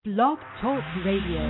Blog Talk Radio.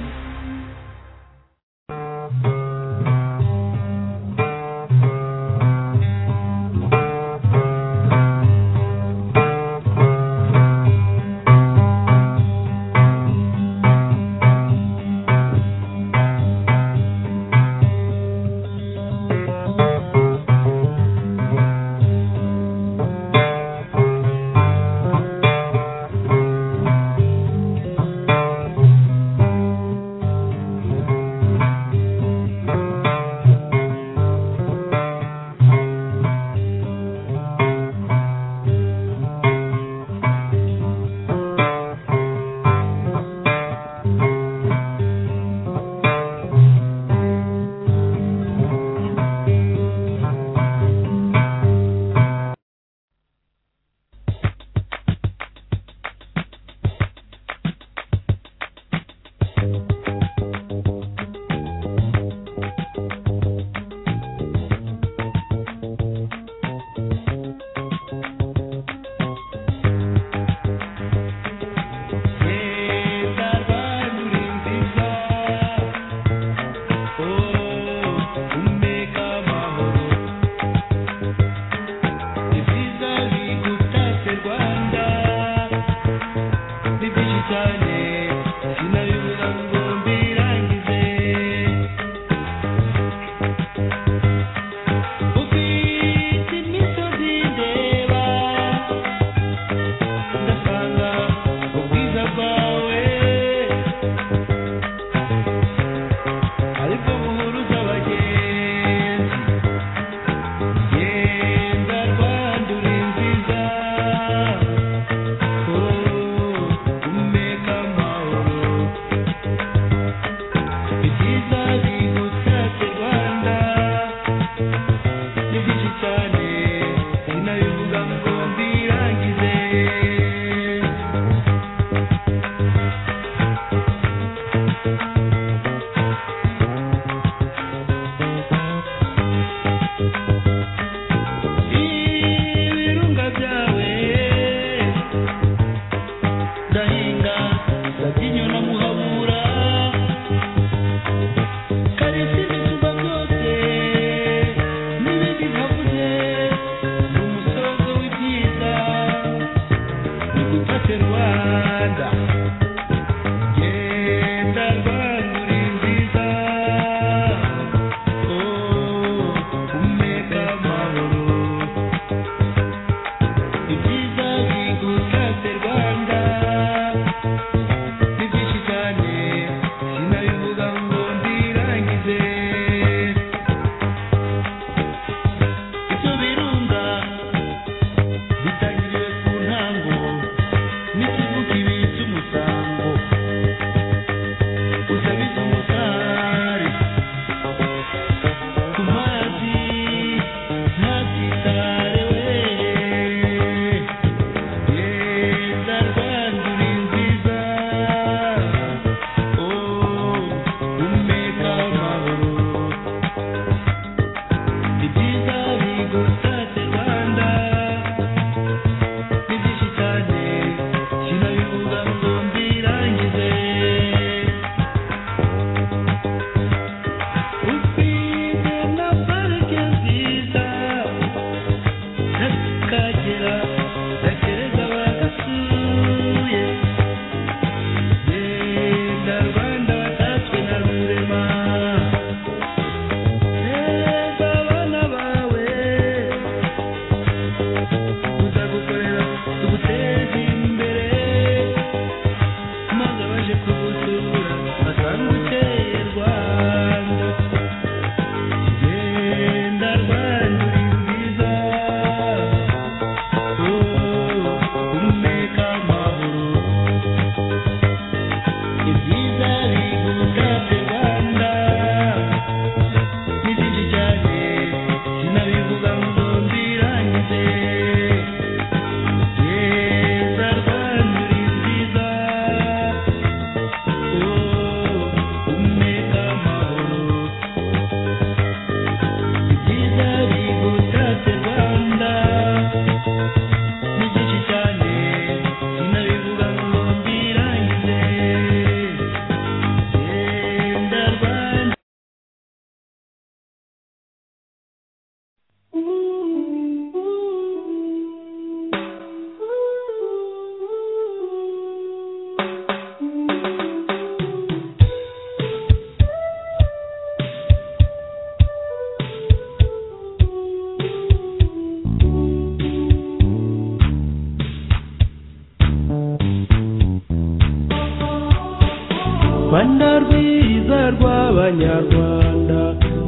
Rwanda rwiza rw'abanyarwanda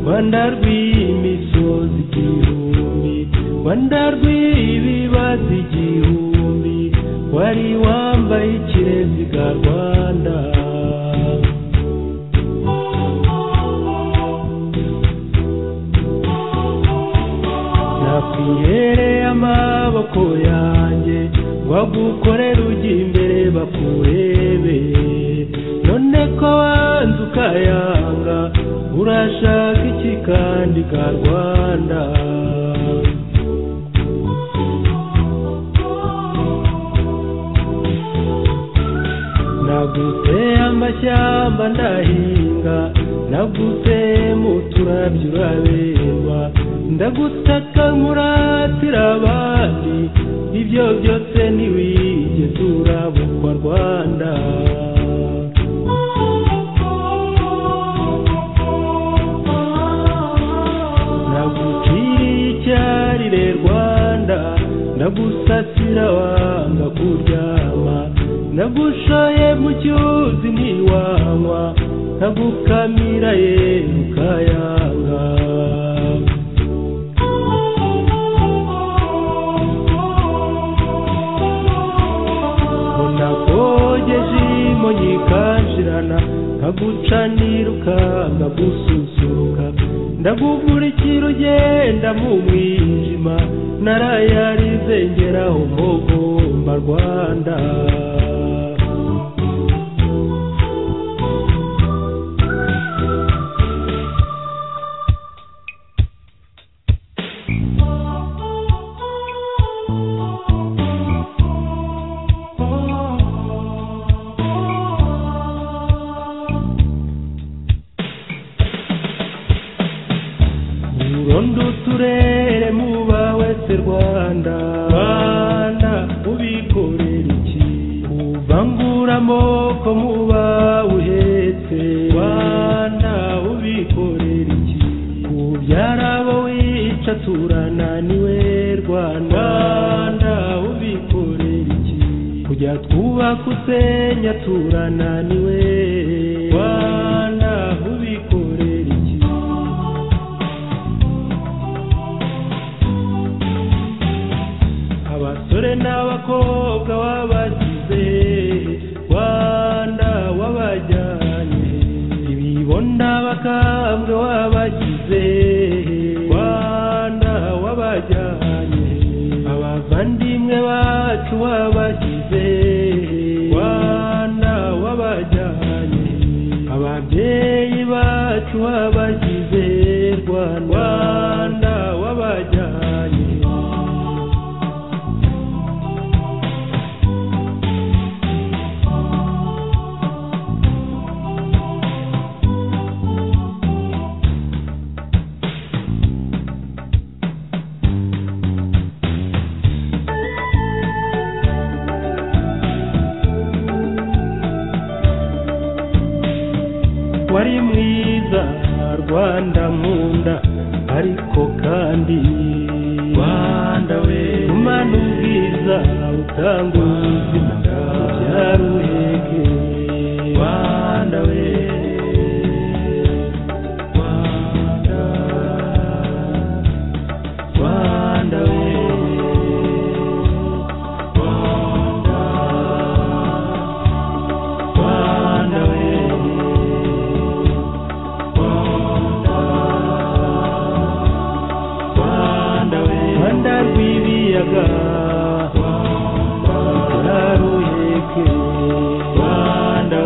Rwanda rw'imisozi igihumbi Rwanda rw'ibibazo igihumbi wari wambaye ikireziga Rwanda nakwihereye amaboko yanjye bagukorera ujya imbere bakurebe none ko wanze ukayanga urashaka iki kandi ka rwanda naguteye amashyamba ndahinga naguteye mu turabyo uraberwa ndagutaka nkuratira abandi ibyo byose ntiwigeze urabukwa rwanda naguciriye icyarire rwanda ndagusasira wanga kuryama ndagushoye mu cyuzi ntiwanywa ndagukamira ye ukayanga nakogeje imonyi ikanshirana nkagucanira ukanga gususuruka ndagukurikira ugenda mu mwijima narayarize ngeraho mugomba rwanda urondo uturere muba wese rwanda rwanda ubikorera iki ubangura amoko muba uhetse rwanda ubikorera iki ubyara abo wica turananiwe rwanda rwanda ubikorera iki kujya twubaka usenya turananiwe rwanda ubikorera iki abasore n'abakobwa wabasize rwanda wabajyanye ibibonda bakambwe wabagize rwanda wabajyanye abavandimwe bacu wabasize rwanda wabajyanye ababyeyi bacu wabagize rwanda Rwanda, wabajyanye wari mwiza rwanda nkunda ariko kandi rwanda we umana ubwiza utanga ubuzima ubyara uheke rwanda we rwanda rwanda we rwanda rwanda we Rwanda we Rwanda rw'ibiyaga Rwanda ruheke Rwanda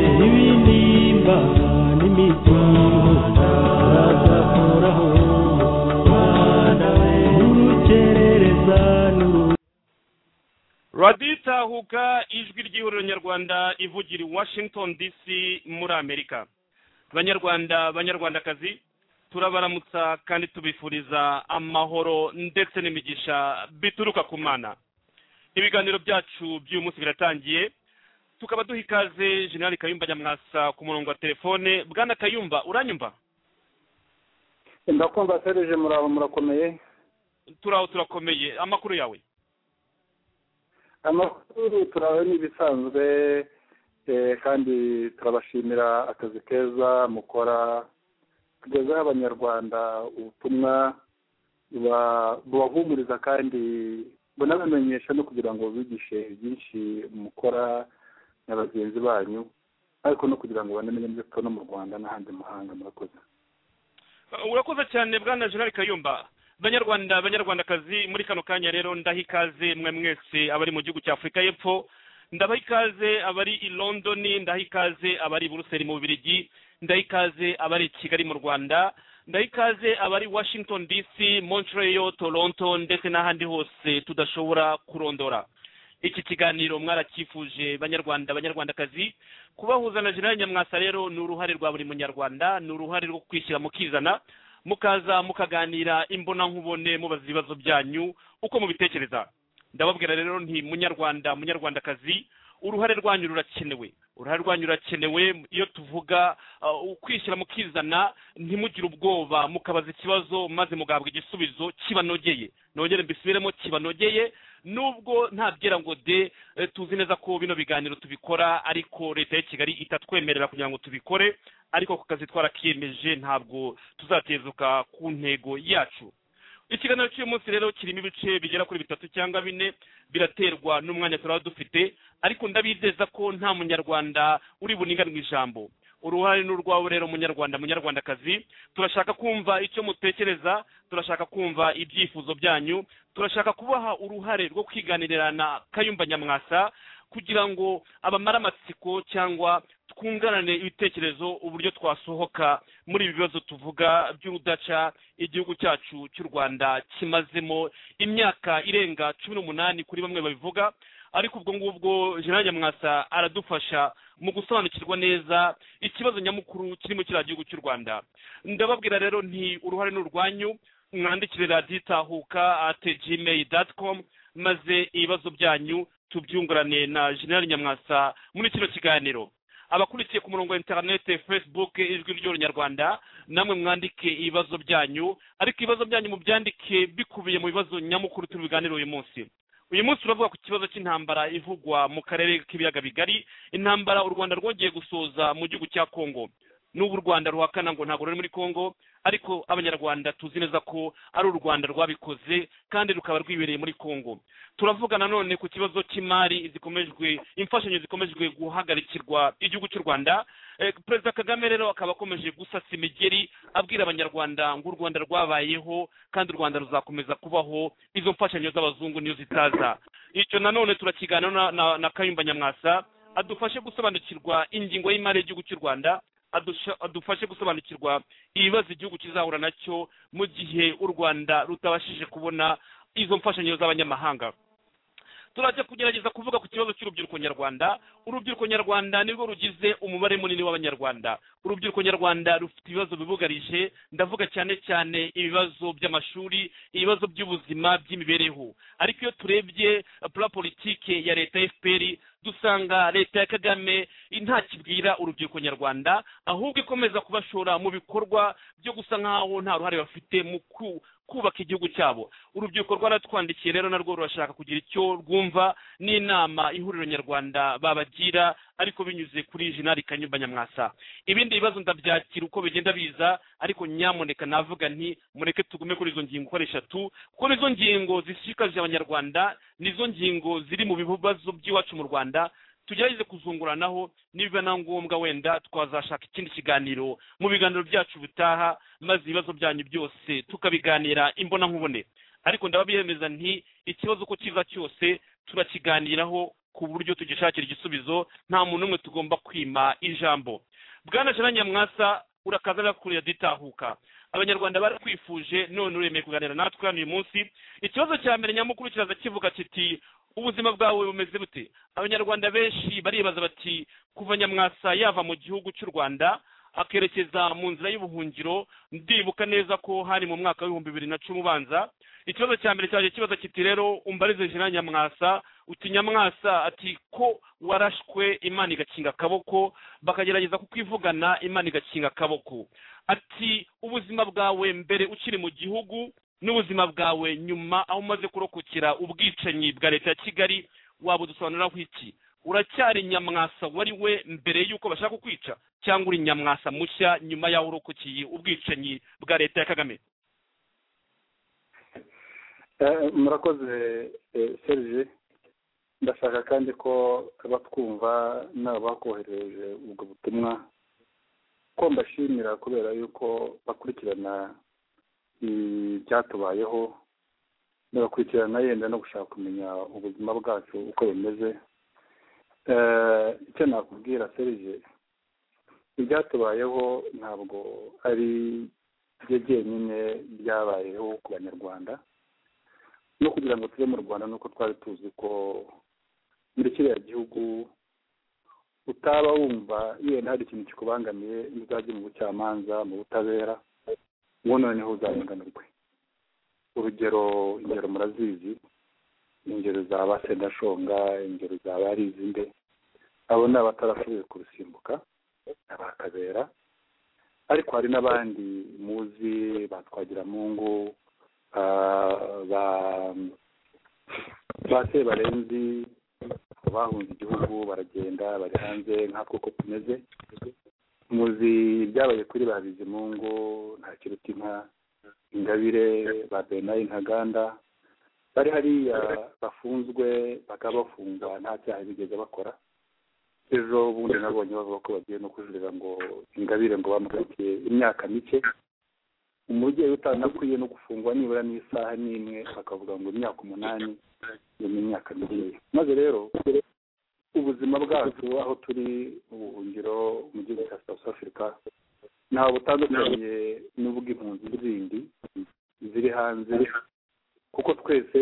Rwanda n'imitungo bazakuraho urukerereza n'uru radiyo itahuka ijwi ry'ihuriro nyarwanda ivugira i washington dc muri amerika banyarwanda banyarwandakazi turabaramutsa kandi tubifuriza amahoro ndetse n'imigisha bituruka ku mana ibiganiro byacu by'uyu munsi biratangiye tukaba duha ikaze generali kayumba nyamwasa ku murongo wa telefone bwana kayumba uranyumva ndakumva serije murabo murakomeye turaho turakomeye amakuru yawe amakuru turawe n'ibisanzwe eh, kandi turabashimira akazi keza mukora tugezeho abanyarwanda ubutumwa buba- bubahumuriza kandi bunabamenyesha no kugira ngo bigishe byinshi mukora na bagenzi banyu ariko no kugira ngo banamenye ibyo tubona mu rwanda n'ahandi mu mahanga murakoze Uh, urakoze cyane bwana generali kayumba banyarwanda banyarwandakazi muri kano kanya rero ndaha ikaze mwe mwese abari mu gihugu cya afurika y'epfo ndabaha ikaze abari i londoni ndaha ikaze abari i buruseli mu bubirigi ndaha ikaze abari i kigali mu rwanda ndaha ikaze abari i washington dc montreal toronto ndetse n'ahandi hose tudashobora kurondora iki kiganiro mwarakifuje banyarwanda banyarwandakazi kubahuza na generali nyamwasa rero ni uruhare rwa buri munyarwanda ni uruhare rwo kwishyira mukizana mukaza mukaganira imbonankubone mubaza ibibazo byanyu uko mubitekereza ndababwira rero nti munyarwanda munyarwandakazi uruhare rwanyu rurakenewe uruhare rwanyu rurakenewe iyo tuvuga uh, kwishyira mukizana ntimugire ubwoba mukabaza ikibazo maze mugahabwa igisubizo kibanogeye nongere mbisubiremo kibanogeye nubwo ntabwira ngo de eh, tuzi neza ko bino biganiro tubikora ariko leta ya kigali itatwemerera kugira ngo tubikore ariko ku kazi twarakiyemeje ntabwo tuzatezuka ku ntego yacu ikiganiro cy'uyu munsi rero kirimo ibice bigera kuri bitatu cyangwa bine biraterwa n'umwanya turaba dufite ariko ndabizeza ko nta munyarwanda uri buninganwe ijambo uruhare ni urwawe rero munyarwanda munyarwandakazi turashaka kumva icyo mutekereza turashaka kumva ibyifuzo byanyu turashaka kubaha uruhare rwo kwiganirira na kayumba nyamwasa kugira ngo abamare amatsiko cyangwa twunganane ibitekerezo uburyo twasohoka muri ibi bibazo tuvuga by'urudaca igihugu cyacu cy'u rwanda kimazemo imyaka irenga cumi n'umunani kuri bamwe babivuga ariko ubwo ngubwo jean nyamwasa aradufasha mu gusobanukirwa neza ikibazo nyamukuru kirimo kiriya gihugu cy'u rwanda ndababwira rero nti uruhare ni urwanyu mwandikire radiyo itahuka ate gmail dati komu maze ibibazo byanyu tubyungurane na jenerali nyamwasa muri kino kiganiro abakurikiye ku murongo wa interinete facebook ijwi ry'urunyarwanda namwe mwandike ibibazo byanyu ariko ibibazo byanyu mubyandike bikubiye mu bibazo nyamukuru turi buganire uyu munsi uyu munsi turavuga ku kibazo cy'intambara ivugwa mu karere k'ibiyaga bigari intambara u rwanda rwongeye gusoza mu gihugu cya congo n'ubu u rwanda ruhakana ngo ntabwo ruri muri congo ariko abanyarwanda tuzi neza ko ari u rwanda rwabikoze kandi rukaba rwibereye muri congo turavuga nanone ku kibazo cy'imari zikomejwe imfashanyo zikomejwe guhagarikirwa igihugu cy'u rwanda Eh, perezida kagame rero akaba akomeje gusasa imigeri abwira abanyarwanda ngo u rwanda rwabayeho kandi u rwanda ruzakomeza kubaho izo mfashanyo z'abazungu niyo zitaza icyo nanone turakiganira na, na, na kayumba nyamwasa adufashe gusobanukirwa ingingo y'imari y'igihugu cy'u rwanda adusha- adufashe gusobanukirwa ibibazo igihugu kizahura nacyo mu gihe u rwanda rutabashije kubona izo mfashanyo z'abanyamahanga turajya kugerageza kuvuga ku kibazo cy'urubyiruko nyarwanda urubyiruko nyarwanda nirwo rugize umubare munini w'abanyarwanda urubyiruko nyarwanda rufite ibibazo bibugarije ndavuga cyane cyane ibibazo by'amashuri ibibazo by'ubuzima by'imibereho ariko iyo turebye eh, pura politike ya leta fpr dusanga leta ya kagame ntakibwira urubyiruko nyarwanda ahubwo ikomeza kubashora mu bikorwa byo gusa nk'aho nta ruhare bafite mu ku- kubaka igihugu cyabo urubyiruko rwaratwandikiye rero narwo rurashaka kugira icyo rwumva n'inama ihuriro nyarwanda babagira ariko binyuze kuri jenali kanyumba nyamwasa ibindi bibazo ndabyakira uko bigenda biza ariko nyamuneka navuga nti mureke tugume kuri izo ngingo uko ari eshatu kuko nizo ngingo zishishikaje abanyarwanda nizo ngingo ziri mu bibazo by'iwacu mu rwanda tugerageze kuzunguranaho niba na ngombwa wenda twazashaka ikindi kiganiro mu biganiro byacu bitaha maze ibibazo byanyu byose tukabiganira imbonankubone ariko ndababihemeza nti ikibazo uko kiza cyose turakiganiraho ku buryo tugishakira igisubizo nta muntu umwe tugomba kwima ijambo bwana jana nyamwasa urakaza nakuriye ditahuka abanyarwanda barakwifuje none uremeye kuganira natwe hano uyu munsi ikibazo cya mbere nyamukuru kiraza kivuga kiti ubuzima bwawe bumeze bute abanyarwanda benshi baribaza bati kuva nyamwasa yava mu gihugu cy'u rwanda akerekeza mu nzira y'ubuhungiro ndibuka neza ko hari mu mwaka w'ibihumbi bibiri na cumi ubanza ikibazo cya mbere cyaje kibaza kiti rero umbarize jina nyamwasa uti nyamwasa ati ko warashwe imana igakinga akaboko bakagerageza kukwivugana imana igakinga akaboko ati ubuzima bwawe mbere ukiri mu gihugu n'ubuzima bwawe nyuma aho umaze kurokokera ubwicanyi bwa leta ya kigali wabudusobanuriraho iki uracyari nyamwasa wari we mbere y'uko bashaka kukwica cyangwa uri nyamwasa mushya nyuma y'aho urokokiye ubwicanyi bwa leta ya kagame murakoze serije ndashaka kandi ko batwumva n'abakohereje ubwo butumwa ko mbashimira kubera yuko bakurikirana ibyatubayeho bagakurikirana yenda no gushaka kumenya ubuzima bwacu uko bimeze icyo nakubwira serije ibyatubayeho ntabwo ari byo byenyine byabayeho ku banyarwanda no kugira ngo tube mu rwanda nuko twari tuzi ko muri kiriya gihugu utaba wumva yenda hari ikintu kikubangamiye ntuzajye mu bucamanza mu butabera uwo noneho uzarenganurwe urugero ingero murazizi ingero za ba sendashonga ingero za ba rizinde abo ni abatarashoboye kurusimbuka abakabera ariko hari n'abandi muzi batwagira mungu ba se barenzi bahunze igihugu baragenda bari hanze nkatwe uko tumeze muzi ibyabaye kuri ba bizimungu nta kiruta inka ingabire ba benayi ntaganda bari hariya bafunzwe bakaba bafungwa nta cyaha bigeze bakora ejo bundi nabonye bavuga ko bagiye no kujurira ngo ingabire ngo bamukatiye imyaka mike umubyeyi utanakwiye no gufungwa nibura n'isaha n'imwe bakavuga ngo imyaka umunani iyo ni imyaka mikeya maze rero ubuzima bwacu aho turi mu buhungiro mu gihugu cya south africa nta butandukanye n'ubw'impunzi zindi ziri hanze kuko twese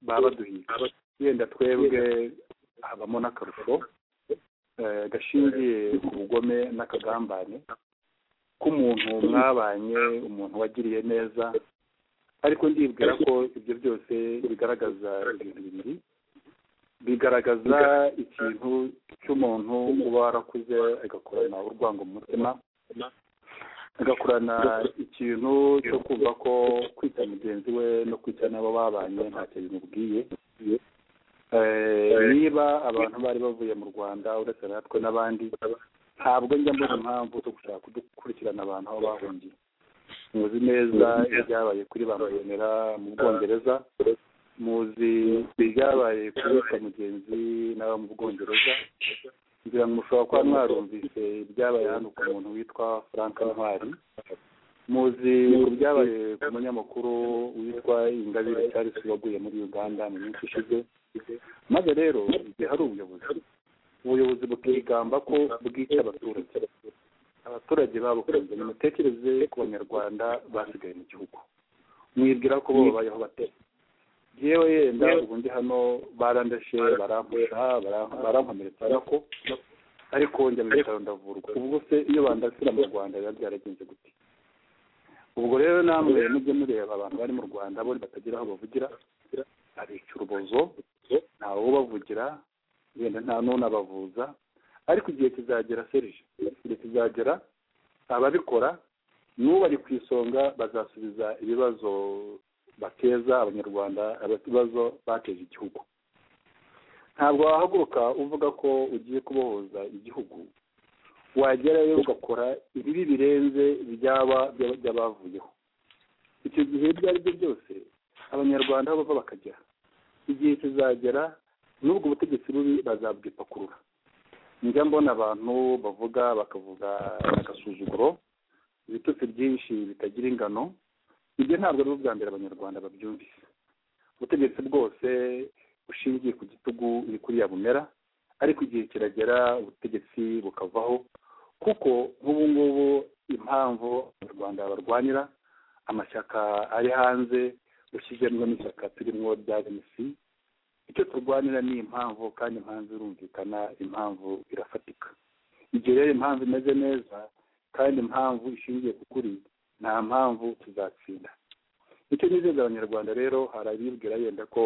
baba baduhiga yenda twebwe habamo n'akarusho gashingiye ku bugome n'akagambane k'umuntu mwabanye umuntu wagiriye neza ariko ndibwira ko ibyo byose bigaragaza ibintu bibiri bigaragaza ikintu cy'umuntu uba warakuze agakorana urwango mu mutima agakorana ikintu cyo kumva ko kwica mugenzi we no kwica n'abo babanye ntacyo bimubwiye niba abantu bari bavuye mu rwanda uretse natwe n'abandi ntabwo njya mbona impamvu zo gushaka kudukurikirana abantu aho bahungiye muzi neza ibyabaye kuri ba mayonera mu bwongereza muzi ibyabaye kuri mugenzi n'abo mu bwongereza kugira ngo mushobora kuba mwarumvise ibyabaye hano ku muntu witwa frank ntwari muzi ku byabaye ku munyamakuru witwa ingabire charles waguye muri uganda mu minsi ishize maze rero igihe hari ubuyobozi ubuyobozi bukigamba ko bwica abaturage abaturage babukunze nimutekereze ku banyarwanda basigaye mu gihugu mwibwira ko bo babayeho bate yewe yenda ubu ndi hano barandashe barampusha barankomeretsa nako ariko njya mu bitaro ndavurwa ubwo se iyo bandasira mu rwanda biba byaragenze gute ubwo rero namwe mujye mureba abantu bari mu rwanda bo batagira aho bavugira abica urubozo ntawe ubavugira yenda nta n'unabavuza ariko igihe kizagera serije igihe kizagera ababikora n'ubari ku isonga bazasubiza ibibazo bateza abanyarwanda ibibazo bateje igihugu ntabwo wahaguruka uvuga ko ugiye kubohoza igihugu wagerayo ugakora ibibi birenze ibyaba by'abavuyeho icyo gihe ibyo ari byo byose abanyarwanda aho bava bakajya igihe kizagera n'ubwo ubutegetsi bubi bazabwipakurura njya mbona abantu bavuga bakavuga agasuzuguro ibitutsi byinshi bitagira ingano ibyo ntabwo ari bwa mbere abanyarwanda babyumvise ubutegetsi bwose bushingiye ku gitugu ni kuri bumera ariko igihe kiragera ubutegetsi bukavaho kuko nk'ubu ngubu impamvu abanyarwanda barwanira amashyaka ari hanze ushyizemo n'ishyaka turimo rya renisi icyo turwanira ni impamvu kandi impamvu irumvikana impamvu irafatika igihe rero impamvu imeze neza kandi impamvu ishingiye ku kuri nta mpamvu tuzatsinda icyo nizeza abanyarwanda rero hari abibwira yenda ko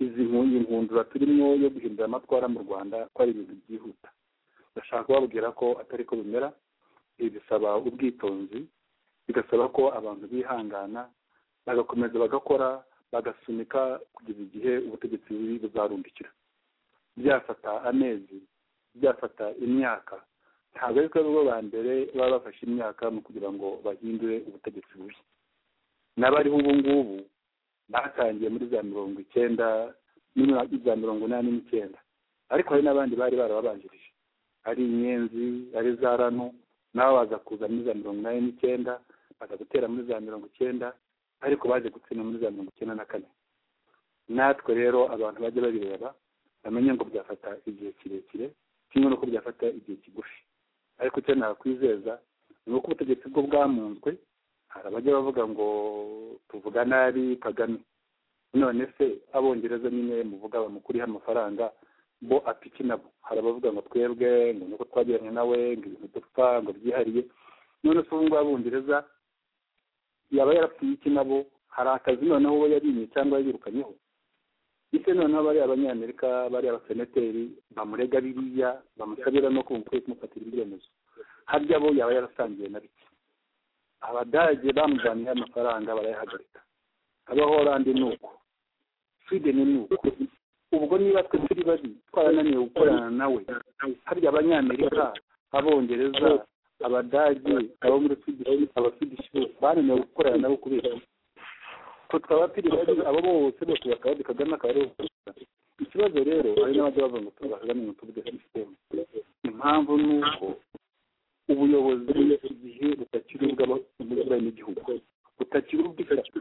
izi nkundura turimo yo guhindura amatwara mu rwanda ko ari ibintu byihuta ndashaka kubabwira ko atari ko bimera ibi bisaba ubwitonzi bigasaba ko abantu bihangana bagakomeza bagakora bagasunika kugeza igihe ubutegetsi bubi buzarundikira byafata amezi byafata imyaka ntabwo ariko bo ba mbere baba bafashe imyaka mu kugira ngo bahindure ubutegetsi bubi n'abariho ubu ngubu batangiye muri za mirongo icyenda za mirongo inani n'icyenda ariko hari n'abandi bari barababanjirije ari inyenzi ari za rano nabo baza kuza muri za mirongo inani n'icyenda baza gutera muri za mirongo icyenda ariko baje gutsinda muri za mirongo icyenda na kane natwe rero abantu bajya babireba bamenye ngo byafata igihe kirekire kimwe n'uko byafata igihe kigufi ariko icyo nakwizeza ni uko ubutegetsi bwo bwamunzwe hari abajya bavuga ngo tuvuga nabi kagame none se abongereza nyine muvuga bamukuriho amafaranga bo apiki nabo hari abavuga ngo twebwe ngo nuko twagiranye nawe ngo ibintu dupfa ngo byihariye none se ubu ngubu abongereza yaba yarapfuye iki nabo hari akazi noneho uwo yarinye cyangwa yirukanyeho ndetse noneho bariya abanyamerika bariya abasenateri bamurega biriya bamusabira no kumva ukwiye kumufatira ibyemezo harya bo yaba yarasangiye na bike abadage bamujyaniye amafaranga barayahagarika abahorandi ni uko sweden ni uko ubwo niba twe turi babi twarananiwe gukorana nawe harya abanyamerika abongereza abadage abo muri swedish abaswedish bananiwe gukorana nabo kubera twe twaba turi babi abo bose bose bakaba kagame akaba ariwe ikibazo rero hari n'abajya bavuga ngo tuba kagame ngo tuvuge sisiteme impamvu ni uko ubuyobozi igihe butakiri ubw'abanyagihugu butakiri ubw'ishyaka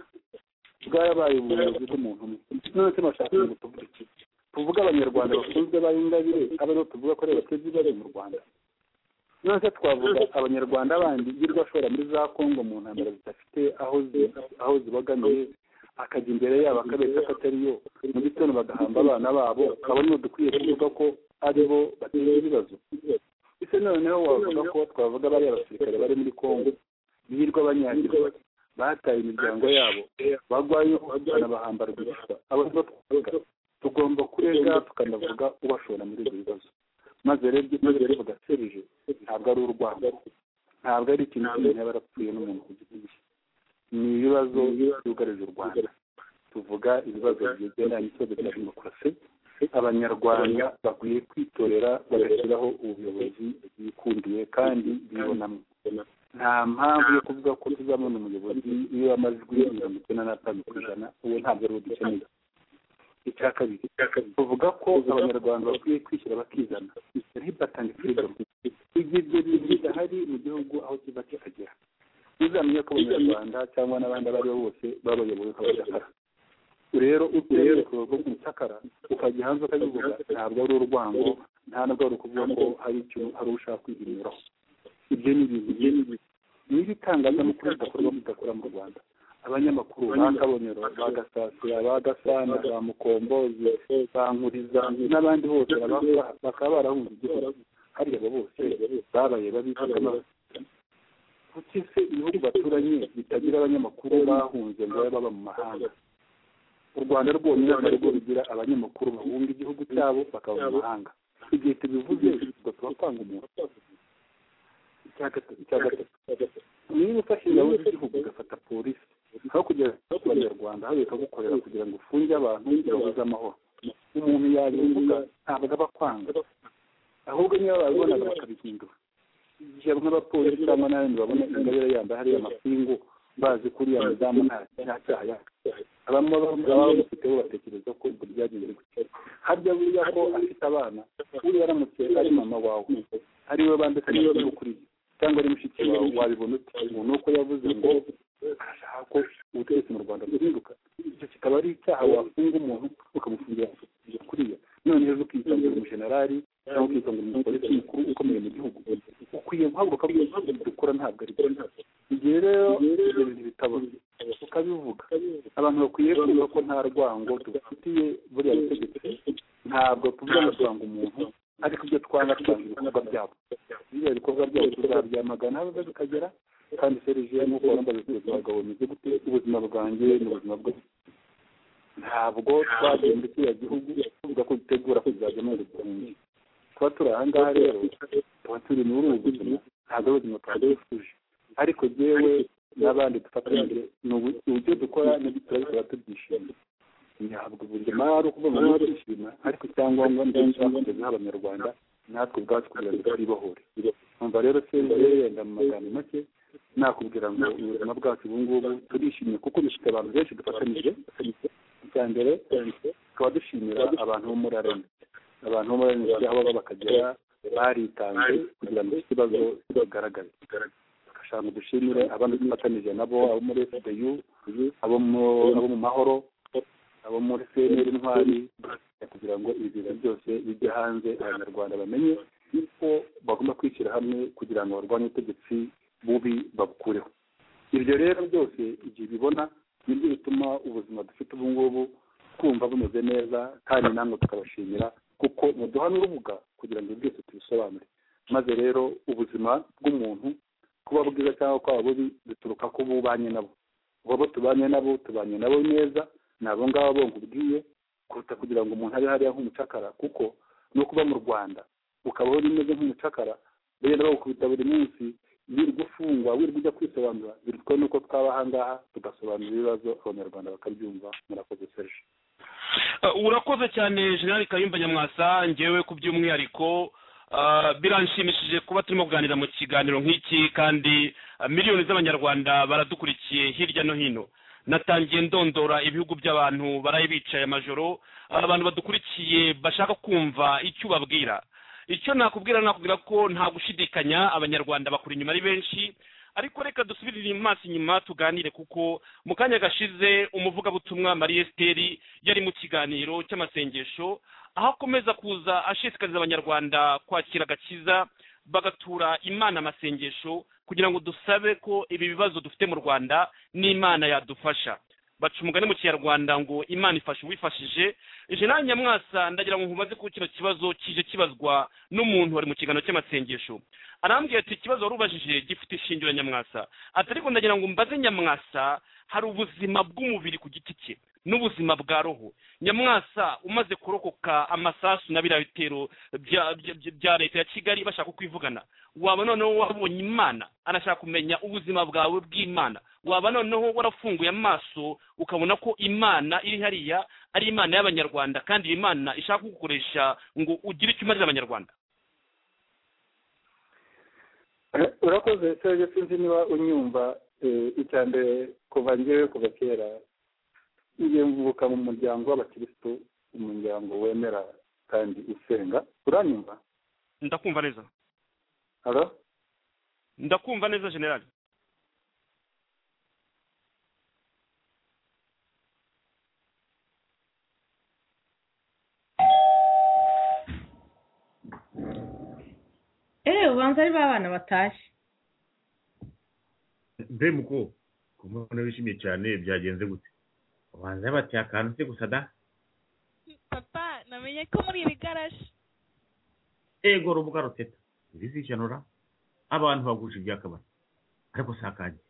bwarabaye ubuyobozi bw'umuntu umwe none se bashaka ngo tuvuge iki tuvuge abanyarwanda bakunzwe b'ingabire aribo tuvuga ko ari bateza ibare mu rwanda none se twavuga abanyarwanda bandi yirirwa ashobora muri za kongo mu ntambara zidafite aho zibogamiye akajya imbere yabo akabeshya ko atari yo mu gitondo bagahamba abana babo babona dukwiye kuvuga ko ari bo bateza ibibazo ese noneho wavuga ko twavuga bariya abasirikare bari muri kongo birirwa banyagirwa bataye imiryango yabo bagwayo banabahamba rwihishwa abantu batwuga tugomba kurega tukanavuga ubashora muri ibyo bibazo maze rero ibyo tuvuga tugaserije ntabwo ari urwango ntabwo ari ikintu cy'umuntu yaba yarapfuye n'umuntu ku giti cye ni ibibazo byugarije u rwanda tuvuga ibibazo bigendanye n'ikibazo cya demokarasi abanyarwanda bakwiye kwitorera bagashyiraho ubuyobozi bwikundiye kandi bibonamo nta mpamvu yo kuvuga ko tuzabona umuyobozi iyo amajwi mirongo icyenda n'atanu ku ijana uwo ntabwo ari we dukeneye icya kabiri tuvuga ko abanyarwanda bakwiye kwishyura bakizana ntibatanga firidomu ibyo bidahari mu gihugu aho kiba kikagera uzamenye ko abanyarwanda cyangwa n'abandi abo ari bo bose babayoboye bakabashakara rero uturere ku mucakara ukajya hanze ukabivuga ntabwo ari urwango nta nubwo ari ukuvuga ko hari icyo hari ushaka kwihinyuraho ibyo ni ibintu niba itangazamakuru ridakorwa ridakora mu rwanda abanyamakuru ba kabonero ba gasasira ba gasana ba mukombozi ba nkuriza n'abandi bose bakaba barahunze igihugu hariya abo bose babaye babifata amaso kuki se ibihugu baturanye bitagira abanyamakuru bahunze ngo babe baba mu mahanga u rwanda rwonyine ntabwo rugira abanyamakuru bahunga igihugu cyabo bakaba mu mahanga igihe tubivuze ubwo tuba twanga umuntu icya gatatu niba ufashe ingabo z'igihugu ugafata polisi aho kugera ku banyarwanda hariya ikagukorera kugira ngo ufunge abantu babuze amahoro umuntu yabivuga ntabwo aba akwanga ahubwo niba babibonaga bakabihindura igihe bamwe abapolisi cyangwa n'abandi babona ingabire yambaye hariya amapingu bazi ko uriya mudamu nta cyaha yakora abamwe baba bamufiteho batekereza ko ubwo byagenze gutya harya buriya ko afite abana buriya aramutse ari mama wawe ari we bandika amakuru kuri cyangwa ari mushiki wawe wabibona uti umuntu uko yavuze ngo arashaka ko ubutegetsi mu rwanda buhinduka icyo kikaba ari icyaha wafunga umuntu ukamufungira kuriya noneho ukitangira umujenerali cyangwa ukitonda mu politiki ukomeye mu gihugu ukwiye guhaguruka dukora ntabwo ari igihe rero ibyo bintu bitabona ukabivuga abantu bakwiye kumva ko nta rwango dufitiye buriya butegetsi ntabwo tuvuga rwango umuntu ariko ibyo twanga twanga ibikorwa byabo biriya bikorwa byabo tuzabyamagana aho biba bikagera kandi serije nk'uko wambaye ubucuruzi abagabo bimeze gute ubuzima bwanjye n'ubuzima bwe ntabwo twagenda kiriya gihugu tuvuga ko dutegura kuzajyamo ubukungu tuba turi aha ngaha rero tuba turi muri ubu buzima ntabwo ari ubuzima twagifuje ariko yewe n'abandi dufatanyije ni uburyo dukora n'ibyo turabikora tubyishimiye ntabwo ubuzima ari ukuvuga ngo twishima ariko icyangombwa ni cyo cyakugezeho abanyarwanda natwe ubwacu kugira ngo twibohore numva rero serije yenda mu magambo make nakubwira ngo ubuzima bwacu ubu ngubu turishimye kuko bifite abantu benshi dufatanyije icya mbere tukaba dushimira abantu bo muri arena abantu bo muri arena aho baba bakagera baritanze kugira ngo iki kibazo kigaragare tugashaka dushimire abandi dufatanyije nabo abo muri fdu abo mu mahoro abo muri cnr intwari kugira ngo ibi bintu byose bijye hanze abanyarwanda bamenye yuko bagomba kwishyira hamwe kugira ngo barwanye ubutegetsi bubi babukureho ibyo rero byose igihe bibona nibyo bituma ubuzima dufite ubu ngubu twumva bumeze neza kandi namwe tukabashimira kuko muduhana urubuga kugira ngo byose tubisobanure maze rero ubuzima bw'umuntu kuba bwiza cyangwa kwaba bubi bituruka ko bubanye nabo ubu bo tubanye nabo tubanye nabo neza ni abo ngabo bo nkubwiye kuruta kugira ngo umuntu abe hariya nk'umucakara kuko no kuba mu rwanda ukabaho bimeze nk'umucakara bagenda bagukubita buri munsi wirirwa ufungwa wirirwa ujya kwisobanura bitwa nuko twaba ahangaha tugasobanura ibibazo abanyarwanda bakabyumva murakoze serge urakoze cyane jenerali kayumba nyamwasa ngewe ku by'umwihariko biranshimishije kuba turimo kuganira mu kiganiro nk'iki kandi miliyoni z'abanyarwanda baradukurikiye hirya no hino natangiye ndondora ibihugu by'abantu baraye bicaye amajoro abantu badukurikiye bashaka kumva icyo ubabwira icyo nakubwira nakubwira ko nta gushidikanya abanyarwanda bakuri inyuma ari benshi ariko reka dusubirire maso inyuma tuganire kuko mu kanya gashize umuvugabutumwa marie esiteri yari mu kiganiro cy'amasengesho aho akomeza kuza ashishikariza abanyarwanda kwakira agakiza bagatura imana amasengesho kugira ngo dusabe ko ibi bibazo dufite mu rwanda n'imana yadufasha baca umugani mu kinyarwanda ngo imana ifashe uwifashije jenali nyamwasa ndagira ngo nkubaze ko kino kibazo kije kibazwa n'umuntu wari mu kiganiro cy'amasengesho arambwira ati ikibazo wari ubajije gifite ishingiro nyamwasa ati ariko ndagira ngo mbaze nyamwasa hari ubuzima bw'umubiri ku giti cye n'ubuzima bwa roho nyamwasa umaze kurokoka amasasu na biriya bitero bya leta ya kigali bashaka kwivugana waba noneho wabonye imana anashaka kumenya ubuzima bwawe bw'imana waba noneho warafunguye amaso ukabona ko imana iri hariya ari imana y'abanyarwanda kandi iyi mana ishaka kugukoresha ngo ugire icyo umarira abanyarwanda urakoze serge sinzi niba unyumva icya mbere kuva ngewe kuva kera mvuka mu muryango w'abakirisitu umuryango wemera kandi usenga uranyumva ndakumva neza haro ndakumva neza generali eee ubanza ari ba bana batashye mbe muko ku muntu wishimye cyane byagenze gute ubanza bateye akantu se gusa da papa namenye ko muri iri garaje ego rubuga ruteta ibizishanura abantu bagurisha ibyakabari ariko si akanjye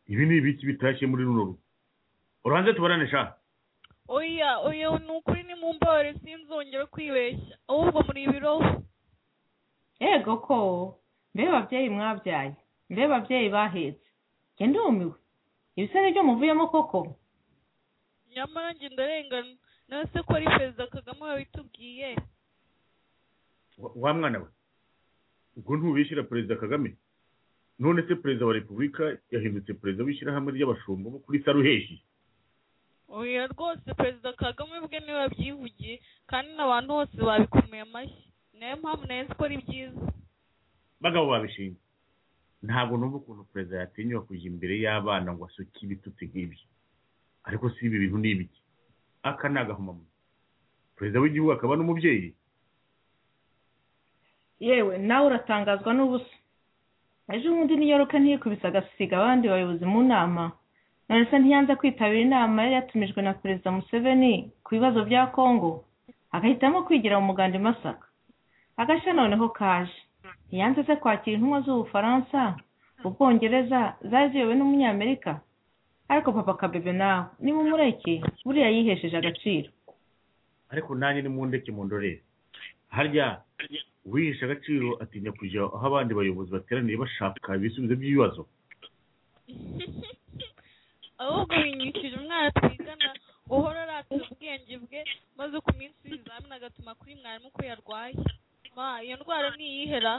ibi ni ibiki bitashye muri runo rugo uranze tubarane sha oya oya ni ukuri ni mu mbabare sinzongere kwibeshya ahubwo muri ibiroho yego ko mbe babyeyi mwabyaye mbe babyeyi bahetse njye ndumiwe ibisare byo muvuyemo koko nyamara njye ndarengana nawe se ko ari perezida kagame wabitubwiye wa mwana we ubwo ntubishyira perezida kagame none se perezida wa repubulika yahindutse perezida w'ishyirahamwe ry'abashumba bo kuri saruheshi oya rwose perezida kagame ubwe niwe wabyivugiye kandi n'abantu bose babikomeye amashyi niyo mpamvu nayo ko ari byiza bagabo babishinzwe ntabwo numva ukuntu perezida yatinyuka kujya imbere y'abana ngo asuke ibitutsi nk'ibyo ariko si ibi bintu ni ibiki aka ni agahomamunwa perezida w'igihugu akaba n'umubyeyi yewe nawe uratangazwa n'ubusa ejo bundi niyoruka ntiyikubise agasiga abandi bayobozi mu nama none se ntiyanze kwitabira inama yari yatumijwe na perezida museveni ku bibazo bya kongo agahitamo kwigira mu muganda i masaka agashya noneho kaje ntiyanze se kwakira intumwa z'ubufaransa ubwongereza zari ziyobowe n'umunyamerika ariko papa kabebe nawe niba umureke buriya yihesheje agaciro ariko nanjye ni mundeke mundorere harya uwihisha agaciro atinya kujya aho abandi bayobozi bateraniye bashaka ibisubizo by'ibibazo ahubwo binyikije umwana twigana guhora aratira ubwenge bwe maze ku minsi y'ibizamini agatuma kuri mwarimu ko yarwaye ma iyo ndwara ntiyihera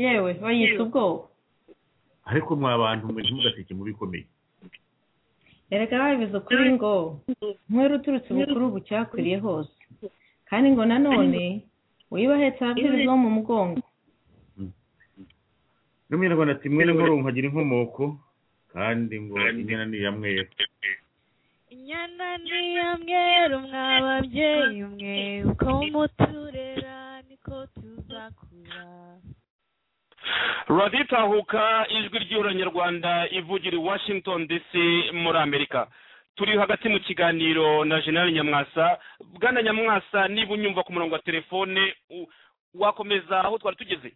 yewe bayita ubwoba ariko mwa bantu mwe ntimugaseke mu bikomeye erega babivuze ukuri ngo nkwere uturutse bukuru ubu cyakwiriye hose kandi ngo nanone wiba ahetse ababyeyi bo mu mugongo n'umunyarwanda ati mwene nkuru nkagira inkomoko kandi ngo inyana ni iya mwera inyana ni iya mweru mwa babyeyi mwe uko muturera niko tuzakura radiyo itahuka ijwi ry'uranyarwanda ivugira i washington dc muri amerika turi hagati mu kiganiro na general nyamwasa bwana nyamwasa niba unyumva ku murongo wa telefone u- wakomeza aho twari tugeze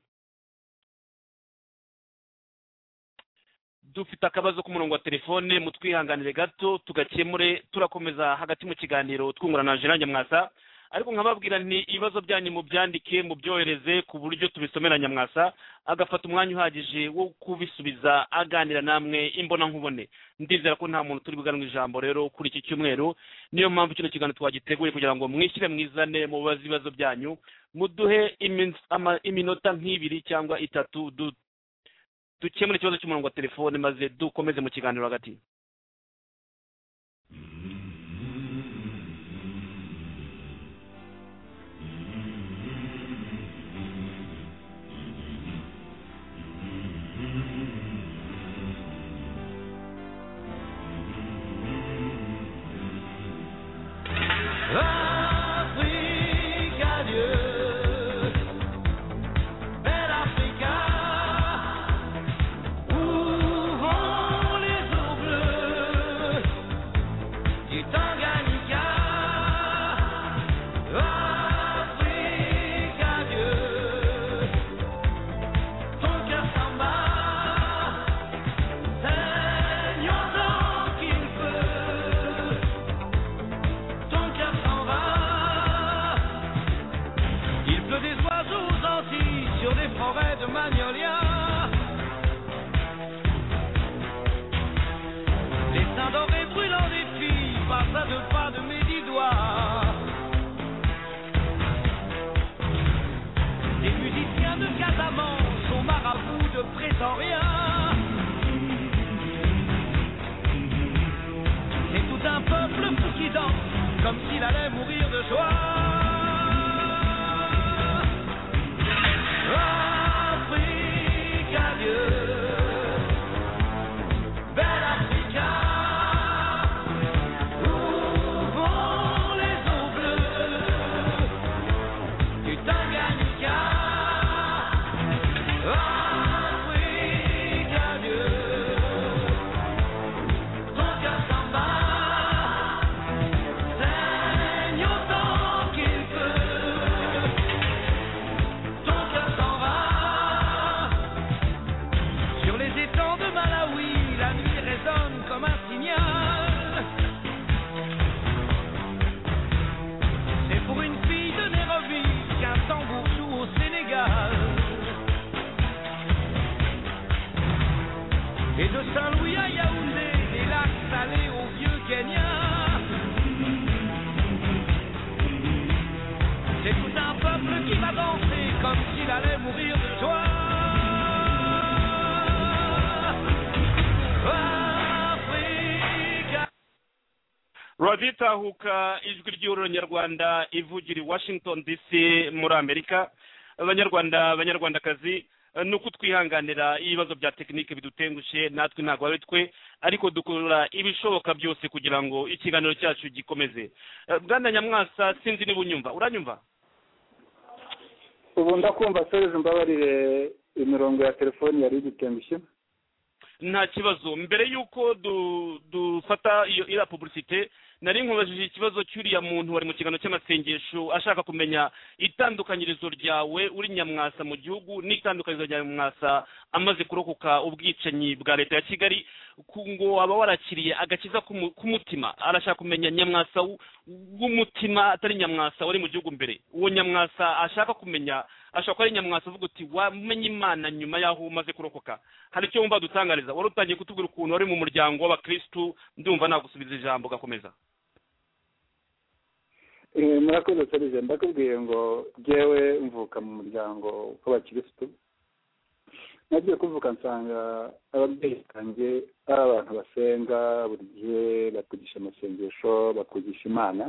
dufite akabazo ku murongo wa telefone mutwihanganire gato tugakemure turakomeza hagati mu kiganiro twungurana na general nyamwasa ariko nkababwira nti ibibazo byanyu mubyandike mubyohereze ku buryo tubisomera nyamwasa agafata umwanya uhagije wo kubisubiza aganira namwe imbona nkubone ndizera ko nta muntu turi buganwe ijambo rero kuri iki cyumweru niyo mpamvu kino kiganiro twagiteguye kugira ngo mwishyire mwizane mubaze ibibazo byanyu muduhe iminsi- ama- iminota nk'ibiri cyangwa itatu du- dukemure ikibazo cy'umurongo wa telefone maze dukomeze mu kiganiro hagati Il pleut des oiseaux aux Antilles sur des forêts de magnolias. Les seins dorés brûlants des filles passent à deux pas de mes dix doigts. Les musiciens de Casamance sont marabouts de Pretoria. C'est tout un peuple fou qui danse comme s'il allait mourir de joie. Africa, Dieu, belle Africa, où vont les eaux bleues du Tanganyika? Africa, Dieu, ton cœur s'en bat, saigne autant qu'il peut. Ton cœur s'en va Sur les étangs de Malawi La nuit résonne comme un signal C'est pour une fille de Nairobi Qu'un tambour joue au Sénégal Et de Saint-Louis à Yaoundé Des lacs salés au vieux Kenya c'est tout un peuple qui va danser comme s'il allait mourir de joie. Africa. raditahuka ijwi ry'ururanyarwanda ivugira i washington dc muri amerika abanyarwanda abanyarwandakazi eh, ni uko twihanganira ibibazo bya tekinike bidutengushe natwe ntabwo ari twe ariko dukora ibishoboka byose kugira ngo ikiganiro cyacu gikomeze Eh, bwana nyamwasa sinzi niba unyumva uranyumva ubu ndakumva serivisi mbabarire imirongo ya telefoni yari igitembushye nta kibazo mbere y'uko du- dufata iyo iriya publicite nari nkubajije ikibazo cy'uriya muntu wari mu kiganiro cy'amasengesho ashaka kumenya itandukanyirizo ryawe uri nyamwasa mu gihugu n'itandukanyirizo rya nyamwasa amaze kurokoka ubwicanyi bwa leta ya kigali ku- ngo aba warakiriye agakiza k'umu- k'umutima arashaka kumenya nyamwasa w- w'umutima atari nyamwasa wari mu gihugu mbere uwo nyamwasa ashaka kumenya ashobora kuba ari nyamwasa uvuga uti wamenye imana nyuma y'aho umaze kurokoka hari icyo wumva dutangariza wari utangiye kutubwira ukuntu wari mu muryango w'abakirisitu ndumva nagusubiza ijambo ugakomeza Eh, murakoze serivisi ndakubwiye ngo ngewe mvuka mu muryango w'abakirisitu nagiye kuvuka nsanga ababyeyi banjye ari abantu basenga buri gihe batwigisha amasengesho batwigisha imana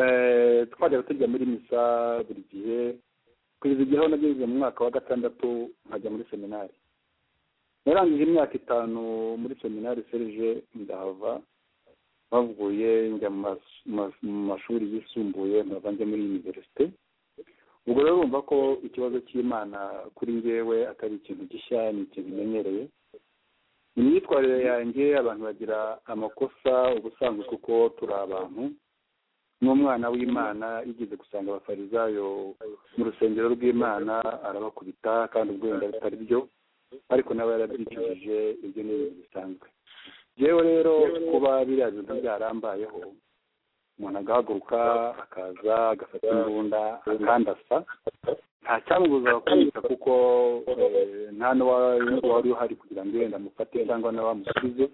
Eh, twajyaga tujya muri misa buri gihe kugeza igihe aho nageze mu mwaka wa gatandatu nkajya muri seminari narangije imyaka itanu muri seminari serije ndahava bavuye njya mu mas- mas- mu mashuri yisumbuye nkava njya muri univerisite ubwo rero urumva ko ikibazo cy'imana kuri njyewe atari ikintu gishya ni ikintu menyereye mu myitwarire yanjye abantu bagira amakosa ubusanzwe kuko turi abantu n'umwana w'imana yigeze gusanga abafarizayo mu rusengero rw'imana arabakubita kandi ubwo wenda bitari byo ariko nawe yarabyicujije ibyo ni ibintu bisanzwe yewe rero kuba biriya bintu byarambayeho umuntu agahaguruka akaza agafata imbunda akandasa nta cyamubuzaga kumwita kuko eh, nta n'uwari uhari kugira ngo yenda amufate cyangwa n'abamusubize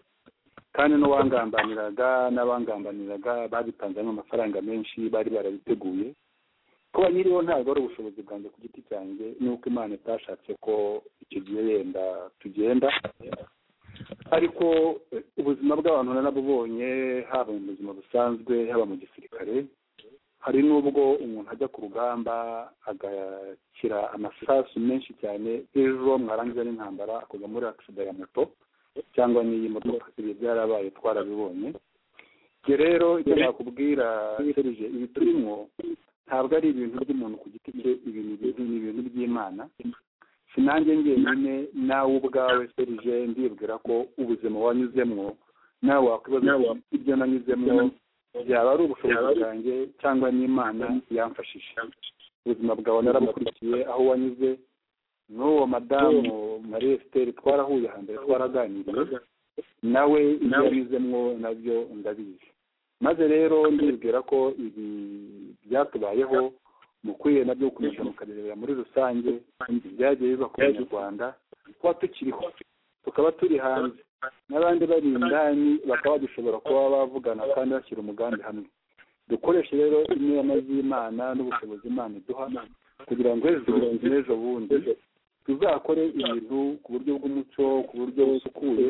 kandi n'uwangambaniraga n'abangambaniraga babitanzemo amafaranga menshi bari barabiteguye kuba nyiriho ntabwo ari ubushobozi bwanjye ku giti cyanjye n'uko imana itashatse ko icyo gihe yenda tugenda ariko eh, ubuzima bw'abantu narabubonye haba mu buzima busanzwe haba mu gisirikare hari n'ubwo umuntu ajya ku rugamba agakira amasasu menshi cyane ejo mwarangiza n'intambara akoga muri agisida ya moto cyangwa n'iy'imodoka ibi byarabaye twarabibonye ibyo rero icyo nakubwira serije ibi turimo ntabwo ari ibintu by'umuntu ku giti cye ibi ni ibintu- ni ibintu by'imana sinanjye njyenyine nawe ubwawe serije ndibwira ko ubuzima wanyuzemwo nawe wakwibaza uti, ibyo nanyuzemwo byaba ari ubushobozi bwanjye cyangwa n'imana yamfashije ubuzima bwawe narabukurikiye aho wanyuze n'uwo madamu marie esiteri twarahuye hambere twaraganiriye nawe ibyo yanyuzemwo nabyo ndabizi maze rero ndibwira ko ibi byatubayeho mukwiye nabyo gukomeza mukarebera muri rusange ibyagiye biba ku banyarwanda kuba tukiriho tukaba turi hanze n'abandi bari indani bakaba dushobora kuba bavugana kandi bashyira umugambi hamwe dukoreshe rero inema z'imana n'ubushobozi imana iduha kugira ngo ejo n'ejo bundi tuzakore ibintu ku buryo bw'umuco ku buryo busukuye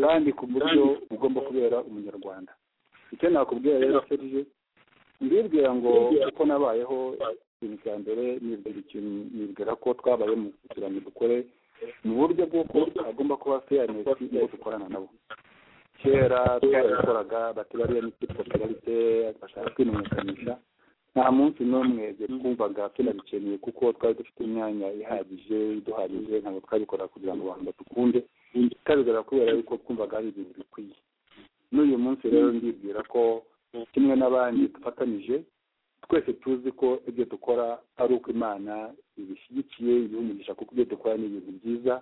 kandi ku buryo bugomba kubera umunyarwanda icyo nakubwira rero serije ndibwira ngo uko nabayeho ikintu cya mbere nibwira ikintu nibwira ko twabayemo kugira ngo dukore mu buryo bw'uko hagomba kuba feyanesi iyo dukorana nabo kera twarabikoraga batibariya ni popularite bashaka kwimenyekanisha nta munsi n'umwe twumvaga tunabikeneye kuko twari dufite imyanya ihagije iduhagije ntabwo twabikora kugira ngo abantu badukunde twabikora kubera yuko twumvaga ari ibintu bikwiye n'uyu munsi rero ndibwira ko kimwe n'abandi dufatanije twese tuzi ko ibyo dukora ari uko imana ibishyigikiye ibihumugisha kuko ibyo dukora ni ibintu byiza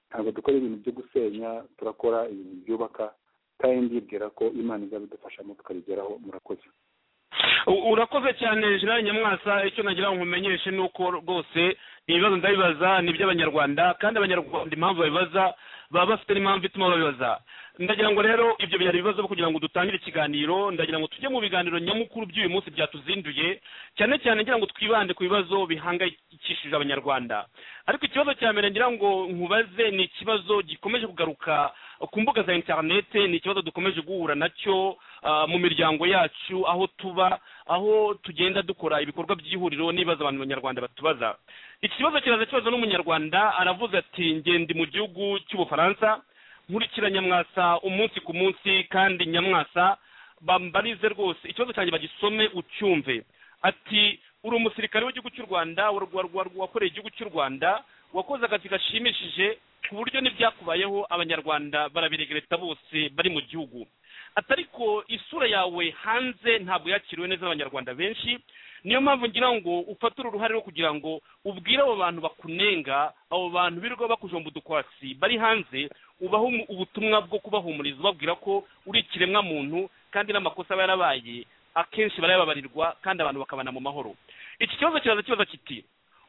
ntabwo dukora ibintu byo gusenya turakora ibintu byubaka kandi ndibwira ko imana izabidufashamo tukabigeraho murakoze U- urakoze cyane jenerali nyamwasa icyo nagira ngo nkumenyeshe ni uko rwose ibibazo ndabibaza ni iby'abanyarwanda kandi abanyarwanda impamvu babibaza baba bafite n'impamvu ituma babibaza ndagira ngo rero ibyo byari ibibazo byo kugira ngo dutangire ikiganiro ndagira ngo tujye mu biganiro nyamukuru by'uyu munsi byatuzinduye cyane cyane ngira ngo twibande ku bibazo bihangayikishije abanyarwanda ariko ikibazo cya mbere ngira ngo nkubaze ni ikibazo gikomeje kugaruka ku mbuga za interinete ni ikibazo dukomeje guhura nacyo ah, mu miryango yacu aho tuba aho tugenda dukora ibikorwa by'ihuriro n'ibibazo abantu banyarwanda batubaza iki kibazo kiraza kibazo n'umunyarwanda aravuze ati ngende mu gihugu cy'ubufaransa nkurikira nyamwasa umunsi ku munsi kandi nyamwasa bambarize rwose ikibazo cyanjye bagisome ucyumve ati uri umusirikare w'igihugu cy'u rwanda wa- wa- wa- wakoreye igihugu cy'u rwanda wakoze akazi gashimishije ku buryo n'ibyakubayeho abanyarwanda barabiregereta bose bari mu gihugu ati ariko isura yawe hanze ntabwo yakiriwe neza n'abanyarwanda benshi niyo mpamvu ngira ngo ufate uru ruhare rwo kugira ngo ubwire abo bantu bakunenga abo bantu birirwa bakujomba udukwasi bari hanze ubaha umu- ubutumwa bwo kubahumuriza ubabwira ko uri ikiremwa muntu kandi n'amakosa aba yarabaye akenshi barayababarirwa kandi abantu bakabana mu mahoro iki kibazo kiraza kibaza kiti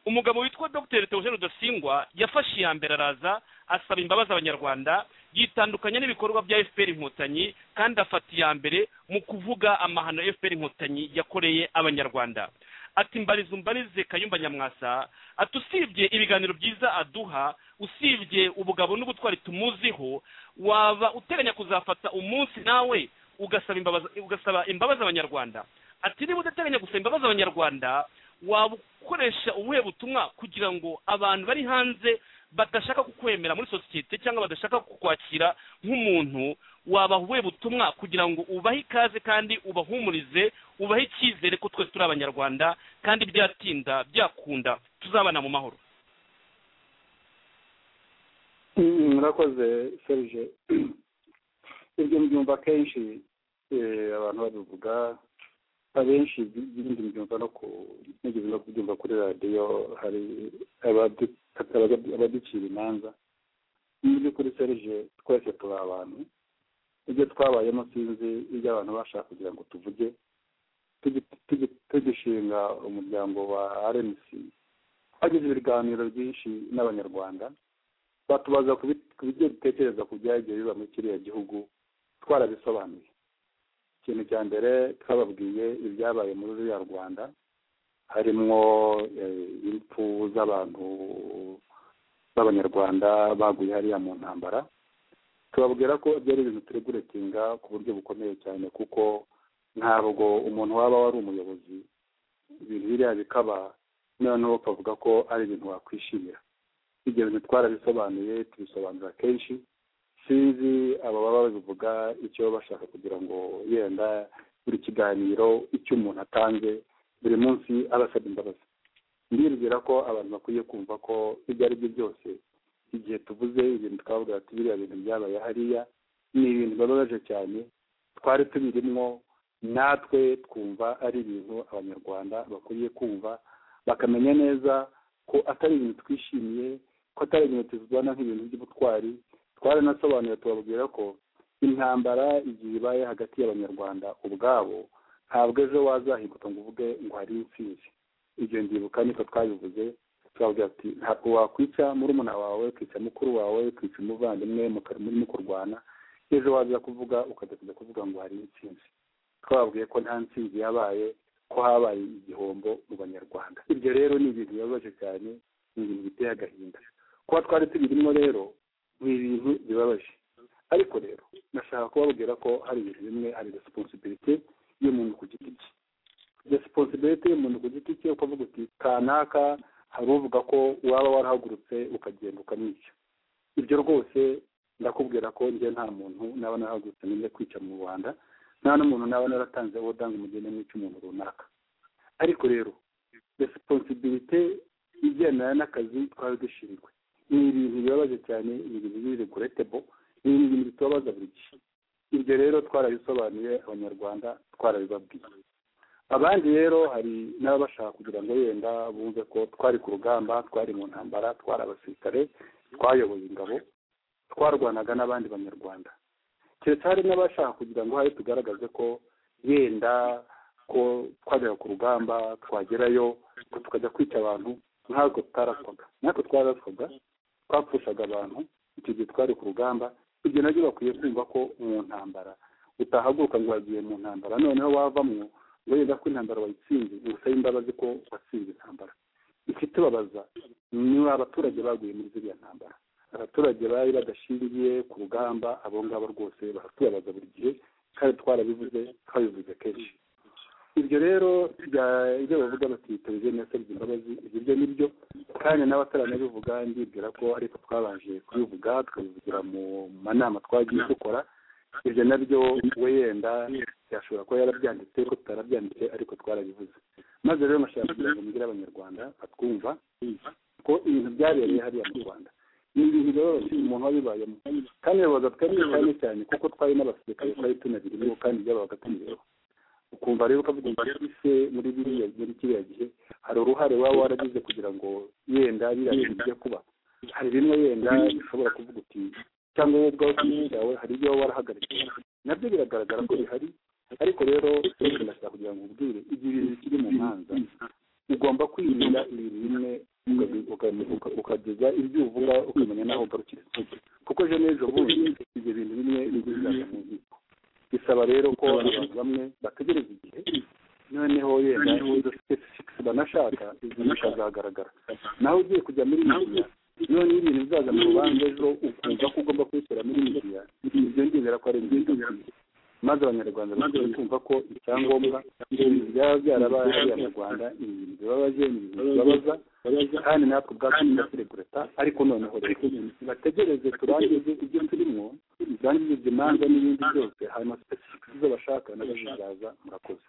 umugabo witwa dr theogene rudasingwa yafashe iya mbere araza asaba imbabazi abanyarwanda yitandukanya n'ibikorwa bya fpr inkotanyi kandi afata iya mbere mu kuvuga amahano fpr inkotanyi yakoreye abanyarwanda ati mbarize umbarize kayumba nyamwasa ati usibye ibiganiro byiza aduha usibye ubugabo n'ubutwari tumuziho waba uteganya kuzafata umunsi nawe ugasaba imbabazi ugasaba imbabazi abanyarwanda ati niba udateganya gusaba imbabazi abanyarwanda waba ukoresha ubuhe butumwa kugira ngo abantu bari hanze badashaka kukwemera muri sosiyete cyangwa badashaka kukwakira nk'umuntu wabaha ubuhe butumwa kugira ngo ubahe ikaze kandi ubahumurize ubahe icyizere ko twese turi abanyarwanda kandi byatinda byakunda tuzabana mu mahoro Mm, murakoze serge ibyo mbyumva akenshi eh, abantu babivuga abenshi ibi- ibindi mbyumva no ku nigeze no kubyumva kuri radiyo hari abadu- abadu- abaducira imanza mu by'ukuri serge twese turi abantu ibyo twabayemo sinzi ibyo abantu bashaka kugira ngo tuvuge Tugi- tugi- tugishinga umuryango wa rmc twagize ibiganiro byinshi n'abanyarwanda batubaza ku bi- ku byo dutekereza ku byagiye biba muri kiriya gihugu twarabisobanuye ikintu cya mbere twababwiye ibyabaye muri ruriya rwanda harimwo eh, impfu z'abantu b'abanyarwanda baguye hariya mu ntambara tubabwira ko byari ibintu tureguretinga ku buryo bukomeye cyane kuko ntabwo umuntu waba wari umuyobozi ibintu biriya bikaba noneho ukavuga ko ari ibintu wakwishimira ibyo bintu twarabisobanuye tubisobanura kenshi sinzi aba baba babivuga icyo baba bashaka kugira ngo yenda buri kiganiro icyo umuntu atanze buri munsi aba asabye imbabazi ndibwira ko abantu bakwiye kumva ko ibyo ari byo byose igihe tuvuze ibintu twavuga ati biriya bintu byabaye hariya ni ibintu bababaje cyane twari tubirimo natwe twumva ari ibintu abanyarwanda bakwiriye kumva bakamenya neza ko atari ibintu twishimiye ko atari ibintu tuzibona nk'ibintu by'ubutwari twaranasobanuye tubabwira ko intambara igihe ibaye hagati y'abanyarwanda ubwabo ntabwo ejo wazahinguka ngo uvuge ngo hari intsinzi ibyo ndibuka niko twabivuze tubabwira ati ntabwo wakwica murumuna wawe ukica mukuru wawe ukica umuvandimwe muka- murimo kurwana ejo waza kuvuga ukajya kujya kuvuga ngo hari intsinzi twababwiye ko nta ntsinzi yabaye ko habaye igihombo mu banyarwanda ibyo rero ni ibintu bibabaje cyane ni ibintu biteye agahinda kuba twari tubirimo rero ni ibintu bibabaje ariko rero nashaka kubabwira ko hari ibintu bimwe hari resiponsibilite y'umuntu ku giti cye resiponsibilite y'umuntu ku giti cye ukavuga uti kanaka hari uvuga ko waba warahagurutse ukagenda ukamwica ibyo rwose ndakubwira ko njye nta muntu naba narahagurutse nende kwica mu rwanda nta n'umuntu naba naratanze odanga umugeni mwica umuntu runaka ariko rero resiponsibilite igendana n'akazi twari dushinzwe ni ibintu bibabaje cyane ni ibintu b'ireguretebo ni ibintu bitubabaza buri gihe ibyo rero twarabisobanuye abanyarwanda twarabibabwiye abandi rero hari n'ababashaka kugira ngo yenda bumve ko twari ku rugamba twari mu ntambara twari abasirikare twayoboye ingabo twarwanaga n'abandi banyarwanda keretse hari n'abashaka kugira ngo hari tugaragaze ko yenda ko twajyaga ku rugamba twagerayo ko tukajya kwica abantu nk'ako tutaraswaga nk'ako twaraswaga twapfushaga abantu icyo gihe twari ku rugamba ibyo nabyo bakwiye kumva ko mu ntambara utahaguruka ngo wagiye mu ntambara noneho wavamwo ngo yenda ko intambara wayitsinze ngo usabe imbabazi ko watsinze intambara ikitubabaza ni abaturage baguye muri ziriya ntambara abaturage bari badashingiye ku rugamba abo ngabo rwose baratubabaza buri gihe kandi twarabivuze twabivuze kenshi ibyo rero bya- ibyo bavuga bati tubize nasabye imbabazi ibyo byo ni byo kandi n'abataranabivuga ndibwira ko ariko twabanje kubivuga tukabivugira mu manama twagiye dukora ibyo nabyo we yenda yashobora kuba yarabyanditse ko tutarabyanditse ariko twarabivuze maze rero nashaka kugira ngo mugire abanyarwanda batwumva ko ibintu byabereye hariya mu rwanda ni ibintu rero umuntu wabibayemo kandi yabaga twari cyane cyane kuko twari n'abasirikare twari tunabirimo kandi byabaga tubireba ukumva rero ukavuga ngo ese muri biriya muri kiriya gihe hari uruhare waba waragize kugira ngo yenda biriya bintu bijya kuba hari bimwe yenda bishobora kuvuga uti cyangwa wowe ubwawe ku giti cyawe hari ibyo waba warahagaritse nabyo biragaragara ko bihari ariko rero ndashaka kugira ngo ubwire igihe ibintu bikiri mu manza ugomba kwirinda ibintu bimwe ukabi- ukabi- uka- ukageza ibyo uvuga ukamenya n'aho ugarukira kuko ejo n'ejo bundi ibyo bintu bimwe bizaza mu nkiko bisaba rero ko abantu bamwe bategereza igihe noneho yenda izo specifics banashaka izo bikazagaragara nawe ugiye kujya muri media none ibintu bizaza mu rubanza ejo ukumva ko ugomba kubishyira muri media ibyo ndizera ko ari ibintu maze abanyarwanda bakwiye kumva ko icyangombwa ibintu byaba byarabaye hariya mu rwanda ni ibintu bibabaje ni ibintu bibabaza kandi natwe ubwacu tugaseregureta ariko noneho rero bategereze turangize ibyo turimo turangize ibyo manza n'ibindi byose hanyuma specific izo bashaka nazo zizaza murakoze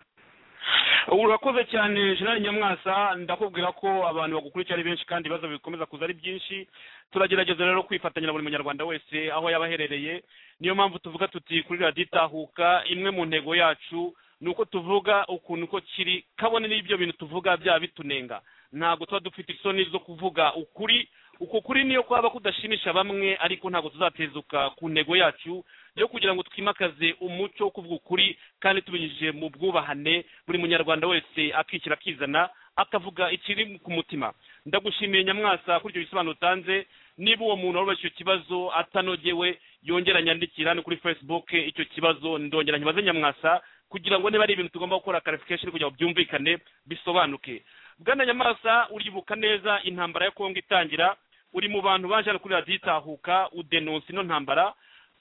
ubu urakoze cyane jean nyamwasa ndakubwira ko abantu bagukurikira ari benshi kandi ibibazo bikomeza kuza ari byinshi turagerageza rero kwifatanya na buri munyarwanda wese aho yaba aherereye niyo mpamvu tuvuga tuti kuri radiyo itahuka imwe mu ntego yacu ni uko tuvuga ukuntu uko kiri kabone n'ibyo bintu tuvuga byaba bitunenga ntabwo tuba dufite isoni zo kuvuga ukuri uko kuri niyo kwaba kudashimisha bamwe ariko ntabwo tuzatezuka ku ntego yacu yo kugira ngo twimakaze umuco wo kuvuga ukuri kandi tubinyujije mu bwubahane buri munyarwanda wese akishyira akizana akavuga ikiri ku mutima ndagushimiye nyamwasa kuri ibyo bisobanuro utanze niba uwo muntu warubatse icyo kibazo atanogewe yongera anyandikira ni kuri facebook icyo kibazo ndongera nkibaze nyamwasa kugira ngo niba ari ibintu tugomba gukora clarification kugira ngo byumvikane bisobanuke bwana nyamwasa uribuka neza intambara ya kongo itangira uri mu bantu baje hano kuri radiyo itahuka udenonsa ino ntambara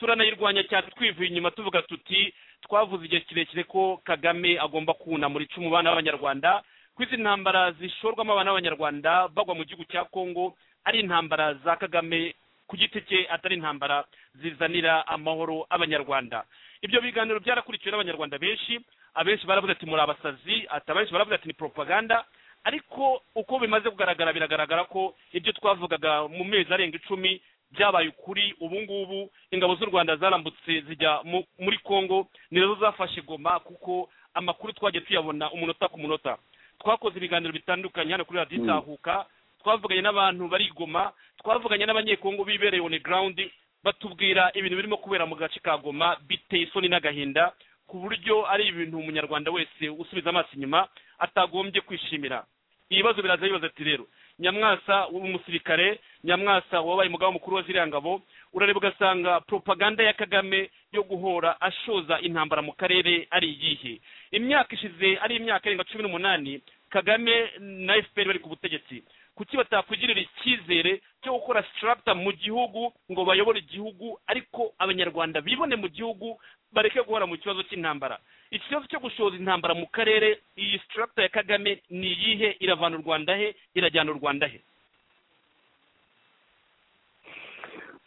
turanayirwanya cyane twivuye inyuma tuvuga tuti twavuze igihe kirekire ko kagame agomba kunamura icumu bana b'abanyarwanda ko izi ntambara zishorwamo abana b'abanyarwanda bagwa mu gihugu cya kongo ari intambara za kagame ku giti cye atari intambara zizanira amahoro abanyarwanda ibyo biganiro byarakurikiwe n'abanyarwanda benshi abenshi baravuze ati muri abasazi ati abenshi baravuze ati ni propaganda ariko uko bimaze kugaragara biragaragara ko ibyo twavugaga mu mezi arenga icumi byabaye ukuri ubu ngubu ingabo z'u rwanda zarambutse zijya mu- muri congo ni nazo zafashe goma kuko amakuru twagiye tuyabona umunota ku munota twakoze ibiganiro bitandukanye hano kuri radiyo itahuka twavuganye n'abantu bari i goma twavuganye n'abanyekongo bibereye on the ground batubwira ibintu birimo kubera mu gace ka goma biteye isoni n'agahinda ku buryo ari ibintu umunyarwanda wese usubiza amaso inyuma atagombye kwishimira ibibazo biraza bibaza ati rero nyamwasa w'umusirikare nyamwasa wabaye umugabo mukuru wa ziriya ngabo urareba ugasanga propaganda ya kagame yo guhora ashoza intambara mu karere ari iyihe imyaka ishize ari imyaka irenga cumi n'umunani kagame na fpr bari ku butegetsi kuki batakwigirira icyizere cyo gukora sitaraputa mu gihugu ngo bayobore igihugu ariko abanyarwanda bibone mu gihugu bareke guhora mu kibazo cy'intambara ikibazo cyo gushoza intambara mu karere iyi sitaraputa ya kagame ni iyihe iravana u rwanda he irajyana u rwanda he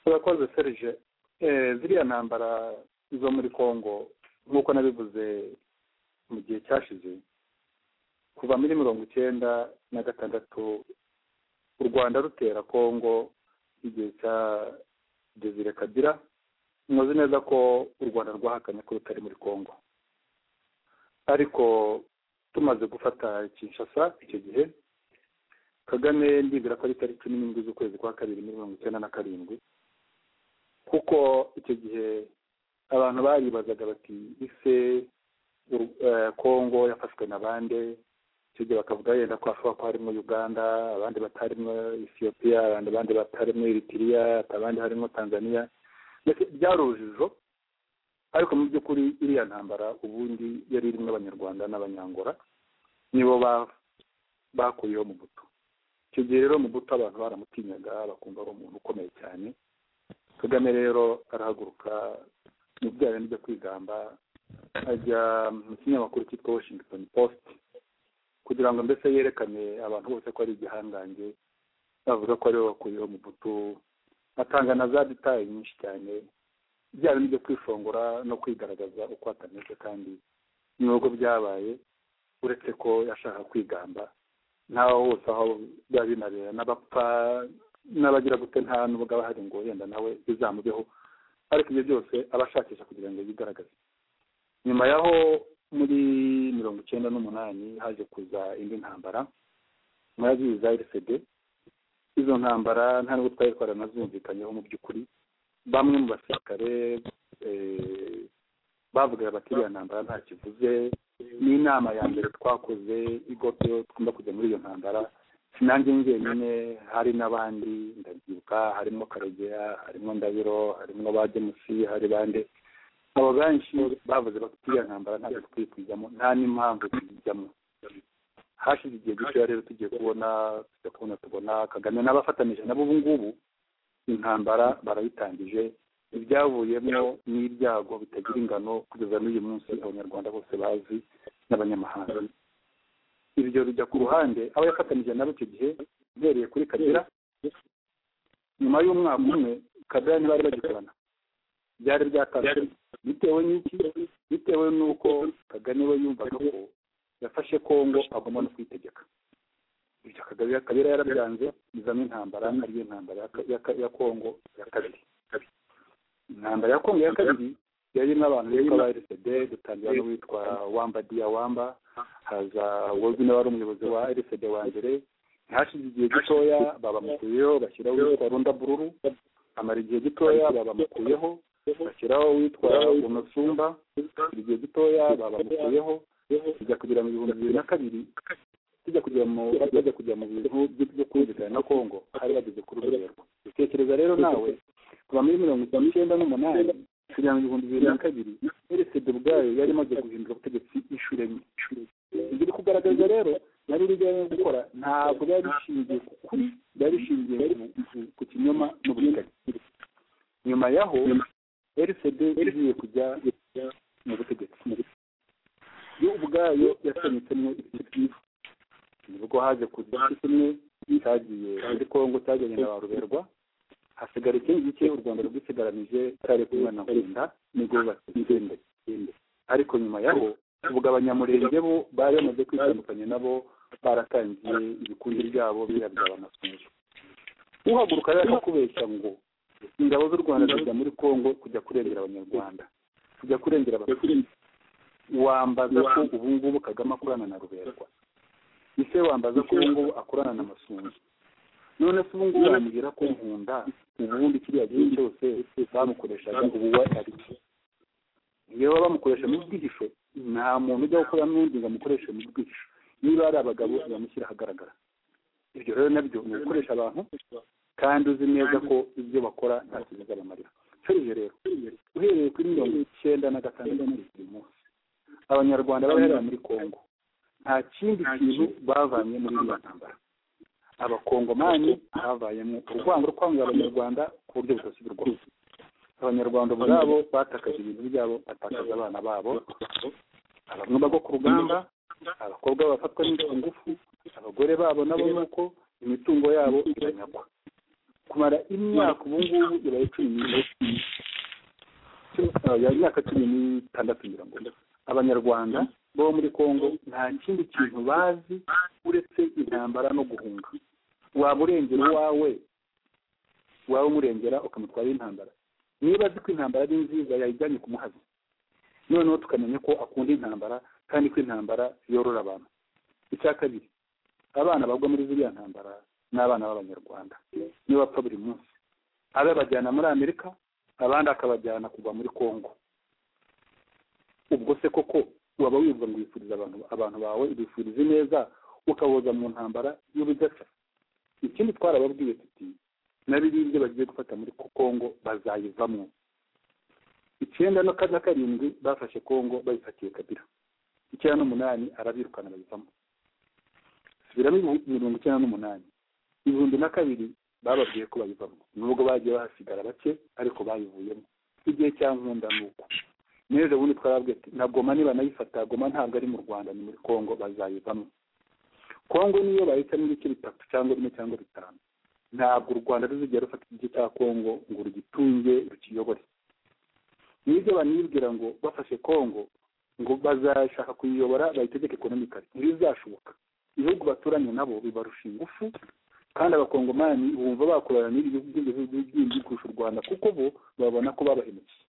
urakoze serije Eh, ziriya ntambara zo muri congo nk'uko nabivuze mu gihe cyashize kuva muri mirongo icyenda na gatandatu u rwanda rutera congo igihe cya desire kabira muzi neza ko u rwanda rwahakanye ko rutari muri congo ariko tumaze gufata kinshasa icyo gihe kagame ndibwira ko ari tariki cumi n'indwi z'ukwezi kwa kabiri muri mirongo icyenda na karindwi kuko icyo gihe abantu baribazaga bati ise u- eh, congo yafashwe na bande icyo gihe bakavuga yenda ko hashobora kuba harimo uganda abandi batarimo ethiopia abandi abandi batarimo eritrea abandi harimo tanzania mbese byari urujijo ariko mu by'ukuri iriya ntambara ubundi yari irimo abanyarwanda n'abanyangora nibo ba- bakuyeho mu buto icyo gihe rero mu buto abantu baramutinyaga bakumva ari umuntu ukomeye cyane kagame rero arahaguruka mu byaha n'ibyo kwigamba ajya mu kinyamakuru cyitwa washington post kugira ngo mbese yerekane abantu bose ko ari igihangange bavuga ko ariwe wakuyeho mu butu atanga na za detaye nyinshi cyane byaba n'ibyo kwishongora no kwigaragaza uko atameze kandi nubwo byabaye uretse ko yashaka kwigamba ntaho hose aho biba binabera n'abapfa n'abagira gute nta n'ubwo aba hari ngo yenda nawe bizamubeho ariko ibyo byose aba ashakisha kugira ngo yigaragaze nyuma y'aho muri mirongo icyenda n'umunani haje kuza indi ntambara murazi za rcd izo ntambara nta n'ubwo twari twaranazumvikanyeho mu by'ukuri bamwe mu basirikare eh, bavugaga bati iriya ntambara nta kivuze ni inama ya mbere twakoze igoto tugomba kujya muri iyo ntambara sinange njyenyine hari n'abandi ndabyibuka harimo karogera harimo ndabiro harimo ba demusi hari bande abo benshi bavuze bati iriya ntambara ntabwo dukwiye kuyijyamo nta n'impamvu tuyijyamo hashize igihe gitoya rero tugiye kubona tujya kubona tubona kagame n'abafatanyije nabo ubu ngubu intambara barayitangije ibyavuyemo n'ibyago bitagira ingano kugeza n'uyu munsi abanyarwanda bose bazi n'abanyamahanga ibyo bijya ku ruhande abo yafatanyije nabo icyo gihe uhereye kuri kagera nyuma y'umwaka umwe kagera ntibari bagikorana byari byatandukanye bitewe n'iki bitewe n'uko kagame we yumvaga ko yafashe kongo agomba no kwitegeka ibyo kagabira kabira yarabyanze izamo intambara ariyo intambara ya- ya- ya kongo ya kabiri intambara ya kongo ya kabiri yari n'abantu bitwa ba rcd dutangira n'uwitwa wamba dia wamba haza wowe nawe wari umuyobozi wa rcd wa mbere ntihashize igihe gitoya babamukuyeho bashyiraho uwitwa runda bururu amara igihe gitoya babamukuyeho bashyiraho uwitwa umusumba igihe gitoya babamukuyeho bijya kugera mu bihumbi bibiri na kabiri tujya kujya mu bajya kujya mu bintu byo- byo kumvikana na kongo hari bageze ku rugerero tekereza rero nawe kuva muri mirongo icyenda n'umunani kugera mu bihumbi bibiri na kabiri rcd ubwayo yari imaze guhindura ubutegetsi inshuro enye ibyo iri kugaragaza rero nari rijyanye no gukora ntabwo byari bishingiye ku kuri byari bishingiye ku- ku kinyoma n'uburinganire nyuma yaho rcd igiye kujya mu butegetsi yo ubwayo yasenyutsemo ibice byinshi nibwo haje kuza igice kimwe cyagiye muri kongo cyaganye na ba ruberwa hasigara ikindi gice u rwanda rwisigaranije cyari kumwe na nkunda nibwo batsinze ariko nyuma yaho ubwo abanyamurenge bo bari bamaze kwitandukanya nabo baratangiye ibikundi byabo birabyaba amasunzu uhaguruka rero akakubeshya ngo ingabo z'u rwanda zijya muri kongo kujya kurengera abanyarwanda kujya kurengera abatutsi wambaza ko ubu ngubu kagame akorana na ruberwa ese wambaza ko ubu ngubu akorana na masunzu none se ubu ngubu wamubwira ko nkunda ubundi kiriya gihe cyose bamukoreshaga ubu we ari iki iyo baba bamukoresha mu bwihisho nta muntu ujya gukora n'undi ngo amukoreshe mu bwihisho niba ari abagabo bamushyira ahagaragara ibyo rero nabyo ni ugukoresha abantu kandi uzi neza ko ibyo bakora nta kintu bizabamarira serije rero uhereye kuri mirongo icyenda na gatandatu kugeza uyu munsi abanyarwanda baherera muri kongo nta kindi kintu bavanye muri iyo ntambara abakongomani havayemo urwango rwo kwanga abanyarwanda ku buryo budasubirwaho abanyarwanda ubwabo batakaje ibintu byabo batakaza abana babo bamwe bagwa ku rugamba abakobwa bafatwa n'ingufu abagore babo nabo nuko imitungo yabo iranyagwa kumara imyaka ubu ngubu ibaye cumi n'itanu ya myaka cumi n'itandatu ngira ngo abanyarwanda bo muri kongo nta kindi kintu bazi uretse intambara no guhunga waba urengera uwawe waba umurengera ukamutwara intambara niba azi ko intambara ari nziza yayijyanye kumuhaza noneho tukamenya ko akunda intambara kandi ko intambara yorora abantu icya kabiri abana bagwa muri ziriya ntambara ni abana b'abanyarwanda niyo bapfa buri munsi abe bajyana muri amerika abandi akabajyana kugwa muri kongo ubwo se koko waba wumva ngo wifuriza abantu abantu bawe ubifuriza neza ukaboza mu ntambara y'ubudasa ikindi twarababwiye tuti na biriya ibyo bagiye gufata muri kongo bazayivamo icyenda no na karindwi bafashe kongo bayifatiye kabira icyenda n'umunani arabirukana bayivamo subiramo ibi- mirongo icyenda n'umunani ibihumbi na kabiri bababwiye ko bayivamo nubwo bagiye bahasigara bake ariko bayivuyemo igihe cya nkunda ni uku neza ubundi twarabwiye ati na goma nibanayifata goma ntabwo ari mu rwanda ni muri kongo bazayivamo kongo niyo bahitamo ibice bitatu cyangwa bine cyangwa bitanu ntabwo u rwanda ruzigera rufata igice cya kongo ngo rugitunge rukiyobore nibyo banibwira ngo bafashe kongo ngo bazashaka kuyiyobora bayitegeke ekonomikari ntibizashoboka ibihugu baturanye nabo bibarusha ingufu kandi abakongomani bumva bakorana n'ibi bihugu byinshi kurusha u rwanda kuko bo babona ko babahemukiye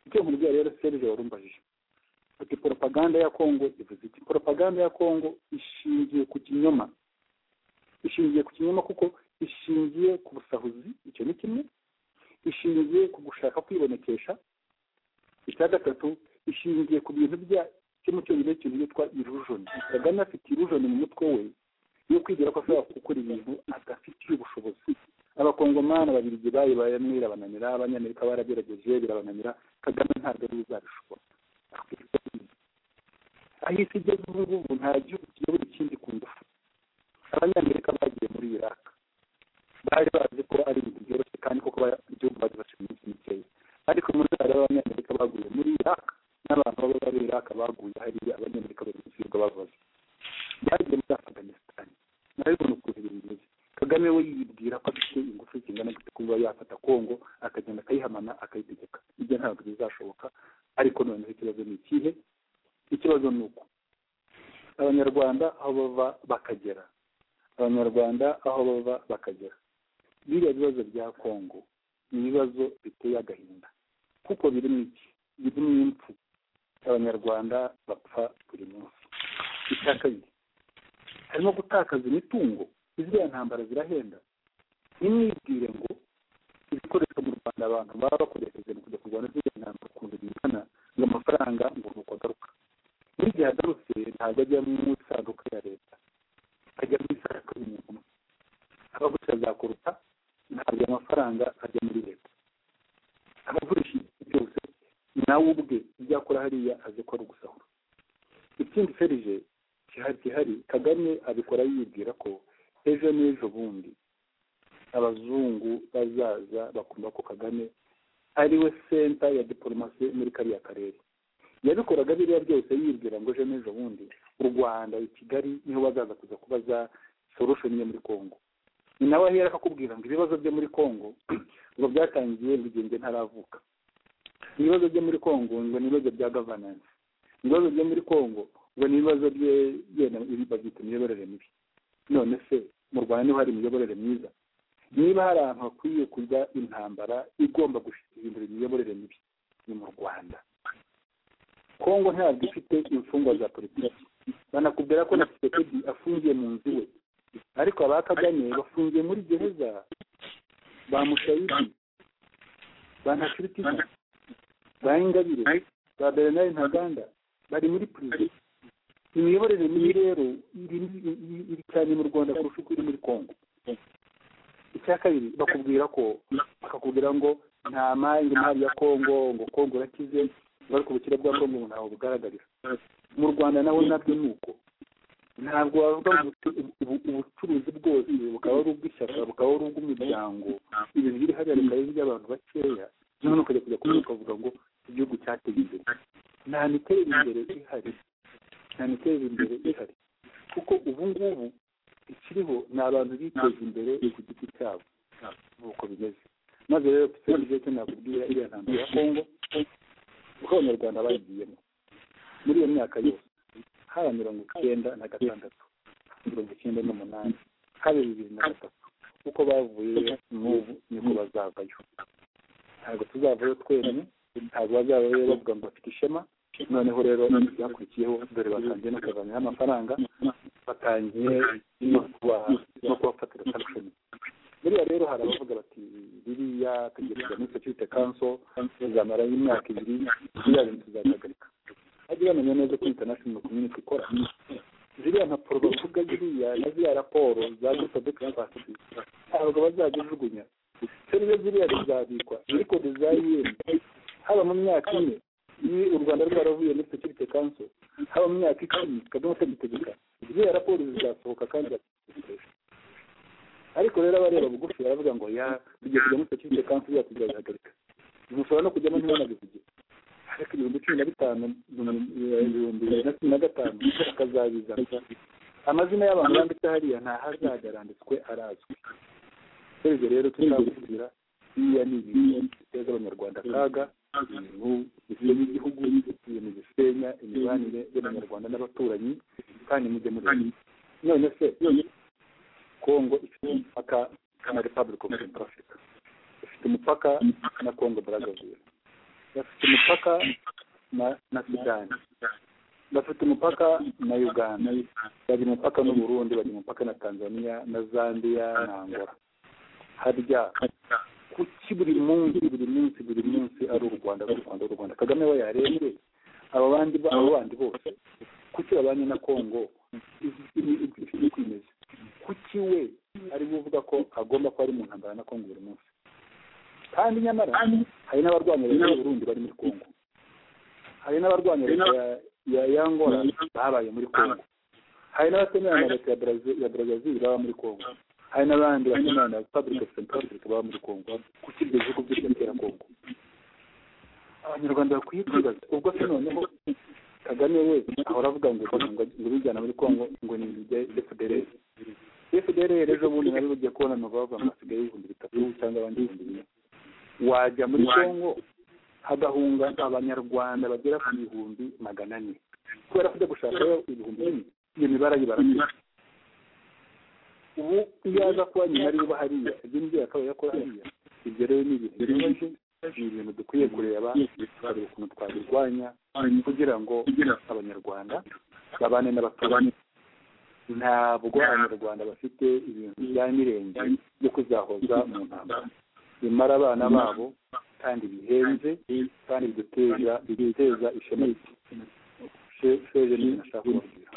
icyo nkubwira rero serge warumbajije ati poropaganda ya kongo ivuze iki poropaganda ya kongo ishingiye ku kinyoma ishingiye ku kinyoma kuko ishingiye ku busahuzi icyo ni kimwe ishingiye ku gushaka kwibonekesha icya gatatu ishingiye ku bintu bya cyo mu cyongereza ikintu cyitwa irujoni kagame afite irujoni mu mutwe we yo kwigera ko ashobora gukora ibintu adafitiye ubushobozi abakongomani babiri bayi bayamwe birabananira abanyamerika baragerageje birabananira kagame ntabwo ari uzabishobora aho isi igeze ubu ngubu nta gihugu kiyobora ikindi ku ngufu abanyamerika bagiye muri iraq bari bazi ko ari ibintu byoroshye kandi koko igihugu bagifashe iminsi mikeya ariko muri hari abanyamerika baguye muri iraq n'abantu baba bari iraq baguye hariya abanyamerika bari gusirwa bavuze byagiye muri afganistan nabibona ukuntu ibintu bimeze kagame we yibwira ko afite ingufu zingana gute kuba yafata kongo akagenda akayihamana akayitegeka ibyo ntabwo bizashoboka ariko noneho ikibazo ni ikihe ikibazo ni uko abanyarwanda aho bava bakagera abanyarwanda aho bava bakagera biriya bibazo bya kongo ni ibibazo biteye agahinda kuko biri mu iki biri mu impfu abanyarwanda bapfa buri munsi icya kabiri harimo gutakaza imitungo iziriya ntambara zirahenda ntimwibwire ngo ibikoresho mu rwanda abantu baba bakoresheje mu kujya kurwana ziriya ntambara ukuntu bingana ngo amafaranga ngo ni uko agaruka n'igihe agarutse ntabwo ajya mu isanduku ya leta ajya mu isanduku y'umuntu umwe abagurisha azakuruta ntabwo amafaranga ajya muri leta abagurisha igihe cyose nawe ubwe ibyo akora hariya azi ko ari ugusahura ikindi ferije gihari kagame abikora yibwira ko ejo n'ejo bundi abazungu bazaza bakumva ko kagame ariwe senta ya diporomasi muri kariya karere yabikoraga biriya byose yibwira ngo ejo n'ejo bundi u rwanda i kigali niho bazaza kuza kubaza solushoni yo muri kongo ni nawe ahera akakubwira ngo ibibazo byo muri kongo ngo byatangiye bigenge ntaravuka ibibazo byo muri kongo ngo ni ibibazo bya gavanansi ibibazo byo muri kongo ngo ni ibibazo bye yenda babyita imiyoborere mibi none se mu rwanda niho hari imiyoborere myiza niba hari ahantu hakwiye kujya intambara igomba guhindura imiyoborere mibi ni mu rwanda kongo ntabwo ifite imfungwa za politiki banakubwira ko na kisekedi afungiye mu nzu iwe ariko aba kagame bafungiye muri gereza ba mushayidi ba ntakiritika ba ingabire ba bernard ntaganda bari muri pirizo imiyoborere mibi rero iri cyane mu rwanda kurusha uko iri muri kongo icya kabiri bakubwira ko bakakubwira ngo nta mari imari ya kongo ngo kongo urakize ariko ubukire bwa kongo umuntu ntabwo bugaragarira mu rwanda naho nabyo ni uko ntabwo wavuga ubucuruzi bwose bukaba ari ubw'ishyaka bukaba ari ubw'umuryango ibintu biri hariya bikaba ari iby'abantu bakeya noneho ukajya kujya kubona ukavuga ngo igihugu cyateye imbere nta miterere imbere ihari nta miterere imbere ihari kuko ubu ngubu ikiriho ni abantu biteza imbere ku giti cyabo nk'uko bimeze maze rero pisine cyo nakubwira iriya ntambaro ya kongo uko abanyarwanda bayigiyemo muri iyo myaka yose haba mirongo icyenda na gatandatu mirongo icyenda n'umunani haba bibiri na gatatu uko bavuye n'ubu niko bazavayo ntabwo tuzavayo twenyine ntabwo bazavayo bavuga ngo bafite ishema noneho rero byakurikiyeho dore batangiye no kuzanira amafaranga batangiye no kubafatira sankishoni buriya rero hari abavuga bati biriya tegereza muri security council bizamara imyaka ibiri biriya bintu tuzabihagarika bajye bamenya neza ko international community ikora ziriya mpapuro bavuga ziriya na ziriya raporo za group of experts ntabwo bazajya jugunya serivisi ziriya zizabikwa ariko dizayini haba mu myaka ine iyo u rwanda rwaravuye muri security council haba mu myaka icumi kagame atagitegeka ziriya raporo zizasohoka kandi zazikoresha ariko rero abareba bugufi baravuga ngo ya tujya kujya muri security council yacu birabihagarika mushobora no kujyamo ntibanabivuge ariko ibihumbi cumi na bitanu ibihumbi bibiri na cumi na gatanu bakazabizana amazina y'abantu banditse hariya nta hazaga aranditswe arazwi serivisi rero tuzabubwira biriya ni ibintu biteza abanyarwanda akaga ibintu bivuye n'igihugu ibintu bisenya imibanire y'abanyarwanda n'abaturanyi kandi mujye muri none se kongo ifite umupaka na repubulika of central africa ifite umupaka na kongo brazzaville bafite umupaka na na sudani bafite umupaka na uganda bari umupaka n'uburundi bari umupaka na tanzania na zambia na angola harya kuki buri munsi buri munsi buri munsi ari u rwanda ari u rwanda ari u rwanda kagame we yarembye aba bandi ba- abo bandi bose kuki babanye na kongo kwimeza kuki we ari we uvuga ko agomba kuba ari mu ntambara na kongo buri munsi kandi nyamara hari n'abarwanya leta y'uburundi bari muri kongo hari n'abarwanya leta ya- ya yangora babaye muri kongo hari n'abatemerana na leta ya Brazil- ya brazil baba muri kongo hari n'abandi batemerana na republic of central africa baba muri kongo kuki ibyo bihugu byose bitera kongo abanyarwanda bakwiye kwibaza ubwo se noneho kagame we ahora avuga ngo ngo ngo bijyana muri kongo ngo ni ibijya fdrr fdrr ejo bundi nabo bagiye kubona nova bavuga hasigaye ibihumbi bitatu cyangwa abandi ibihumbi bine wajya muri kongo hagahunga abanyarwanda bagera ku bihumbi magana ane kubera ko ujya gushakayo ibihumbi bine iyo mibare ayibarasira ubu iyo aza kuba nyuma ariwe uba hariya ibyo nibyo yakabaye yakora hariya ibyo rero ni ibintu bibaje ni ibintu dukwiye kureba tukareba ukuntu twabirwanya kugira ngo abanyarwanda babane n'abaturanyi ntabwo abanyarwanda bafite ibintu bya mirenge byo kuzahoza mu ntambara bimara abana babo kandi bihenze kandi biduteza biduteza ishema rike Se- seje ni nashaka kubabwira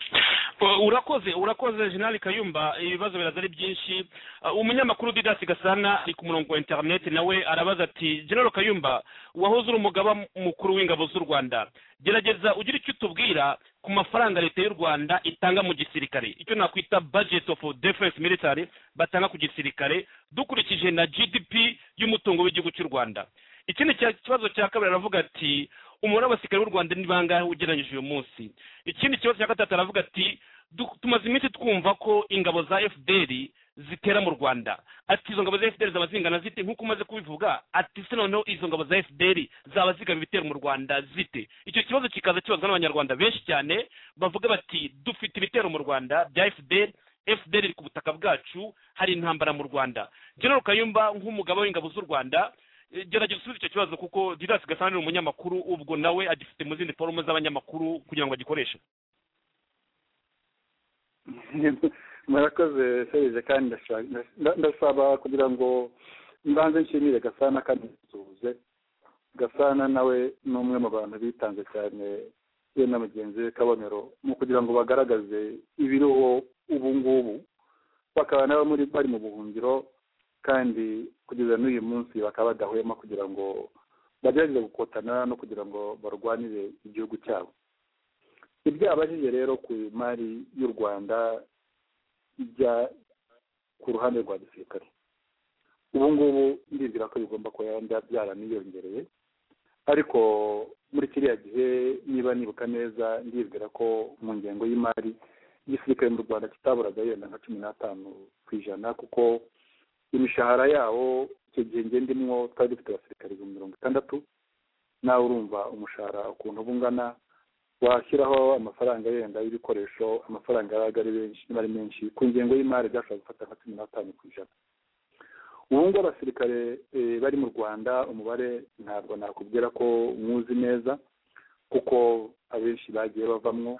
Uh, urakoze urakoze jenerali kayumba ibibazo biraza ari byinshi Uh, umunyamakuru didasi gasana ari ku murongo wa interineti nawe arabaza ati jenerali kayumba wahoze uri umugaba mukuru w'ingabo z'u rwanda gerageza ugire icyo utubwira ku mafaranga leta y'u rwanda itanga mu gisirikare icyo nakwita budget of defense military batanga ku gisirikare dukurikije na gdp y'umutungo w'igihugu cy'u rwanda ikindi cya- kibazo cya kabiri aravuga ati umubare w'abasirikare b'u rwanda ni bangahe ugereranyije uyu munsi ikindi kibazo cya gatatu aravuga ati "Du- tumaze iminsi twumva ko ingabo za fdr zitera mu rwanda ati izo ngabo za fdr zaba zingana zite nk'uko umaze kubivuga ati se noneho izo ngabo za fdr zaba zigaba ibitero mu rwanda zite icyo kibazo kikaza kibazwa n'abanyarwanda benshi cyane bavuga bati dufite ibitero mu rwanda bya fdr fdr iri ku butaka bwacu hari intambara mu rwanda general kayumba nk'umugaba w'ingabo z'u rwanda Eh, gerageza usubize icyo kibazo kuko didasi gasana ni umunyamakuru ubwo nawe agifite mu zindi forume z'abanyamakuru kugira ngo agikoreshe murakoze serije kandi ndashaka- nda- ndasaba kugira ngo mbanze nshimire gasana kandi nsuhuze gasana nawe ni umwe mu bantu bitanze cyane we na mugenzi we kabonero mu kugira ngo bagaragaze ibiriho ubu ngubu bakaba nabo muri bari mu buhungiro kandi kugeza n'uyu munsi bakaba badahwema kugira ngo bagerageze gukotana no kugira ngo barwanire igihugu cyabo ibyo abajije rero ku mari y'u rwanda ijya ku ruhande rwa gisirikare ubu ngubu ndizera ko bigomba kuba yaba byaraniyongereye ariko muri kiriya gihe niba nibuka neza ndibwira ko mu ngengo y'imari igisirikare mu rwanda kitaburaga yenda nka cumi n'atanu ku ijana kuko imishahara yawo icyo gihe nge ndimwo twari dufite abasirikare ibihumbi mirongo itandatu nawe urumva umushahara ukuntu uba ungana washyiraho amafaranga yenda y'ibikoresho amafaranga yabaga ari benshi niba ari menshi ku ngengo y'imari byashobora gufata nka cumi n'atanu ku ijana ubu ngubu abasirikare eh, bari mu rwanda umubare ntabwo nakubwira ko mwuzi neza kuko abenshi bagiye bavamwo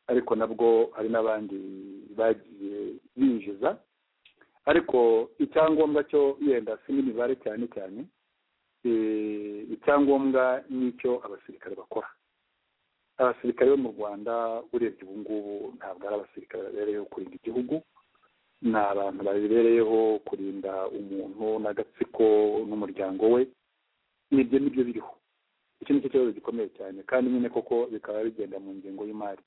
ariko nabwo hari n'abandi bagiye binjiza ariko icyangombwa cyo yenda si n'imibare cyane cyane eh, icyangombwa ni icyo abasirikare bakora abasirikare bo mu rwanda urebye ubu ngubu ntabwo ari abasirikare babereyeho kurinda igihugu ni abantu babereyeho kurinda umuntu n'agatsiko n'umuryango we nibyo nibyo biriho icyo nicyo kibazo gikomeye cyane kandi nyine koko bikaba bigenda mu ngengo y'imari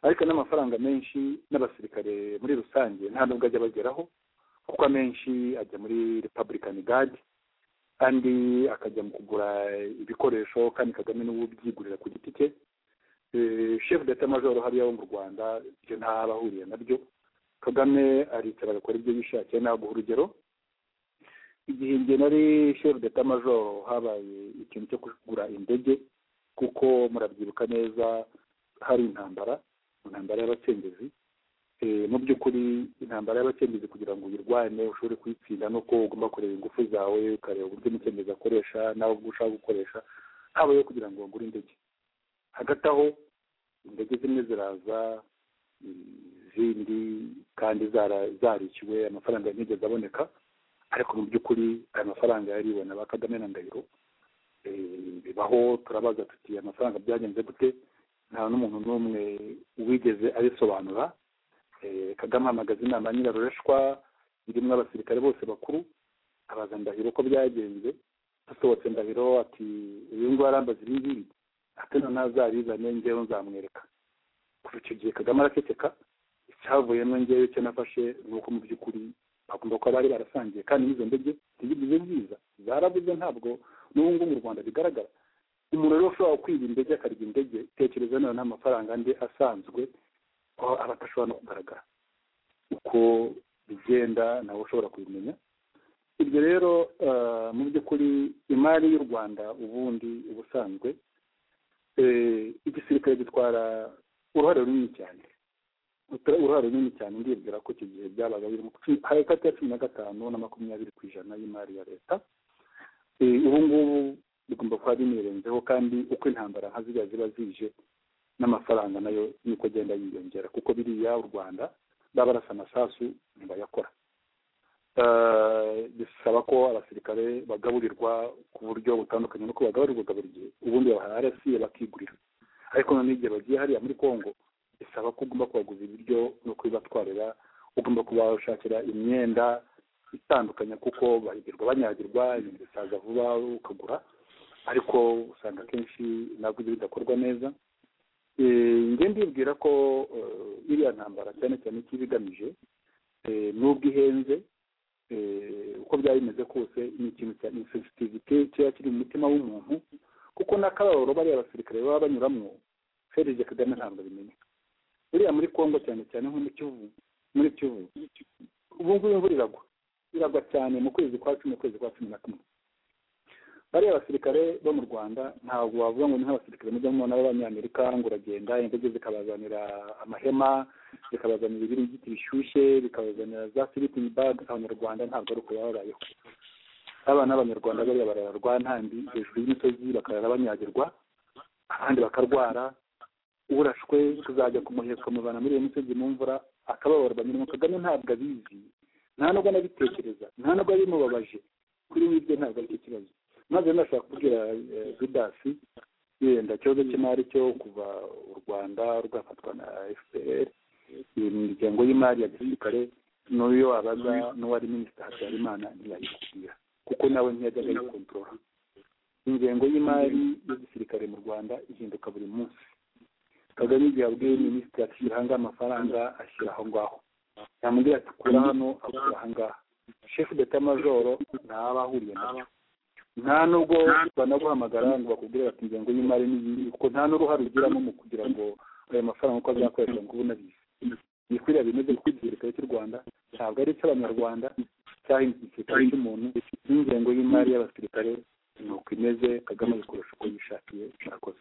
ariko n'amafaranga menshi n'abasirikare muri rusange nta nubwo ajya bageraho kuko amenshi ajya muri republican guard kandi akajya mu kugura ibikoresho kandi kagame n'ubu byigurira ku giti cye Eh, chef data majoro hariya wo mu rwanda ibyo ntaba ahuriye nabyo kagame aricara agakora ibyo yishakiye ntabwo urugero igihe njye nari chef d'etat major habaye ikintu cyo kugura indege kuko murabyibuka neza hari intambara intambara y'abacengezi Eh, mu by'ukuri intambara y'abacengezi kugira ngo uyirwane ushobore kuyitsinda nuko ugomba kureba ingufu zawe ukareba uburyo umucengezi akoresha nawe ubwo ushaka gukoresha habayeho kugira ngo bagure indege hagati aho indege zimwe ziraza izindi kandi zara- zarishyuwe amafaranga yanigeze aboneka ariko mu by'ukuri aya mafaranga yariwe na ba kagame na ndahiro Eh, bibaho turabaza tuti amafaranga byagenze gute nta n'umuntu n'umwe wigeze abisobanura Eh, kagame ahamagaza inama ya nyirarureshwa irimo abasirikare bose bakuru abaza ndahiro ko byagenze asohotse ndahiro ati uyu nguyu arambaza ibi ngibi ati noneho azabizane ngewe nzamwereka kuva icyo gihe kagame araceceka icyavuyemo ngewe icyo nafashe ni uko mu by'ukuri bagomba kuba bari barasangiye kandi n'izo ndege ntizigeze ziza zarabuze ntabwo n'ubu ngubu mu rwanda bigaragara umuntu rero ushobora kwiba indege akarya indege tekereza nawe n'amafaranga andi asanzwe ko aba adashobora no kugaragara uko bigenda nawe ushobora kubimenya ibyo rero eh, mu by'ukuri imari y'u rwanda ubundi ubusanzwe eh, igisirikare gitwara uruhare runini cyane Uta- uruhare runini cyane ndibwira ko icyo gihe byabaga biri mu cumi- hagati ya cumi na gatanu na makumyabiri ku ijana y'imari ya leta Eh, ubu ngubu bigomba kuba binirenzeho kandi uko intambara nka ziriya ziba zije n'amafaranga nayo niko agenda yiyongera kuko biriya u rwanda baba barasa amasasu ntibayakora Eh, bisaba ko abasirikare bagaburirwa ku buryo butandukanye nuko bagaburirwaga buri gihe ubundi babaha rsi bakigurira ariko noneho igihe bagiye hariya muri congo bisaba ko ugomba kubaguza ibiryo no kubibatwarira ugomba kubashakira imyenda itandukanye kuko bahigirwa banyagirwa ibintu bisaza vuba ukagura ariko usanga akenshi ntabwo ibyo bidakorwa neza Eh, njye ndibwira ko eh, iriya ntambara cyane cyane icyo iba igamije eh, n'ubwo ihenze eh, uko byaba bimeze kose ni ikintu cya insensitivite kiba kiri mu mutima w'umuntu kuko n'akababaro bariya basirikare baba banyuramo ferije kagame ntabwo abimenya buriya muri kongo cyane cyane nko mu kivu muri kivu ubu ngubu imvura iragwa iragwa cyane mu kwezi kwa cumi ukwezi kwa cumi na kumwe bariya basirikare bo mu rwanda ntabwo wavuga ngo ni nk'abasirikare mujya mubona b'abanyamerika ngo uragenda indege zikabazanira amahema zikabazanira ibiringiti bishyushye bikabazanira za sleeping bag abanyarwanda ntabwo ari uko baba babayeho abana b'abanyarwanda bariya barararwa ntambi hejuru y'imisozi bakarara banyagirwa abandi bakarwara urashwe tuzajya kumuheka mubana muri iyo misozi mu mvura akababaro banyuramo kagame ntabwo abizi nta nubwo anabitekereza nta nubwo abimubabaje kuri we ibyo ntabwo aricyo kibazo maze nashaka kubwira eh, judasi yenda ikibazo cy'imari cyo kuva u rwanda rwafatwa na fpr iyi miryango y'imari ya gisirikare n'uyo wabaza n'uwari minisita habyarimana ntiyayikubwira kuko nawe ntiyajyaga ayikontorora ingengo y'imari y'igisirikare mu rwanda ihinduka buri munsi kagame igihe abwiye minisitiri ati shyira hangaha amafaranga ashyira aho ngaho yamubwira ati kura hano akura aha ngaha shefu deta majoro ntaba ahuriye nabyo nta nubwo banaguhamagara ngo bakubwire bati ingengo y'imari n'iyi kuko nta n'uruhare ugiramo mu kugira ngo ayo mafaranga uko azakoreshwa ngo ubone abizi ni kuriya bimeze kuko igisirikare cy'u rwanda ntabwo ari icy'abanyarwanda cyangwa igisirikare cy'umuntu n'ingengo y'imari y'abasirikare ni uko imeze kagame ayikoresha uko yishakiye murakoze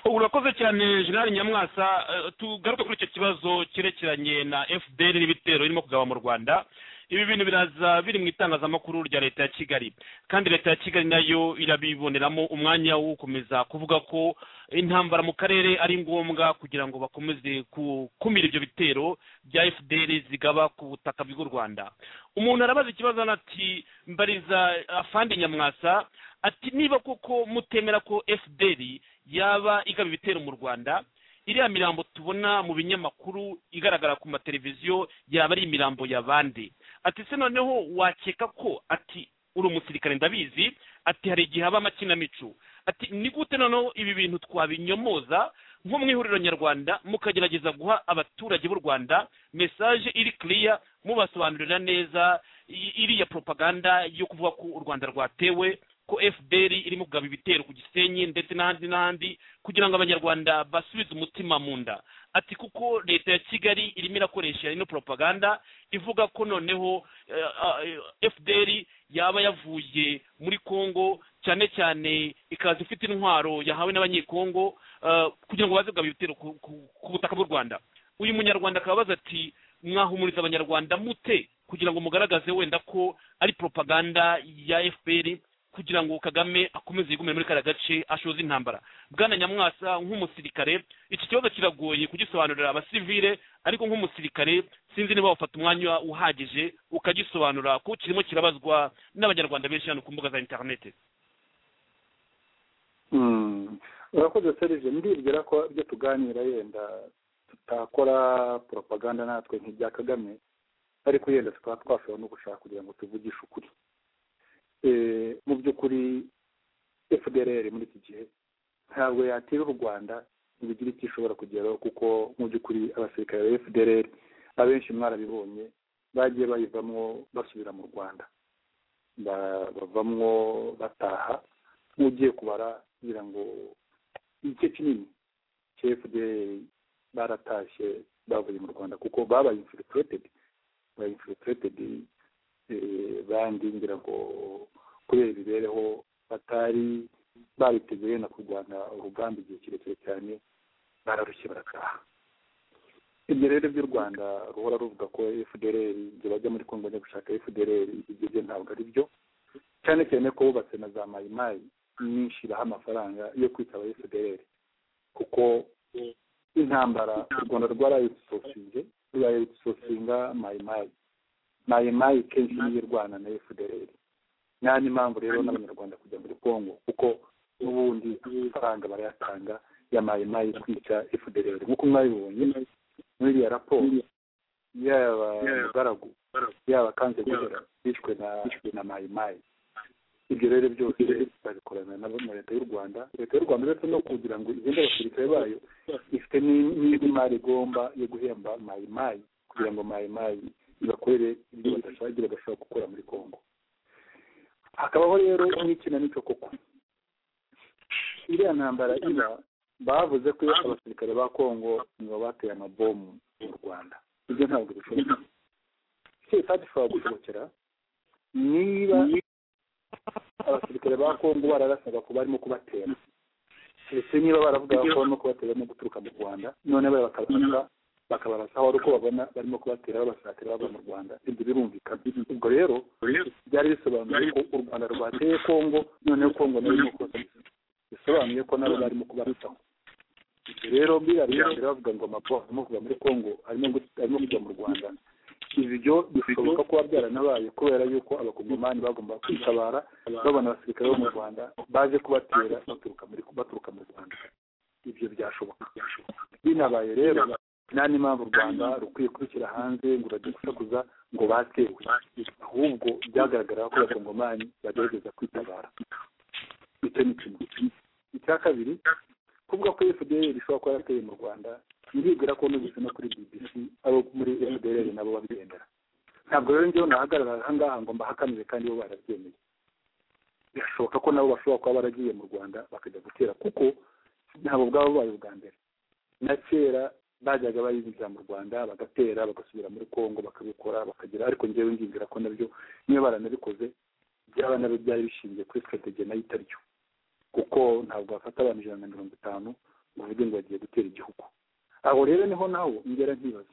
urakoze cyane jenali nyamwasa Eh, tugaruke kuri icyo kibazo cyerekeranye na fpr n'ibitero birimo kugaba mu rwanda ibi bintu biraza biri mu itangazamakuru rya leta ya kigali kandi leta ya kigali nayo irabiboneramo umwanya wo gukomeza kuvuga ko intambara mu karere ari ngombwa kugira ngo bakomeze gukumira ibyo bitero bya fpr zigaba ku butaka bw'u rwanda umuntu arabaza ikibazo hano ati mbariza afande nyamwasa ati niba koko mutemera ko fpr yaba igaba ibitero mu rwanda iriya mirambo tubona mu binyamakuru igaragara ku mateleviziyo yaba ari imirambo ya bande ati se noneho wakeka ko ati uri umusirikare ndabizi ati hari igihe haba amakinamico ati ni gute noneho ibi bintu twabinyomoza nko mu ihuriro nyarwanda mukagerageza guha abaturage b'u rwanda mesaje iri kiriya mubasobanurira neza i- iriya propaganda yo kuvuga ko u rwanda rwatewe ko fpr irimo kugaba ibitero ku gisenyi ndetse n'ahandi n'ahandi kugira ngo abanyarwanda basubize umutima mu nda ati kuko leta ya kigali irimo irakoresha ino propaganda ivuga ko noneho eh, ah, eh, fdr yaba yavuye muri congo cyane cyane ikaza ifite intwaro yahawe n'abanyekongo eh, kugira ngo baze kugaba ibitero ku- ku ku butaka bw'u rwanda uyu munyarwanda akaba abaza ati mwahumuriza abanyarwanda mute kugira ngo mugaragaze wenda ko ari propaganda ya fpr kugira ngo kagame akomeze yigumire muri kariya gace ashoze intambara bwana nyamwasa nk'umusirikare iki kibazo kiragoye kugisobanurira abasivile ariko nk'umusirikare sinzi niba wafata umwanya uhagije ukagisobanura kuko kirimo kirabazwa n'abanyarwanda benshi hano ku mbuga za interinete Mm. urakoze serije ndibwira ko ibyo tuganira yenda tutakora propaganda natwe nk'ibya kagame ariko yenda tukaba twashobora no gushaka kugira ngo tuvugishe ukuri Eh, mu by'ukuri fdrr muri iki gihe ntabwo yatera u rwanda ngo igire icyo ishobora kugeraho kuko mu by'ukuri abasirikare ba fdrr abenshi mwarabibonye bagiye bayivamo basubira mu rwanda Ba- bavamwo bataha nk'ugiye kubara kugira ngo igice kinini cya fdr baratashye bavuye mu rwanda kuko babaye infiltrated babaye infiltrated eh, bandi ngira ngo kubera imibereho batari bariteguye na kurwana urugamba igihe kirekire cyane bararushye barataha ibyo rero by'u rwanda ruhora ruvuga ko fdr ibyo bajya muri kongo bajya gushaka fdr ibyo byo ntabwo ari byo cyane cyane ko bubatse na za mayimayi nyinshi baha amafaranga yo kwitaba fdr kuko intambara u rwanda rwarayisosinze rurayisosinga mayimayi mayimayi kenshi niyo irwana na fdr nta n'impamvu rero n'abanyarwanda kujya muri kongo kuko n'ubundi amafaranga barayatanga ya mayimayi kwica fdr nk'uko mwabibonye muri iriya raporo yaba mugaragu yaba kanze guhera bishwe na na mayimayi ibyo rero byose babikorana nabo na leta y'u rwanda leta y'u rwanda uretse no kugira ngo igende abasirikare bayo ifite ni- n'indi mari igomba yo guhemba mayimayi kugira ngo mayimayi ibakorere ibyo badashagira bashobora gukora muri kongo hakabaho rero n'ikinamico koko iriya ntambara iba bavuze ko iyo abasirikare ba kongo nibo bateye amabomu mu rwanda ibyo ntabwo bishoboka icyo bitadishobora gushobokera niba abasirikare ba kongo bararasaga ko barimo kubatera ndetse niba baravuga ko barimo kubatera no guturuka mu rwanda noneho bakabarasa bakabarasa aho ari uko babona barimo kubatera babasatira bava mu rwanda ibyo birumvikana ubwo rero byari bisobanuye ko u rwanda rwateye kongo noneho kongo nayo irimo kubasabisa bisobanuye ko nabo barimo kubarutaho ibyo rero biriya birangira bavuga ngo amapo arimo kuva muri kongo arimo gu- arimo kujya mu rwanda ibyo bishoboka kuba byaranabaye kubera yuko abakongomani bagomba kwitabara babona abasirikare bo mu rwanda baje kubatera baturuka muri baturuka mu rwanda ibyo byashoboka binabaye rero nta n'impamvu u rwanda rukwiye kubishyira hanze ngo urajye gusakuza ngo batewe ahubwo byagaragara ko abakongomani bagerageza kwitabara icyo ni kimwe icya kabiri kuvuga ko fdr ishobora kuba yarateye mu rwanda ndibwira ko nubise no kuri bbc abo muri fdr nabo babyemera ntabwo rero njyewe nahagarara ahangaha ngo mbahakanire kandi bo barabyemeye birashoboka ko nabo bashobora kuba baragiye mu rwanda bakajya gutera kuko ntabwo bwaba bubaye ubwa mbere na kera bajyaga bayinjira mu rwanda bagatera bagasubira muri kongo bakabikora bakagira ariko njyewe ndibwira ko nabyo niba baranabikoze byaba nabyo byari bishingiye kuri strategy nayo itari yo kuko ntabwo bafata abantu ijana na mirongo itanu ngo uvuge ngo bagiye gutera igihugu aho rero niho naho ngera nkibaza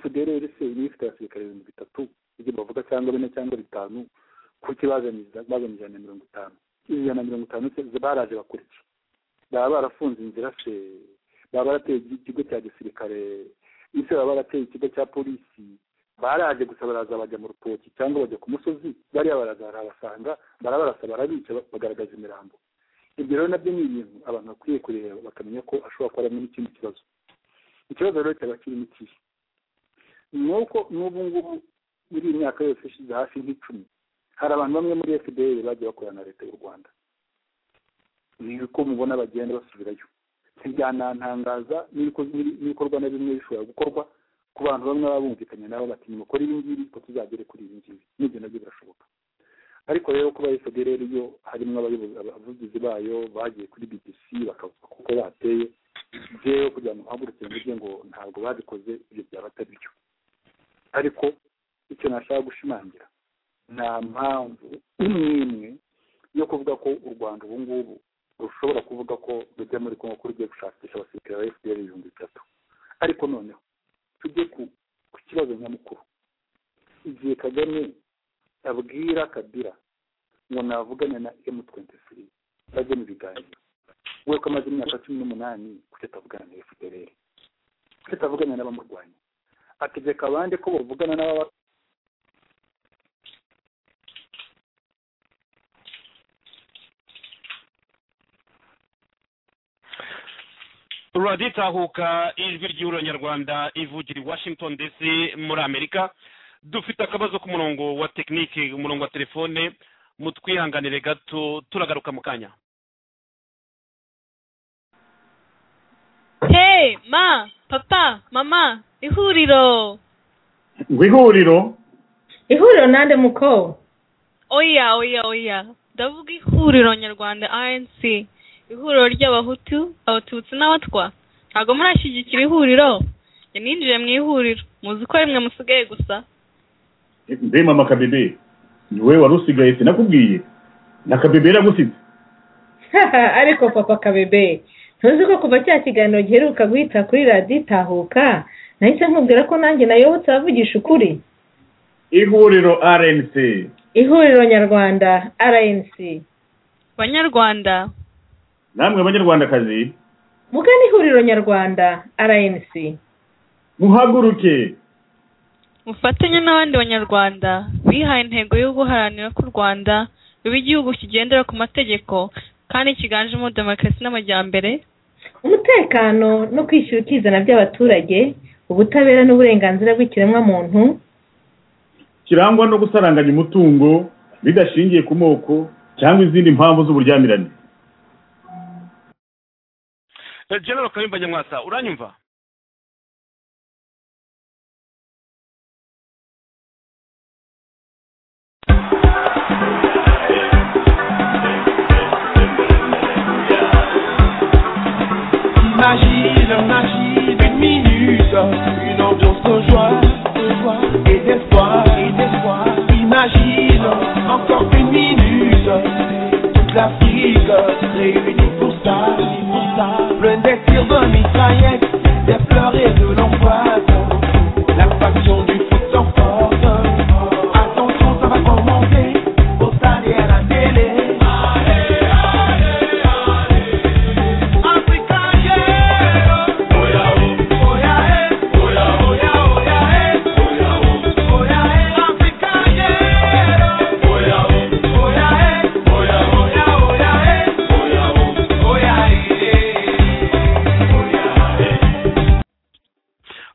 fdr se niba ifite abasirikare ibihumbi bitatu ibyo bavuga cyangwa bine cyangwa bitanu kuki bazaniza bazana ijana na mirongo itanu ijana na mirongo itanu se baraje bakora iki baba barafunze inzira se baba barateye igi- ikigo cya gisirikare ese baba barateye ikigo cya polisi baraje gusa baraza bajya mu rutoki cyangwa bajya ku musozi bariya baraza barabasanga barabarasa barabica bagaragaza imirambo ibyo rero nabyo ni ibintu abantu bakwiye kureba bakamenya ko ashobora kuba arimo n'ikindi kibazo ikibazo rero cyaba kirimo ikihe ni uko n'ubu ngubu muri iyi myaka yose ishize hafi nk'icumi hari abantu bamwe muri fdr bagiye bakorana na leta y'u rwanda ni uko mubona bagenda basubirayo ntibyanantangaza n'ibiko- n'ibi- n'ibikorwa na bimwe bishobora gukorwa ku bantu bamwe baba bumvikanye nabo bati nimukore ibi ngibi ko tuzagere kuri ibi ngibi n'ibyo nabyo birashoboka ariko rero kuba fdr yo harimo abayobozi abavugizi bayo bagiye kuri bbc bakavuga kuko bateye byewe kugira ngo mpagurukire mvuge ngo ntabwo babikoze ibyo byaba atari byo ariko icyo nashaka gushimangira nta mpamvu imwe imwe yo kuvuga ko u rwanda ubu ngubu rushobora kuvuga ko rujya muri kongo ko rugiye gushakisha abasirikare ba fpr ibihumbi bitatu ariko noneho tujye ku ku kibazo nyamukuru igihe kagame abwira kabira ngo navugane na emu twenti siri bajye mu biganiro we ko amaze imyaka cumi n'umunani kuki atavugana na fpr kuki atavugana n'abamurwanya ategeka abandi ko bavugana n'ababa raditahuka ijwi ry'ihuriro nyarwanda ivugira i washington dc muri amerika dufite akabazo k'umurongo wa tekinike umurongo wa telefone mutwihanganire gato turagaruka mu kanya hey ma papa mama ihuriro ngo ihuriro ihuriro nande muko oya oya oya ndavuga ihuriro nyarwanda rnc ihuriro ry'abahutu abatutsi n'abatwa ntabwo murashyigikira ihuriro njye ninjiye mu ihuriro muzi ko rimwe musigaye gusa mbe mama kabebe ni wowe wari usigaye sinakubwiye na kabebe yaragusitse ariko papa kabebe ntuzi ko kuva cya kiganiro giheruka guhita kuri radiyo itahuka nahise nkubwira ko nanjye nayobotse abavugisha ukuri ihuriro rnc ihuriro nyarwanda rnc banyarwanda namwe banyarwandakazi mugana ihuriro nyarwanda rnc muhaguruke mufatanye n'abandi banyarwanda bihaye intego yo guharanira ko u rwanda ruba igihugu kigendera ku mategeko kandi kiganjemo demokarasi n'amajyambere umutekano no kwishyura ukizana by'abaturage ubutabera n'uburenganzira bw'ikiremwamuntu kirangwa no gusaranganya umutungo bidashingiye ku moko cyangwa izindi mpamvu z'uburyamirane Eh, general kayumba nyamwasa uranyumva Magie, leur magie d'une minute, une ambiance de joie, de joie et d'espoir, et d'espoir. Imagine encore une minute, toute l'Afrique réunie pour ça, pour ça. Plein des tirs de mitraillettes, des pleurs et de l'angoisse, la passion du foot s'emporte. Attention, ça va commencer, au stade et à la télé.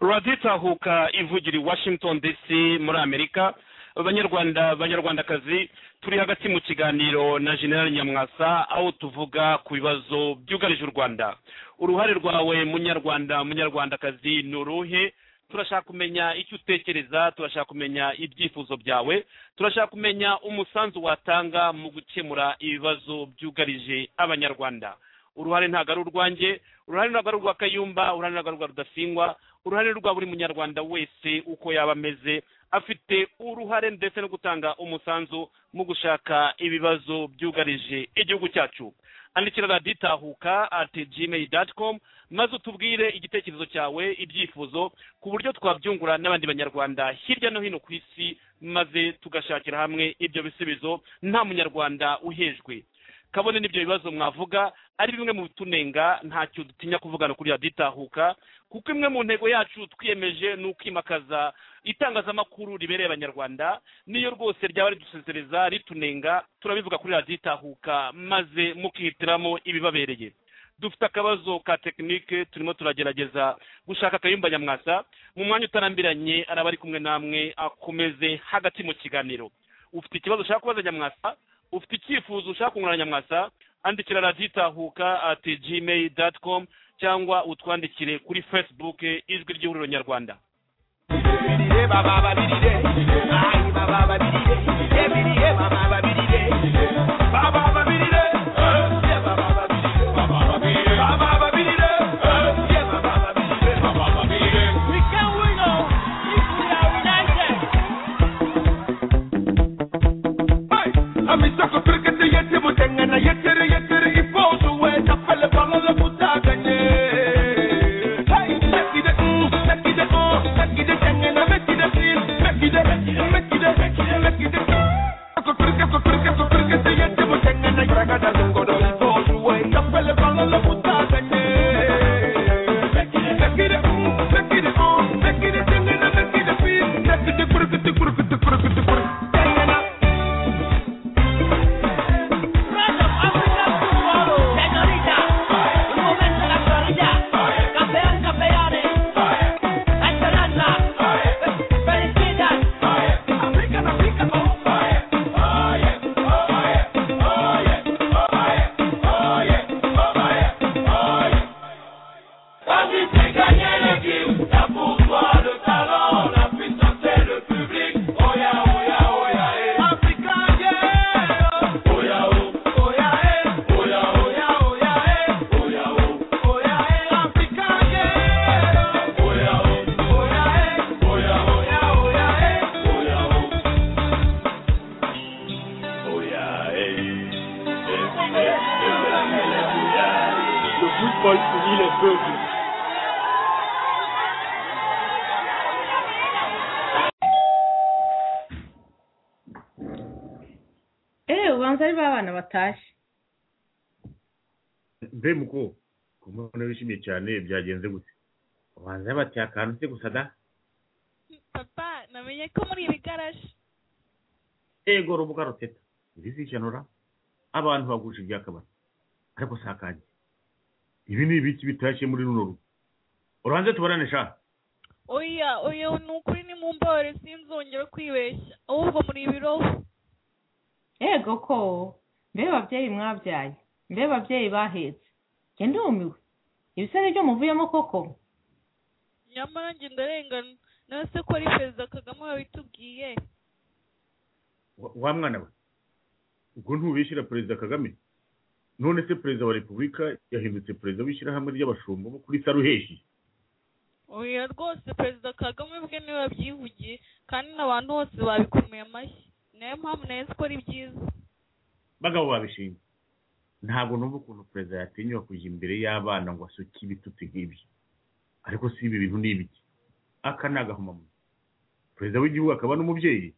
raditahuka ivugira i washington dc muri amerika banyarwanda banyarwandakazi turi hagati mu kiganiro na general nyamwasa aho tuvuga ku bibazo byugarije u rwanda uruhare rwawe munyarwanda munyarwandakazi ni uruhe turashaka kumenya icyo utekereza turashaka kumenya ibyifuzo byawe turashaka kumenya umusanzu watanga mu gukemura ibibazo byugarije abanyarwanda uruhare ntabwo ari urwanjye uruhare ntabwo ari urwa kayumba uruhare ntabwo ari urwa rudasingwa uruhare rwa buri munyarwanda wese uko yaba ameze afite uruhare ndetse no gutanga umusanzu mu gushaka ibibazo byugarije igihugu cyacu andikira radiyo itahuka ati gmail doti komu maze utubwire igitekerezo cyawe ibyifuzo ku buryo twabyungura n'abandi banyarwanda hirya no hino ku isi maze tugashakira hamwe ibyo bisubizo nta munyarwanda uhejwe kabone n'ibyo bibazo mwavuga ari bimwe mu bitunenga ntacyo dutinya kuvugana kuri radiyo itahuka kuko imwe mu ntego yacu twiyemeje ni ukwimakaza itangazamakuru ribereye abanyarwanda niyo rwose ryaba ridusezereza ritunenga turabivuga kuri radiyo itahuka maze mukihitiramo ibibabereye dufite akabazo ka tekinike turimo turagerageza gushaka akayumba nyamwasa mu mwanya utarambiranye araba ari kumwe namwe akomeze hagati mu kiganiro ufite ikibazo ushaka kubaza nyamwasa ufite icyifuzo ushaka kungurana nyamwasa andikira radiyo itahuka ati gmail doti komu cyangwa utwandikire kuri facebook ijwi ry'ihuriro nyarwanda Baba babirire, baba babirire, baba babirire, baba babirire, peuple. eee ubanza ari ba bana batashye mbe muko ku mbona wishimiye cyane byagenze gute ubanza yabatiye akantu se gusa da papa namenye ko muri ibi garaje ego rubuga ruteta irizicanura abantu bagusha ibyakabari ariko si akanjye ibi ni ibiki bitashye muri runo rugo urubanza tubarane sha oya oya ni ukuri ni mu mbabare sinzongera kwibeshya ahubwo muri ibi roho yego ko mbe babyeyi mwabyaye mbe babyeyi bahetse njye ndumiwe ibisare byo muvuyemo koko nyamara njye ndarengana nawe se ko ari perezida kagame wabitubwiye Wa- wa mwana we ubwo ntubishyira perezida kagame none se perezida wa repubulika yahindutse perezida w'ishyirahamwe ry'abashumba bo kuri saruheshi oya rwose perezida kagame ubwe niwe wabyivugiye kandi n'abantu bose babikomeye amashyi nayo mpamvu nayo ko ari byiza bagabo babishinzwe ntabwo numva ukuntu perezida yatinyuka kujya imbere y'abana ngo asuke ibitutsi nk'ibyo ariko si ibi bintu ni ibiki aka ni agahomamunwa perezida w'igihugu akaba n'umubyeyi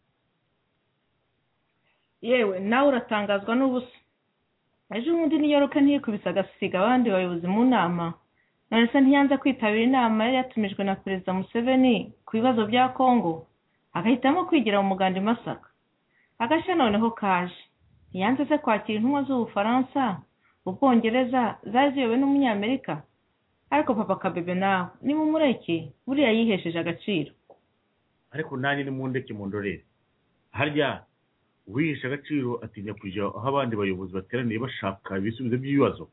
yewe nawe uratangazwa n'ubusa ejo bundi New York ntiyikubise agasiga abandi bayobozi mu nama none se ntiyanze kwitabira inama yari yatumijwe na perezida museveni ku bibazo bya kongo agahitamo kwigira mu muganda i masaka agashya noneho kaje ntiyanze se kwakira intumwa z'ubufaransa ubwongereza zari ziyobowe n'umunyamerika ariko papa kabebe nawe nimumureke buriya yihesheje agaciro ariko nanjye ni mu ndeke mu ndorere harya uwihisha agaciro atinya kujya aho abandi bayobozi bateraniye bashaka ibisubizo by'ibibazo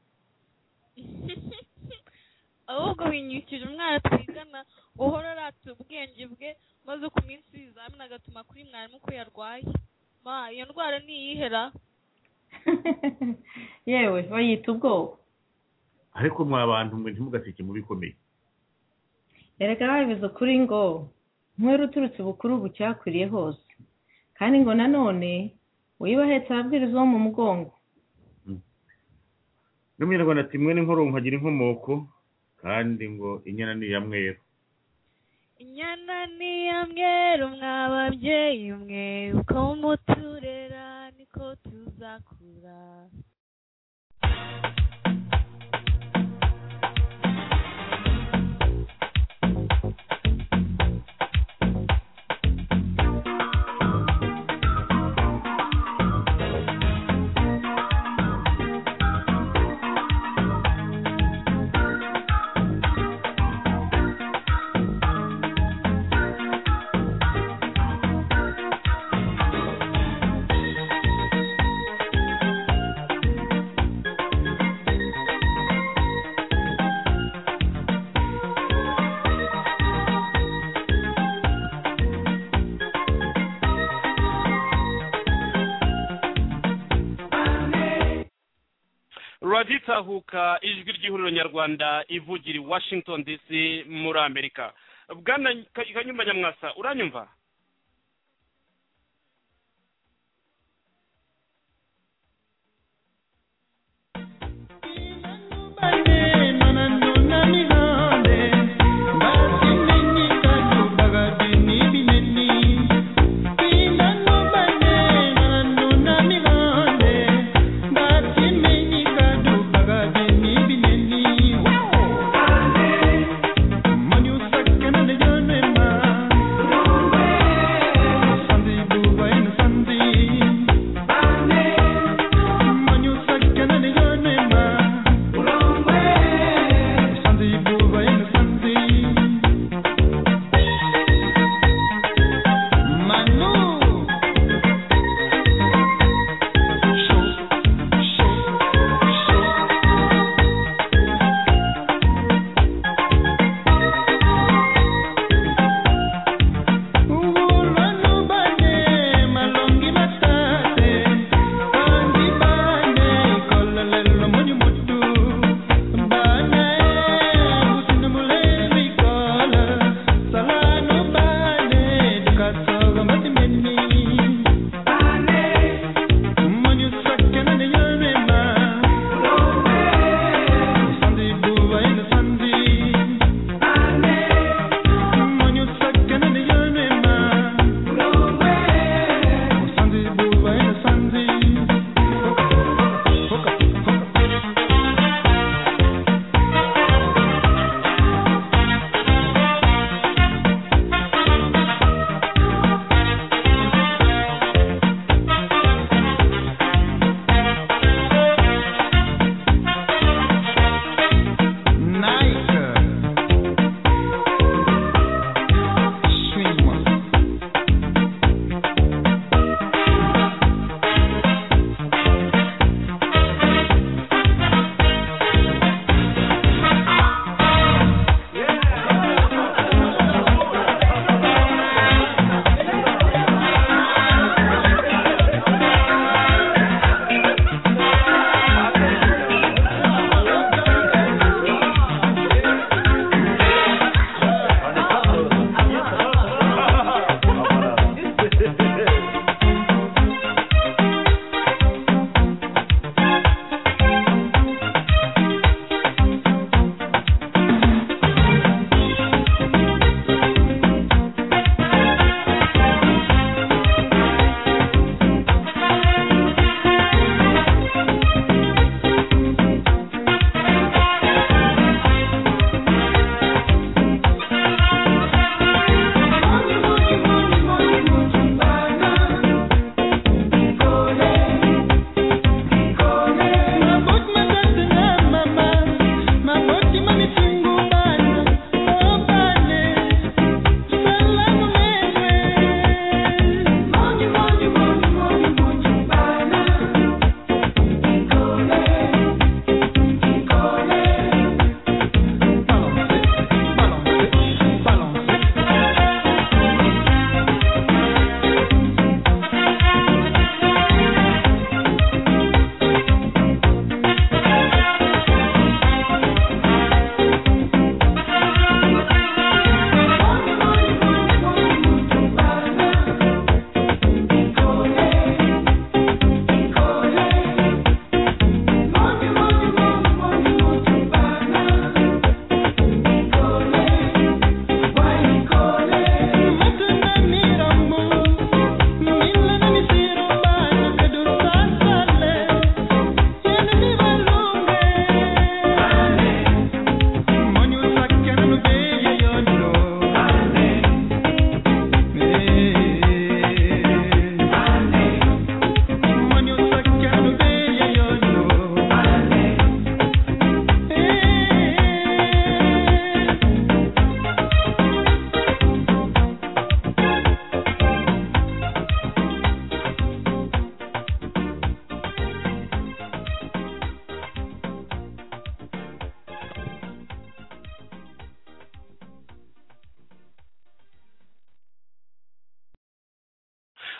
ahubwo winyukije umwana twigana guhora arata ubwenge bwe maze ku minsi y'ibizamini agatuma kuri mwarimu ko yarwaye ma iyo ndwara ntiyihera yewe bayita ubwoba ariko mwa bantu mwe ntimugaseke mu bikomeye erega babivuze ukuri ngo nkwere uturutse bukuru bucyakuriye hose kandi ngo nanone uyibahetse ababwiriza bo mu mugongo n'umunyarwanda ati mwe n'inkoro nkagira inkomoko kandi ngo inyana ni iya mweru inyana ni iya mweru mwa babyeyi mwe uko muturera niko tuzakura raditahuka ijwi ry'ihuriro nyarwanda ivugira i washington dc muri amerika bwana Ka- kanyumba nyamwasa uranyumva Manu sakana de Jonema.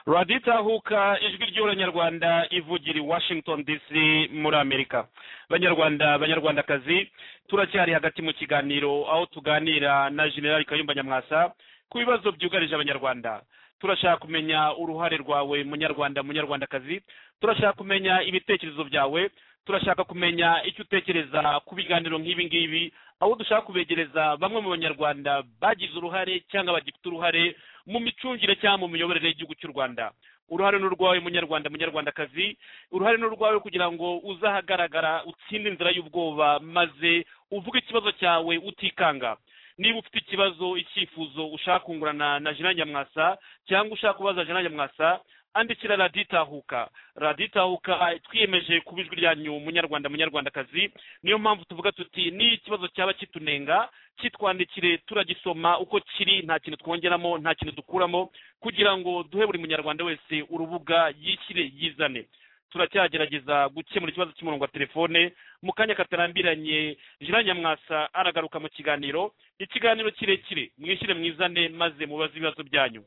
radiyo itahuka ijwi ry'uranyarwanda ivugira i washington dc muri amerika banyarwanda banyarwandakazi turacyari hagati mu kiganiro aho tuganira na generali kayumba nyamwasa ku bibazo byugarije abanyarwanda turashaka kumenya uruhare rwawe munyarwanda munyarwandakazi turashaka kumenya ibitekerezo byawe turashaka kumenya icyo utekereza ku biganiro nk'ibi ngibi aho dushaka kubegereza bamwe mu banyarwanda bagize uruhare cyangwa bagifite uruhare mu micungire cyangwa mu miyoborere y'igihugu cy'u rwanda uruhare ni urwawe munyarwanda munyarwandakazi uruhare ni urwawe kugira ngo uzahagaragara utsinde inzira y'ubwoba maze uvuge ikibazo cyawe utikanga niba ufite ikibazo icyifuzo ushaka kungurana na jina nyamwasa cyangwa ushaka kubaza jina nyamwasa andikira radiyo itahuka radiyo itahuka twiyemeje kuba ijwi ryanyu munyarwanda munyarwandakazi niyo mpamvu tuvuga tuti n'iyo ikibazo cyaba kitunenga kitwandikire turagisoma uko kiri nta kintu twongeramo nta kintu dukuramo kugira ngo duhe buri munyarwanda wese urubuga yishyire yizane turacyagerageza gukemura ikibazo cy'umurongo wa telefone mu kanya katarambiranye jira nyamwasa aragaruka mu kiganiro ikiganiro kirekire mwishyire mwizane maze mubaze ibibazo byanyu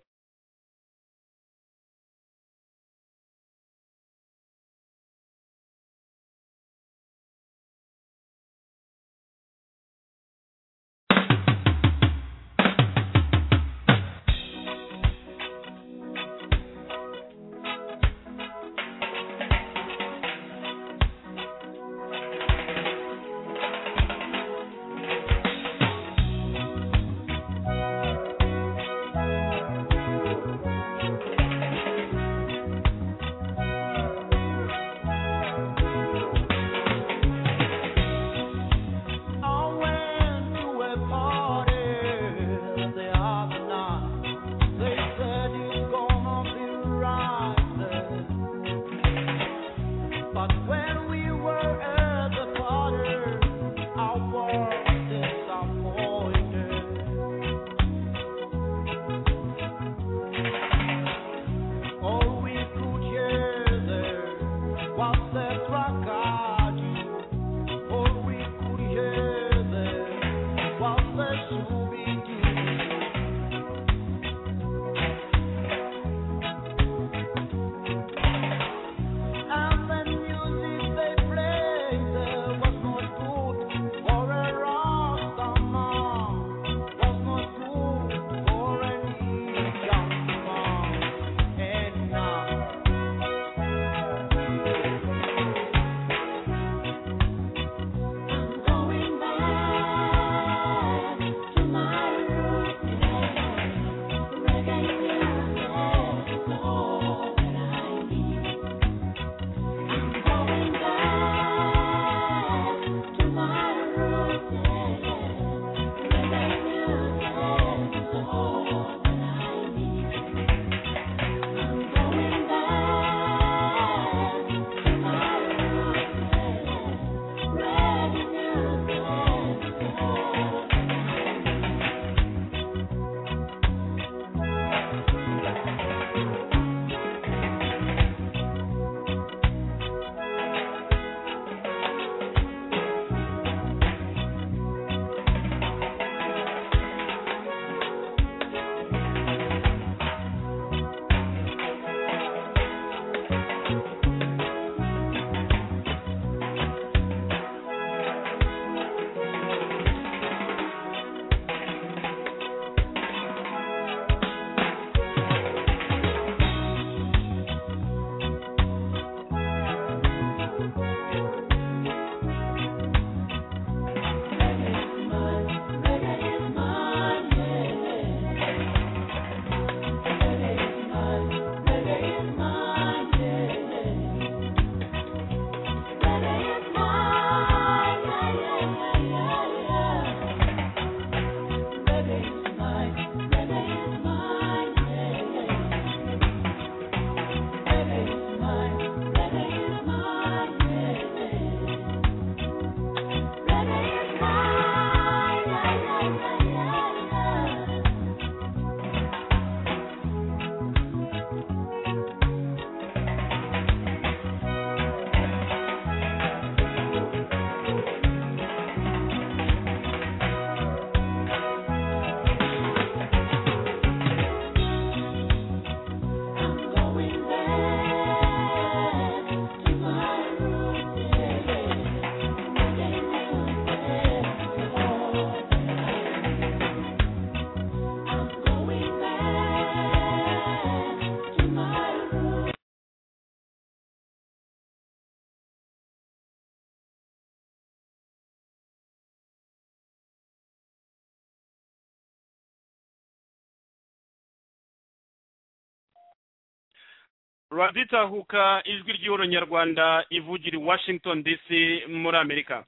raditahuka ijwi ry'ihoro nyarwanda ivugira i washington dc muri amerika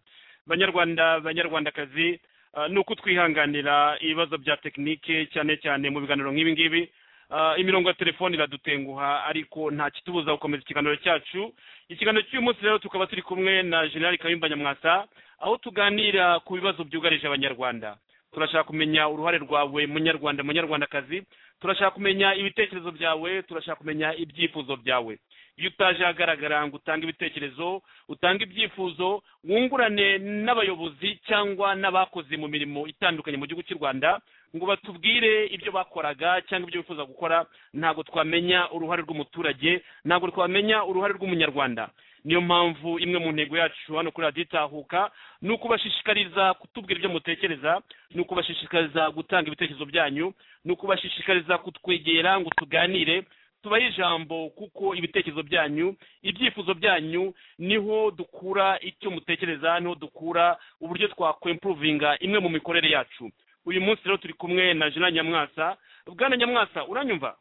banyarwanda banyarwandakazi ah, ni uko twihanganira ibibazo bya tekinike cyane cyane mu biganiro nk'ibi ngibi Ah, imirongo ya telefoni iradutenguha ariko nta kitubuza gukomeza ikiganiro cyacu ikiganiro cy'uyu munsi rero tukaba turi kumwe na generali kayumba nyamwasa aho tuganira ku bibazo byugarije abanyarwanda turashaka kumenya uruhare rwawe munyarwanda munyarwandakazi turashaka kumenya ibitekerezo byawe turashaka kumenya ibyifuzo byawe iyo utaje ahagaragara ngo utange ibitekerezo utange ibyifuzo wungurane n'abayobozi cyangwa n'abakoze mu mirimo itandukanye mu gihugu cy'u rwanda ngo batubwire ibyo bakoraga cyangwa ibyo bifuza gukora ntabwo twamenya uruhare rw'umuturage ntabwo twamenya uruhare rw'umunyarwanda niyo mpamvu imwe mu ntego yacu hano kuri radiyo itahuka ni ukubashishikariza kutubwira ibyo mutekereza ni ukubashishikariza gutanga ibitekerezo byanyu ni ukubashishikariza kutwegera ngo tuganire tubahe ijambo kuko ibitekerezo byanyu ibyifuzo byanyu niho dukura icyo mutekereza niho dukura uburyo twakwempuruvinga imwe mu mikorere yacu uyu munsi rero turi kumwe na jena nyamwasa bwana nyamwasa uranyumva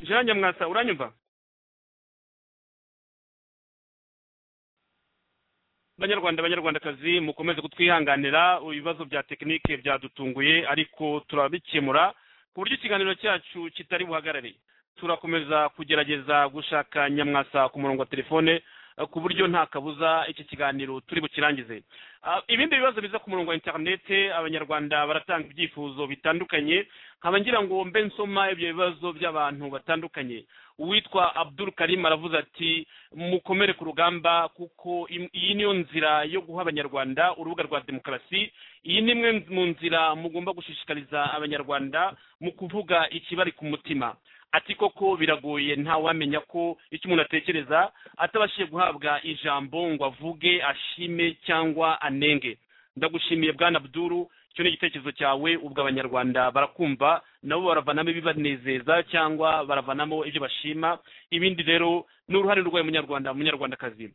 jena nyamwasa uranyumva banyarwanda banyarwandakazi mukomeze kutwihanganira ibibazo bya tekinike byadutunguye ariko turabikemura ku buryo ikiganiro cyacu kitari buhagarare turakomeza kugerageza gushaka nyamwasa ku murongo wa telefone eh, ku buryo nta kabuza iki kiganiro turi bukirangize Ah, ibindi bibazo biza ku murongo wa interinete abanyarwanda baratanga ibyifuzo bitandukanye nkaba ngira ngo mbe nsoma ibyo bibazo by'abantu batandukanye uwitwa abdul karim aravuze ati mukomere ku rugamba kuko im- iyi niyo nzira yo guha abanyarwanda urubuga rwa demokarasi iyi ni imwe mu nzira mugomba gushishikariza abanyarwanda mu kuvuga ikibari ku mutima ati koko biragoye ntawamenya ko icyo umuntu atekereza atabashije guhabwa ijambo ngo avuge ashime cyangwa anenge ndagushimiye bwana abduru icyo ni igitekerezo cyawe ubwo abanyarwanda barakumva nabo baravanamo ibibanezeza cyangwa baravanamo ibyo bashima ibindi rero ni uruhare rwawe munyarwanda munyarwandakazi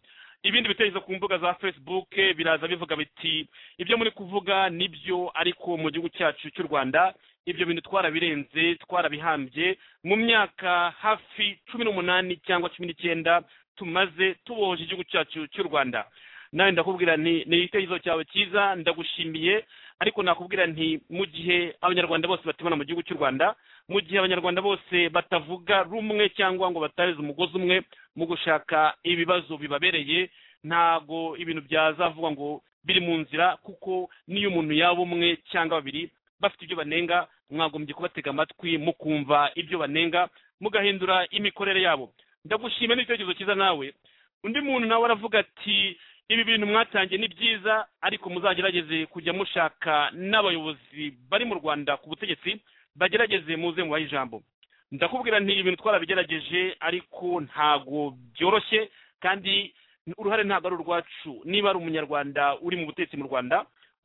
ibindi bitekerezo ku mbuga za facebook biraza bivuga biti ibyo muri kuvuga nibyo ariko mu gihugu cyacu cy'u rwanda ibyo bintu twarabirenze twarabihambye mu myaka hafi cumi n'umunani cyangwa cumi n'icyenda tumaze tubohoje igihugu cyacu cy'u rwanda nawe ndakubwira nti ni igitekerezo cyawe cyiza ndagushimiye ariko nakubwira nti mu gihe abanyarwanda bose batibona mu gihugu cy'u rwanda mu gihe abanyarwanda bose batavuga rumwe cyangwa ngo batarize umugozi umwe mu gushaka ibibazo bibabereye ntago ibintu byazavugwa ngo biri mu nzira kuko n'iyo umuntu yaba umwe cyangwa babiri bafite ibyo banenga mwagombye kubatega amatwi mukumva ibyo banenga mugahindura imikorere yabo ndagushima n'igitekerezo cyiza nawe undi muntu nawe aravuga ati ibi bintu mwatangiye ni byiza ariko muzagerageze kujya mushaka n'abayobozi bari mu rwanda ku butegetsi bagerageze muze mubahe ijambo ndakubwira nti ibintu twarabigerageje ariko ntago byoroshye kandi uruhare ntabwo ari urwacu niba ari umunyarwanda uri mu butegetsi mu rwanda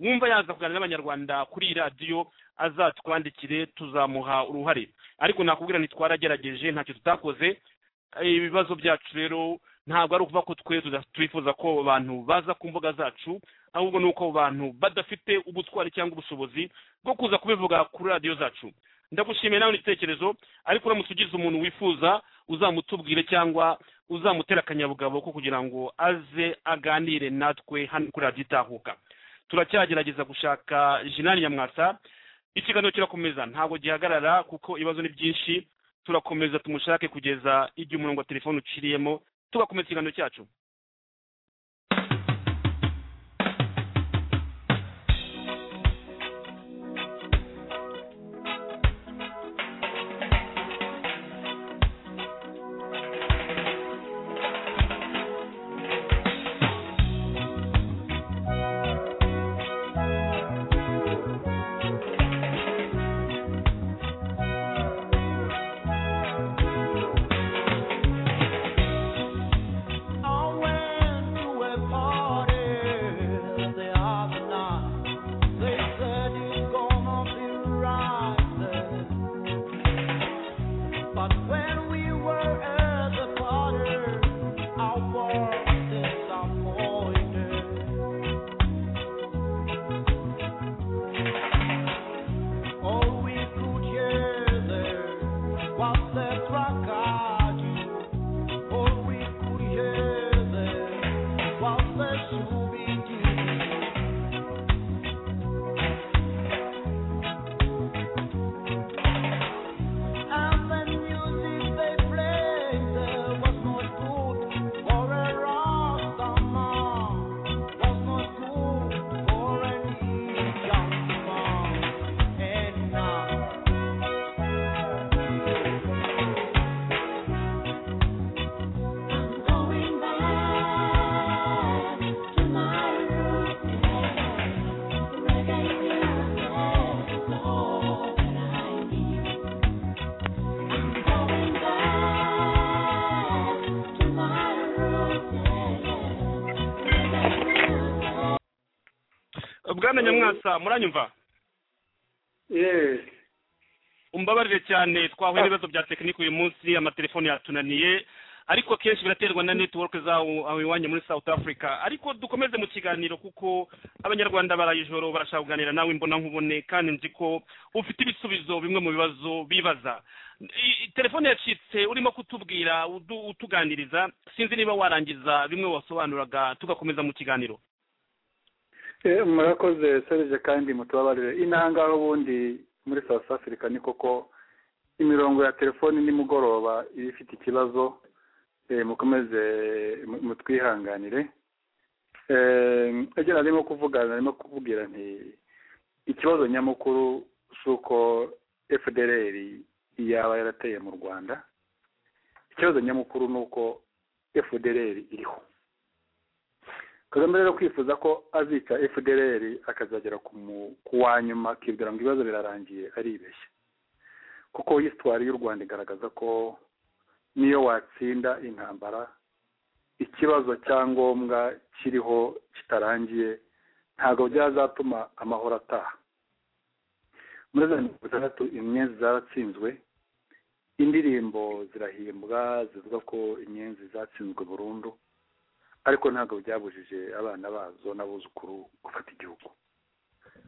wumva yaza kuganira n'abanyarwanda kuri iyi radiyo azatwandikire tuzamuha uruhare ariko nakubwira nti twaragerageje ntacyo tutakoze ibibazo byacu rero ntabwo ari ukuvuga ko twe tuda- twifuza ko abo bantu baza ku mbuga zacu ahubwo ni uko abo bantu badafite ubutwari cyangwa ubushobozi bwo kuza kubivuga kuri radiyo zacu ndagushimiye nawe n'igitekerezo ariko uramutse ugize umuntu wifuza uzamutubwire cyangwa uzamutera akanyabugabo ko kugira ngo aze aganire natwe hano kuri radiyo itahuka turacyagerageza gushaka jinani nyamwasa ikiganiro kirakomeza ntabwo gihagarara kuko ibibazo ni byinshi turakomeza tumushake kugeza igihe umurongo wa telefone uciriyemo tugakomeza ikiganiro cyacu En bwana nyamwasa muranyumva yeee umbabarire cyane twahuye n'ibibazo bya tekinike uyu munsi amatelefone yatunaniye ariko akenshi biraterwa na netiwoke zawo aho iwanyu muri south africa ariko dukomeze mu kiganiro kuko abanyarwanda baraye ijoro barashaka kuganira nawe imbona nkubone kandi nzi ko ufite ibisubizo bimwe mu bibazo bibaza I- i- telefone yacitse urimo kutubwira udu- utuganiriza sinzi niba warangiza bimwe wasobanuraga tugakomeza mu kiganiro Eh, murakoze serge kandi mutubabarire intangaho ubundi muri south africa ni koko imirongo ya telefoni nimugoroba iba ifite ikibazo eh, mukomeze mu- mutwihanganire Eh, ibyo narimo kuvuga narimo kuvugira nti ikibazo nyamukuru si uko fdr yaba yarateye mu rwanda ikibazo nyamukuru ni uko fdr iriho kagame rero kwifuza ko azica fdr akazagera ku mu- ku wa nyuma akibwira ngo ibibazo birarangiye aribeshya kuko hisitwari y'u rwanda igaragaza ko niyo watsinda intambara ikibazo cyangombwa kiriho kitarangiye ntabwo byazatuma amahoro ataha muri za mirongo itandatu inyenzi zaratsinzwe indirimbo zirahimbwa zivuga ko inyenzi zatsinzwe burundu ariko ntabwo byabujije abana bazo n'abuzukuru gufata igihugu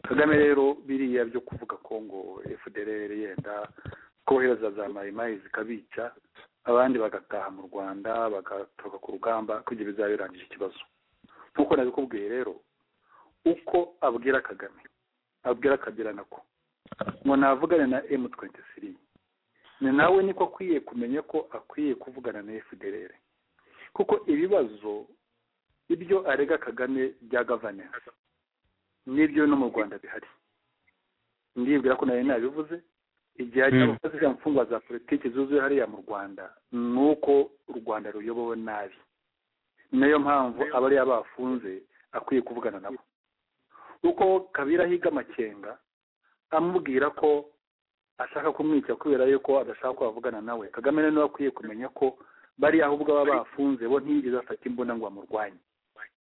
kagame rero biriya byo kuvuga ko ngo fdr yenda kohereza za mayimayi zikabica abandi bagataha mu rwanda bagatoroka ku rugamba kugira bizaba birangije ikibazo nk'uko nabikubwiye rero uko abwira kagame abwira kabila nako ngo navugane na emu twenti siri ni nawe niko akwiye kumenya ko akwiye kuvugana na fdr kuko ibibazo ibyo arega kagame bya gavanensi n'ibyo no mu rwanda bihari ndibwira ko nawe nabivuze igihe hajya Mm. abakozi za mfungwa za politiki zuzuye hariya mu rwanda ni uko u rwanda ruyobowe nabi niyo mpamvu abariya bafunze akwiye kuvugana nabo uko kabira ahiga amakenga amubwira ko ashaka kumwica kubera yuko adashaka ko bavugana nawe kagame rero niwe akwiye kumenya ko bariya ahubwo aba bafunze bo ntiyigeze afata imbunda ngo amurwanye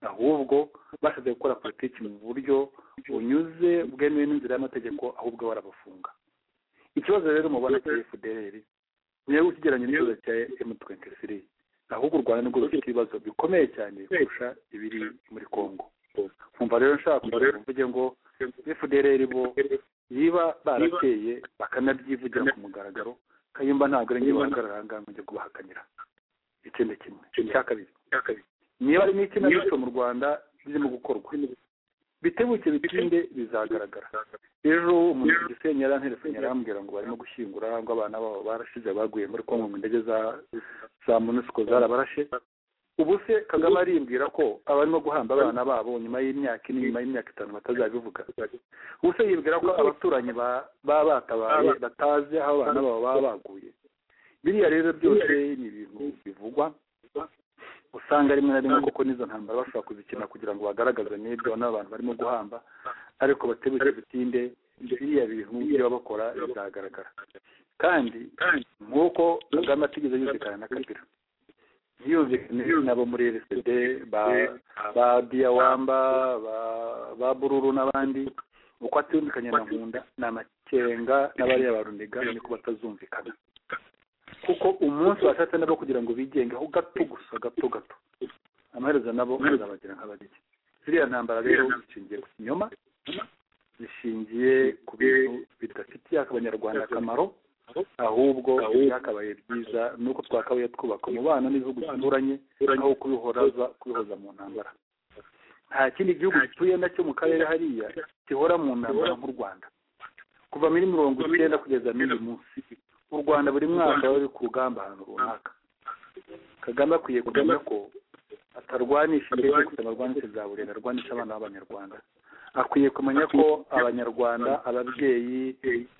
ahubwo bashatse gukora politiki mu buryo bunyuze bwemewe n'inzira y'amategeko ahubwo barabafunga ikibazo rero mubona cya fdr niyo ukigeranye n'ikibazo cya m twenty three ahubwo u rwanda nirwo rufite ibibazo bikomeye cyane kurusha ibiri muri congo nkumva rero nshaka kugira ngo mvuge ngo fdr bo niba barateye bakanabyivugira ku mugaragaro kayumba ntabwo ari njye bahagarara ahangaha ngo njye kubahakanira ikindi kimwe icya kabiri niba ari n'ikinamico mu rwanda birimo gukorwa bitebuke bitinde bizagaragara ejo umuntu ku gisenyi yaranterefone yarambwira ngo barimo gushyingura ngo abana babo barashize baguye muri kongo ngo indege za za munisiko zarabarashe ubu se kagame arimbwira ko abarimo guhamba abana babo nyuma y'imyaka ine nyuma y'imyaka itanu batazabivuga ubu se yibwira ko abaturanyi ba- baba batabaye batazi aho abana babo baba baguye biriya rero byose ni ibintu bivugwa usanga rimwe na rimwe koko n'izo ntambara bashobora kuzikina kugira ngo bagaragaze n'ibyo n'abantu barimo guhamba ariko batebuke bitinde biriya bintu byo bakora bizagaragara kandi nk'uko kagame atigeze yumvikana na kabila ntiyumvikane nabo muri rsd ba ba diyawamba ba ba bururu n'abandi uko atiyumvikanye na nkunda ni amakenga n'abariya baruniga niko batazumvikana kuko umunsi washatse nabo kugira ngo bigengeho gato gusa gato gato amaherezo nabo azabagira nk'ababiri ziriya ntambara rero zishingiye ku kinyoma zishingiye ku bintu bidafitiye abanyarwanda akamaro ahubwo byakabaye byiza nuko twakabaye twubaka umubano n'ibihugu bituranye aho kubihoraza kubihoza mu ntambara nta kindi gihugu gituye nacyo mu karere hariya gihora mu ntambara nk'u rwanda kuva muri mirongo icyenda kugeza n'uyu munsi u rwanda buri mwaka ruri ku rugamba ahantu runaka kagame akwiye kumenya ko atarwanisha indege gusa abarwanisha za burera arwanisha abana b'abanyarwanda akwiye kumenya ko abanyarwanda ababyeyi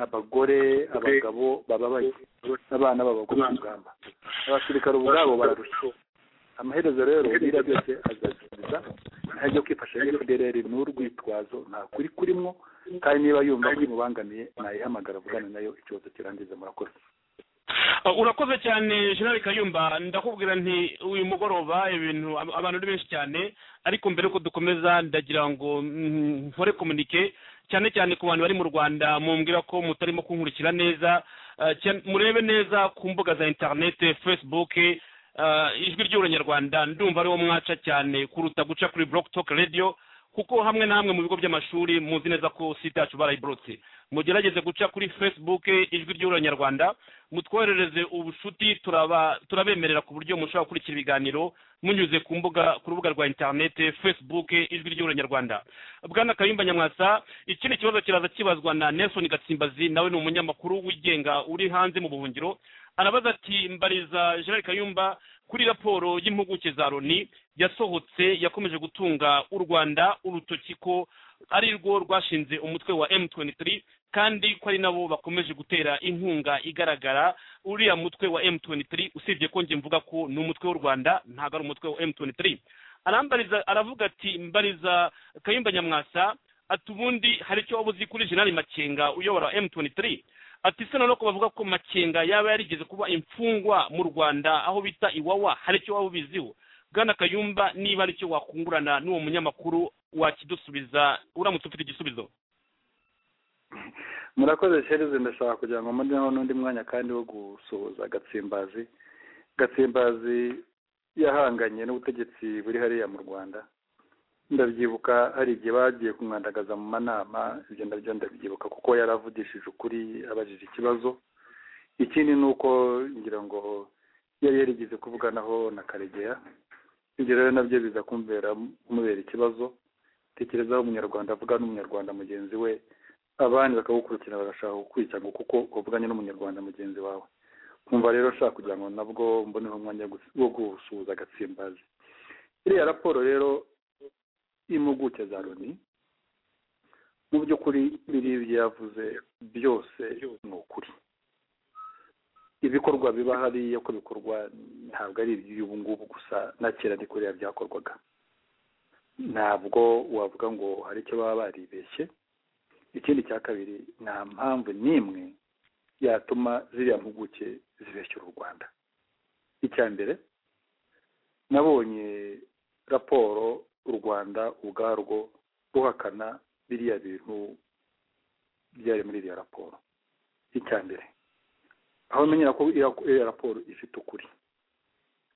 abagore abagabo bababaye abana babagwa ku rugamba abasirikare ubwabo bararushye amaherezo rero biriya byose azasubiza ntajya kwifasha fdr n'urwitwazo nta kuri kurimo kandi niba yumva ko imubangamiye nayihamagara avugane nayo ikibazo kirangiza murakoze Uh, urakoze cyane jenerali kayumba ndakubwira nti uyu mugoroba ibintu ab- abantu ni benshi cyane ariko mbere yuko dukomeza ndagira ngo mm, nkore komunike cyane cyane ku bantu bari mu rwanda mumbwira ko mutarimo kunkurikira neza uh, cyane- murebe neza ku mbuga za interinete facebook uh, ijwi ry'uranyarwanda ndumva ariwo mwaca cyane kuruta guca kuri block talk radio kuko hamwe na hamwe mu bigo by'amashuri muzi neza ko site yacu barayiborotse mugerageze guca kuri facebook ijwi ry'uranyarwanda mutwoherereze ubucuti turaba turabemerera ku buryo mushobora gukurikira ibiganiro munyuze ku mbuga ku rubuga rwa interinete facebook ijwi ry'uranyarwanda bwana kayumba nyamwasa ikindi kibazo kiraza kibazwa na nelson gatsimbazi nawe ni umunyamakuru wigenga uri hanze mu buhungiro arabaza ati mbariza gerard kayumba kuri raporo y'impuguke za loni yasohotse yakomeje gutunga u rwanda urutoki ko ari rwo rwashinze umutwe wa m23 kandi ko ari nabo bakomeje gutera inkunga igaragara uriya mutwe wa m23 usibye ko njye mvuga ko ni umutwe w'u rwanda ntabwo ari umutwe wa m23 arambariza aravuga ati mbariza kayumba nyamwasa ati ubundi hari icyo waba uzi kuri jenerali makenga uyobora m23 ati se nanone ko bavuga ko makenga yaba yarigeze kuba imfungwa mu rwanda aho bita iwawa hari icyo waba ubiziho bwana kayumba niba ari cyo wakungurana n'uwo munyamakuru wakidusubiza uramutse ufite igisubizo murakoze sherizi ndashaka kugira ngo mboneho n'undi mwanya kandi wo gusuhuza gatsimbazi gatsimbazi yahanganye n'ubutegetsi buri hariya mu rwanda ndabyibuka hari igihe bagiye kumwandagaza mu manama ibyo nabyo ndabyibuka kuko yaravugishije ukuri abajije ikibazo ikindi ni uko ngira ngo yari yarigeze kuvuganaho na karegeya ibyo rero nabyo biza kumvera kumubera ikibazo tekerezaho umunyarwanda avuga n'umunyarwanda mugenzi we abandi bakagukurikira bagashaka kukwicanga kuko uvuganye n'umunyarwanda mugenzi wawe nkumva rero ushaka kugira ngo nabwo mboneho umwanya gus- wo gusuhuza agatsimbazi iriya raporo rero y'impuguke za loni mu by'ukuri biriya ibyo yavuze byose ni ukuri ibikorwa biba hariya ko bikorwa ntabwo ari iby'ubu ngubu gusa na kera ni kuriya byakorwaga ntabwo wavuga ngo hari icyo baba baribeshye ikindi cya kabiri nta mpamvu n'imwe yatuma ziriya mpuguke zibeshyura u rwanda icya mbere nabonye raporo u rwanda ubwarwo ruhakana biriya bintu byari muri iriya raporo icya mbere aho menyera ko iriya- iriya raporo ifite ukuri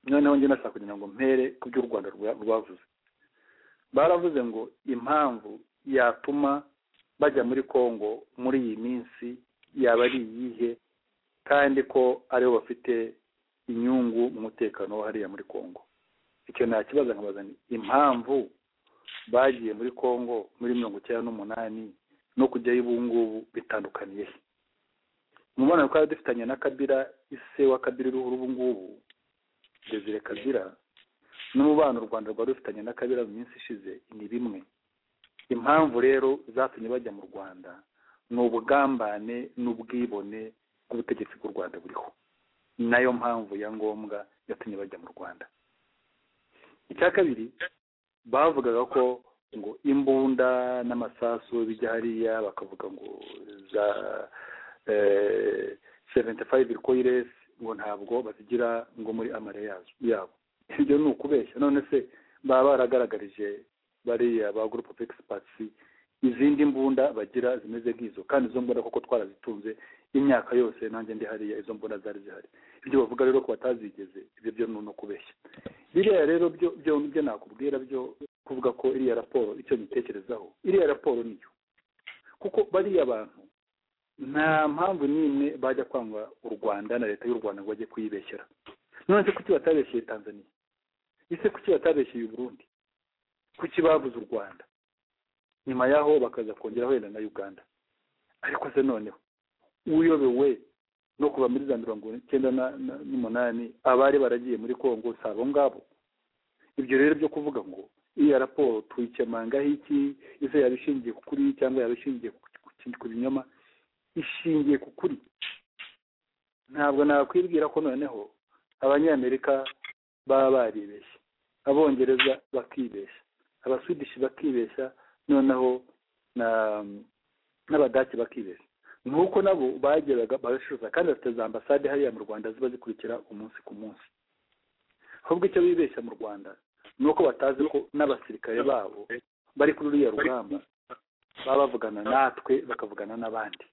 noneho njye nashaka kugira ngo mpere ku byo u rwanda rwa- rwavuze baravuze ngo impamvu yatuma bajya muri kongo muri iyi minsi yaba ari iyihe kandi ko aribo bafite inyungu mu mutekano wo hariya muri kongo icyo nta kibazo nkabaza nti impamvu bagiye muri kongo muri mirongo icyenda n'umunani no kujyayo ubu ngubu bitandukaniye he mu mubonano twari dufitanye na kabira ise wa kabira uriho ubu ngubu desire kabira n'umubano u rwanda rwari rufitanye na kabira mu minsi ishize ni bimwe impamvu rero zatumye bajya mu rwanda ni ubugambane n'ubwibone bw'ubutegetsi bw'u rwanda buriho ni nayo mpamvu ya ngombwa yatumye bajya mu rwanda icya kabiri bavugaga ko ngo imbunda n'amasasu bijya hariya bakavuga ngo za seventi fayive koyiresi ngo ntabwo bazigira ngo muri amare yazo yabo ibyo ni ukubeshya none se baba baragaragarije bariya ba gurupe pegisipatisi izindi mbunda bagira zimeze nk'izo kandi izo mbunda koko twarazitunze imyaka yose nanjye ndi hariya izo mbunda zari zihari ibyo bavuga rero ko batazigeze ibyo byo ni no kubeshya biriya rero byo byo byo nakubwira byo kuvuga ko iriya raporo icyo nyitekerezaho iriya raporo niyo kuko bariya bantu nta mpamvu n'imwe bajya kwanga u rwanda na leta y'u rwanda ngo bajye kuyibeshyera none se kuki batabeshyeye tanzania ese kuki batabeshyeye uburundi kuki babuze u rwanda nyuma yaho bakaza kongeraho wenda na uganda ariko se noneho uyobewe no kuva muri za mirongo icyenda na- na- n'umunani abari baragiye muri kongo si abo ngabo ibyo rero byo kuvuga ngo iriya raporo tuyikemangaho iki ese yaba ishingiye ku kuri cyangwa yaba ishingiye ku- ku- ku binyoma ishingiye ku kuri ntabwo nakwibwira ko noneho abanyamerika baba baribeshye abongereza bakibeshya abaswidishi bakibeshya noneho na n'abadaki bakibeshya nuko nabo bageraga barashishoza kandi bafite za ambasade hariya mu rwanda ziba zikurikira umunsi ku munsi ahubwo icyo bibeshya mu rwanda ni uko batazi ko n'abasirikare babo bari kuri ruriya rugamba baba bavugana natwe bakavugana n'abandi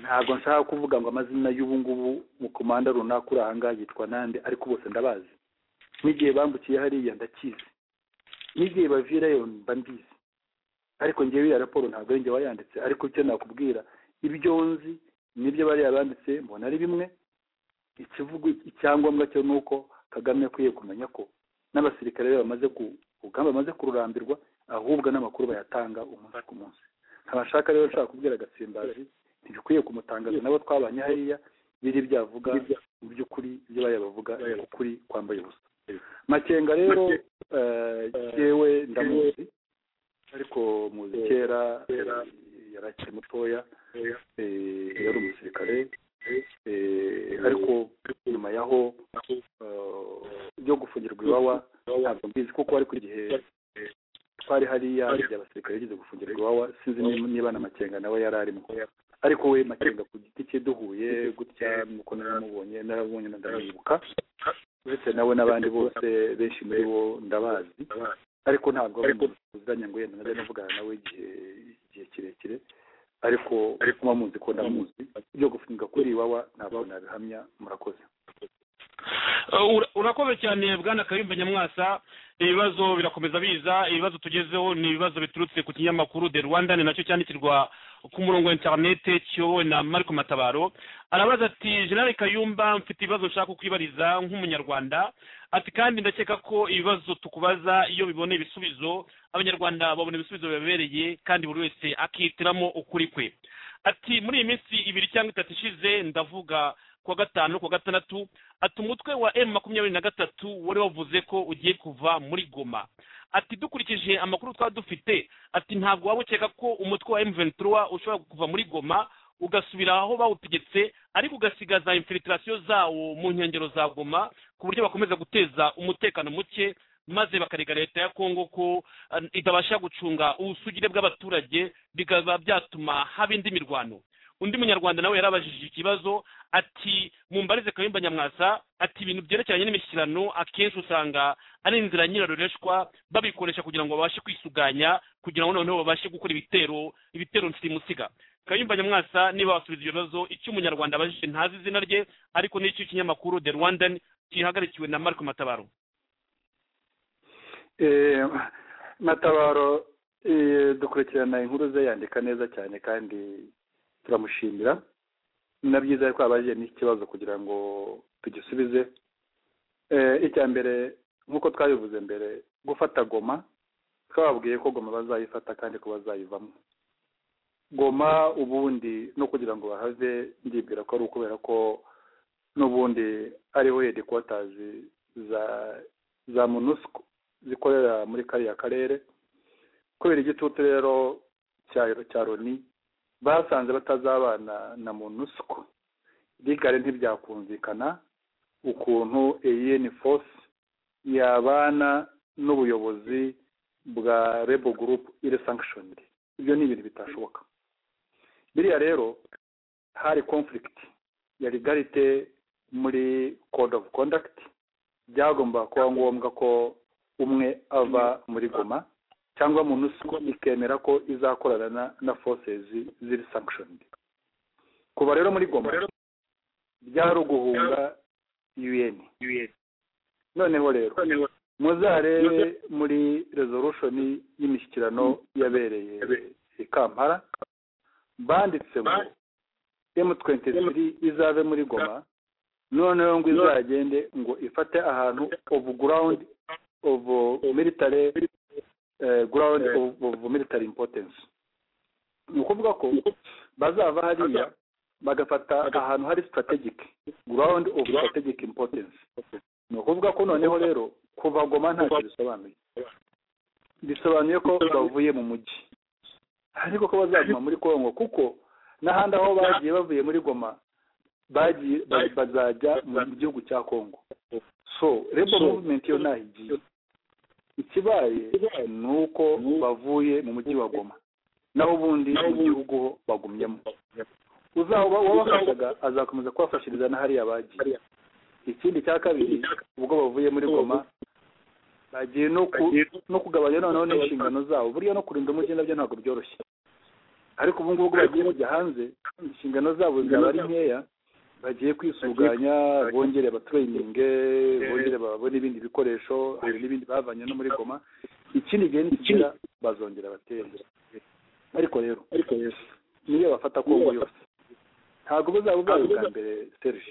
ntabwo nshaka kuvuga ngo amazina y'ubu ngubu mukomanda runaka uri aha ngaha yitwa nande ariko bose ndabazi n'igihe bambukiye hariya ndakizi n'igihe bavirayo mba mbizi ariko ngewe iriya raporo ntabwo ari njye wayanditse ariko icyo nakubwira ibyo nzi nibyo bariya banditse mbona ari bimwe ikivugo icyangombwa cyo ni uko kagame akwiye kumenya ko n'abasirikare be bamaze ku urugamba bamaze kururambirwa ahubwo n'amakuru bayatanga umunsi ku munsi ntabashaka rero nshaka kubwira agatsimbazi ntibikwiye kumutangaza nabo twabanye hariya biri byavuga mu by'ukuri ibyo bayabavuga ni ukuri kwambaye ubusa makenga rero eh, yewe ndamuzi ariko muzi kera eh, yari akiri mutoya eh, yari umusirikare eh, ariko nyuma yaho eh, byo gufungirwa iwawa ntabwo mbizi kuko ari ku gihe twari hariya igihe abasirikare yigeze gufungirwa iwawa sinzi ni- niba na makenga nawe yari arimo ariko we makenga ku giti cye duhuye gutya nuko naramubonye naramubonye na ndamwibuka uretse nawe n'abandi bose benshi muri bo ndabazi ariko ntabwo ari umuntu tuziranye ngo yenda najya navugana nawe igihe igihe kirekire ariko muba muzi ko ndamuzi ibyo gufunga kuri iwawa ntabwo nabihamya murakoze Uh, ura- urakoze cyane bwana kayumba nyamwasa ibibazo birakomeza biza ibibazo tugezeho ni ibibazo biturutse ku kinyamakuru the rwandan nacyo cyandikirwa ku murongo wa interinete kiyobowe na mariko matabaro arabaza ati generale kayumba mfite ibibazo nshaka kwibariza nk'umunyarwanda ati kandi ndakeka ko ibibazo tukubaza iyo bibona ibisubizo abanyarwanda babona ibisubizo bibabereye kandi buri wese akihitiramo ukuri kwe ati muri iyi minsi ibiri cyangwa itatu ishize ndavuga kuwa gatanu no kuwa gatandatu ati umutwe wa emu makumyabiri na gatatu wari wavuze ko ugiye kuva muri goma ati dukurikije amakuru twaba dufite ati ntabwo waba ukeka ko umutwe wa emu ventura ushobora kuva muri goma ugasubira aho bawutegetse ariko ugasigaza infilitasiyo zawo mu nkengero za goma ku buryo bakomeza guteza umutekano muke maze bakarega leta ya kongo ko eh, itabasha gucunga ubusugire bw'abaturage bikaba byatuma haba indi mirwano undi munyarwanda nawe yarabajije ikibazo ati mumbarize kayumba nyamwasa ati ibintu byerekeranye n'imishyikirano akenshi usanga ari inzira nyirarureshwa babikoresha kugira ngo babashe kwisuganya kugira ngo noneho babashe gukora ibitero ibitero nsimusiga kayumba nyamwasa niba wasubiza ibyo bibazo icyo umunyarwanda abajije ntazi izina rye ariko n'icyo ikinyamakuru the rwandan kihagarikiwe na marco matabaro Eh, matabaro eh, dukurikirana inkuru ze yandika neza cyane kandi turamushimira na byiza yuko abajije n'ikibazo kugira ngo tugisubize Eh, icya mbere nk'uko twabivuze mbere gufata goma twababwiye ko goma bazayifata kandi ko bazayivamo goma ubundi no kugira ngo bahave ndibwira ko ari ukubera ko n'ubundi ariho hedikotazi za za monusco zikorera muri kariya karere kubera igitutu rero cya cya loni basanze batazabana na monusco rigare ntibyakumvikana ukuntu eyeni force yabana n'ubuyobozi bwa rebo gurupu iri sankishoneri ibyo ni ibintu bitashoboka biriya rero hari conflict ya legalite muri code of conduct byagomba kuba ngombwa ko umwe ava muri goma cyangwa monusco ikemera ko izakorana na, na forces ziri sanctioned kuva rero muri goma byari uguhunga un noneho rero muzarebe muri resolution y'imishyikirano yabereye i kampala banditse ngo m23 izave muri goma noneho ngo izagende ngo ifate ahantu of ground of military eh, ground of, of military importance ni ukuvuga ko bazava hariya bagafata ahantu hari strategic ground of strategic importance ni ukuvuga ko noneho rero kuva goma ntacyo bisobanuye bisobanuye ko bavuye mu mujyi ariko ko bazaguma muri kongo kuko n'ahandi aho bagiye bavuye muri goma bagiye ba- bazajya mu gihugu cya kongo so rebo movement yo ntaho igiye ikibaye ni uko bavuye mu mujyi wa goma naho ubundi mu gihugu bagumyemo uzaba wabafashaga azakomeza kubafashiriza na hariya bagiye ikindi cya kabiri ubwo bavuye muri goma bagiye no ku- no kugabanya noneho n'inshingano zabo buriya no kurinda umujyi nabyo ntabwo byoroshye ariko ubu ngubu ubwo bagiye kujya hanze inshingano zabo zaba ari nkeya bagiye kwisuganya bongere abatraininge bongere babone ibindi bikoresho hari n'ibindi bavanye no muri goma ikindi gihe nikigera bazongera batere ariko rero niyo bafata kongo yose ntabwo buzaba ubwayo bwa mbere serge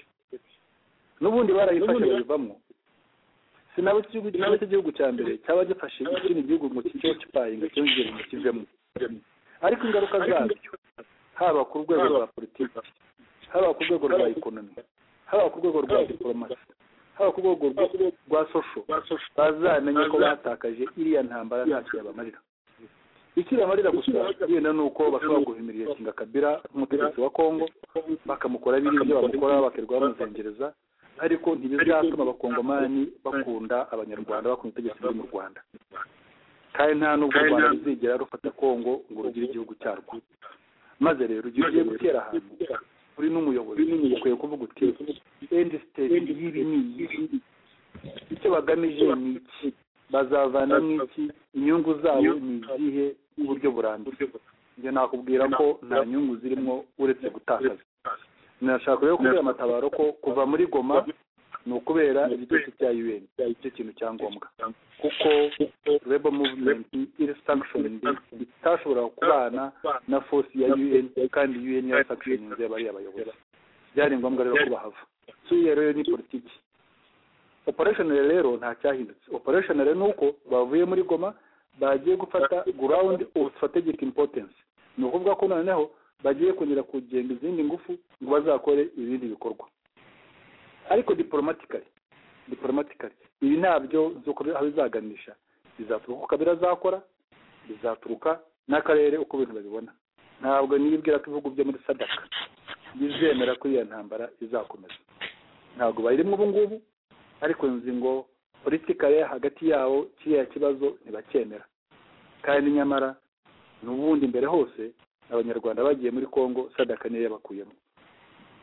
n'ubundi barayifashe bayivamo sinabo ikigo cyaba cy'igihugu cya mbere cyaba gifashe ikindi gihugu ngo kico kipayinga cyongere ngo kivemo ariko ingaruka zabyo haba ku rwego rwa politiki haba ku rwego rwa ekonomi haba ku rwego rwa diporomasi haba ku rwego rwa- rwa sosho bazamenya ko batakaje iriya ntambara ntacyo yabamarira ikibamarira gusa yenda ni uko bashobora guhimirira kinga kabira nk'umutegetsi wa kongo bakamukora biri ibyo bamukora bakirirwa bamuzengereza ariko ntibizatuma abakongomani bakunda abanyarwanda bakunda itegeko ryo mu rwanda kandi nta n'ubwo u rwanda ruzigera rufata kongo ngo rugire igihugu cyarwo maze rero igihe ugiye gutera ahantu uri n'umuyobozi ukwiye kuvuga uti endi siteti y'ibi ni iyi icyo bagamije ni iki bazavana n'iki inyungu zabo ni izihe uburyo burambye ibyo nakubwira ko nta nyungu zirimo uretse gutakaza nashaka rero kubwira amatabaro ko kuva muri goma ni ukubera igitutsi cya un icyo kintu cya ngombwa kuko rebo muvumenti iri sankishoningi itashobora kubana na fosi ya un kandi un yasankishoninze bariya bayobozi byari ngombwa rero ko bahava so iyo rero ni politiki operational rero nta cyahindutse operational ni uko bavuye muri goma bagiye gufata ground of strategic importance ni ukuvuga ko noneho bagiye kongera kugenga izindi ngufu ngo bazakore ibindi bikorwa ariko diporomatikari diporomatikari ibi ntabyo z'uko bi- aho bizaganisha bizaturuka uko kabira azakora bizaturuka n'akarere uko ibintu babibona ntabwo nibwira ko ibihugu byo muri sadaka bizemera ko iriya ntambara izakomeza ntabwo bayirimo ubu ngubu ariko nzi ngo politikare hagati yabo kiriya kibazo ntibacyemera kandi nyamara n'ubundi imbere hose abanyarwanda bagiye muri kongo sadaka niyo yabakuyemo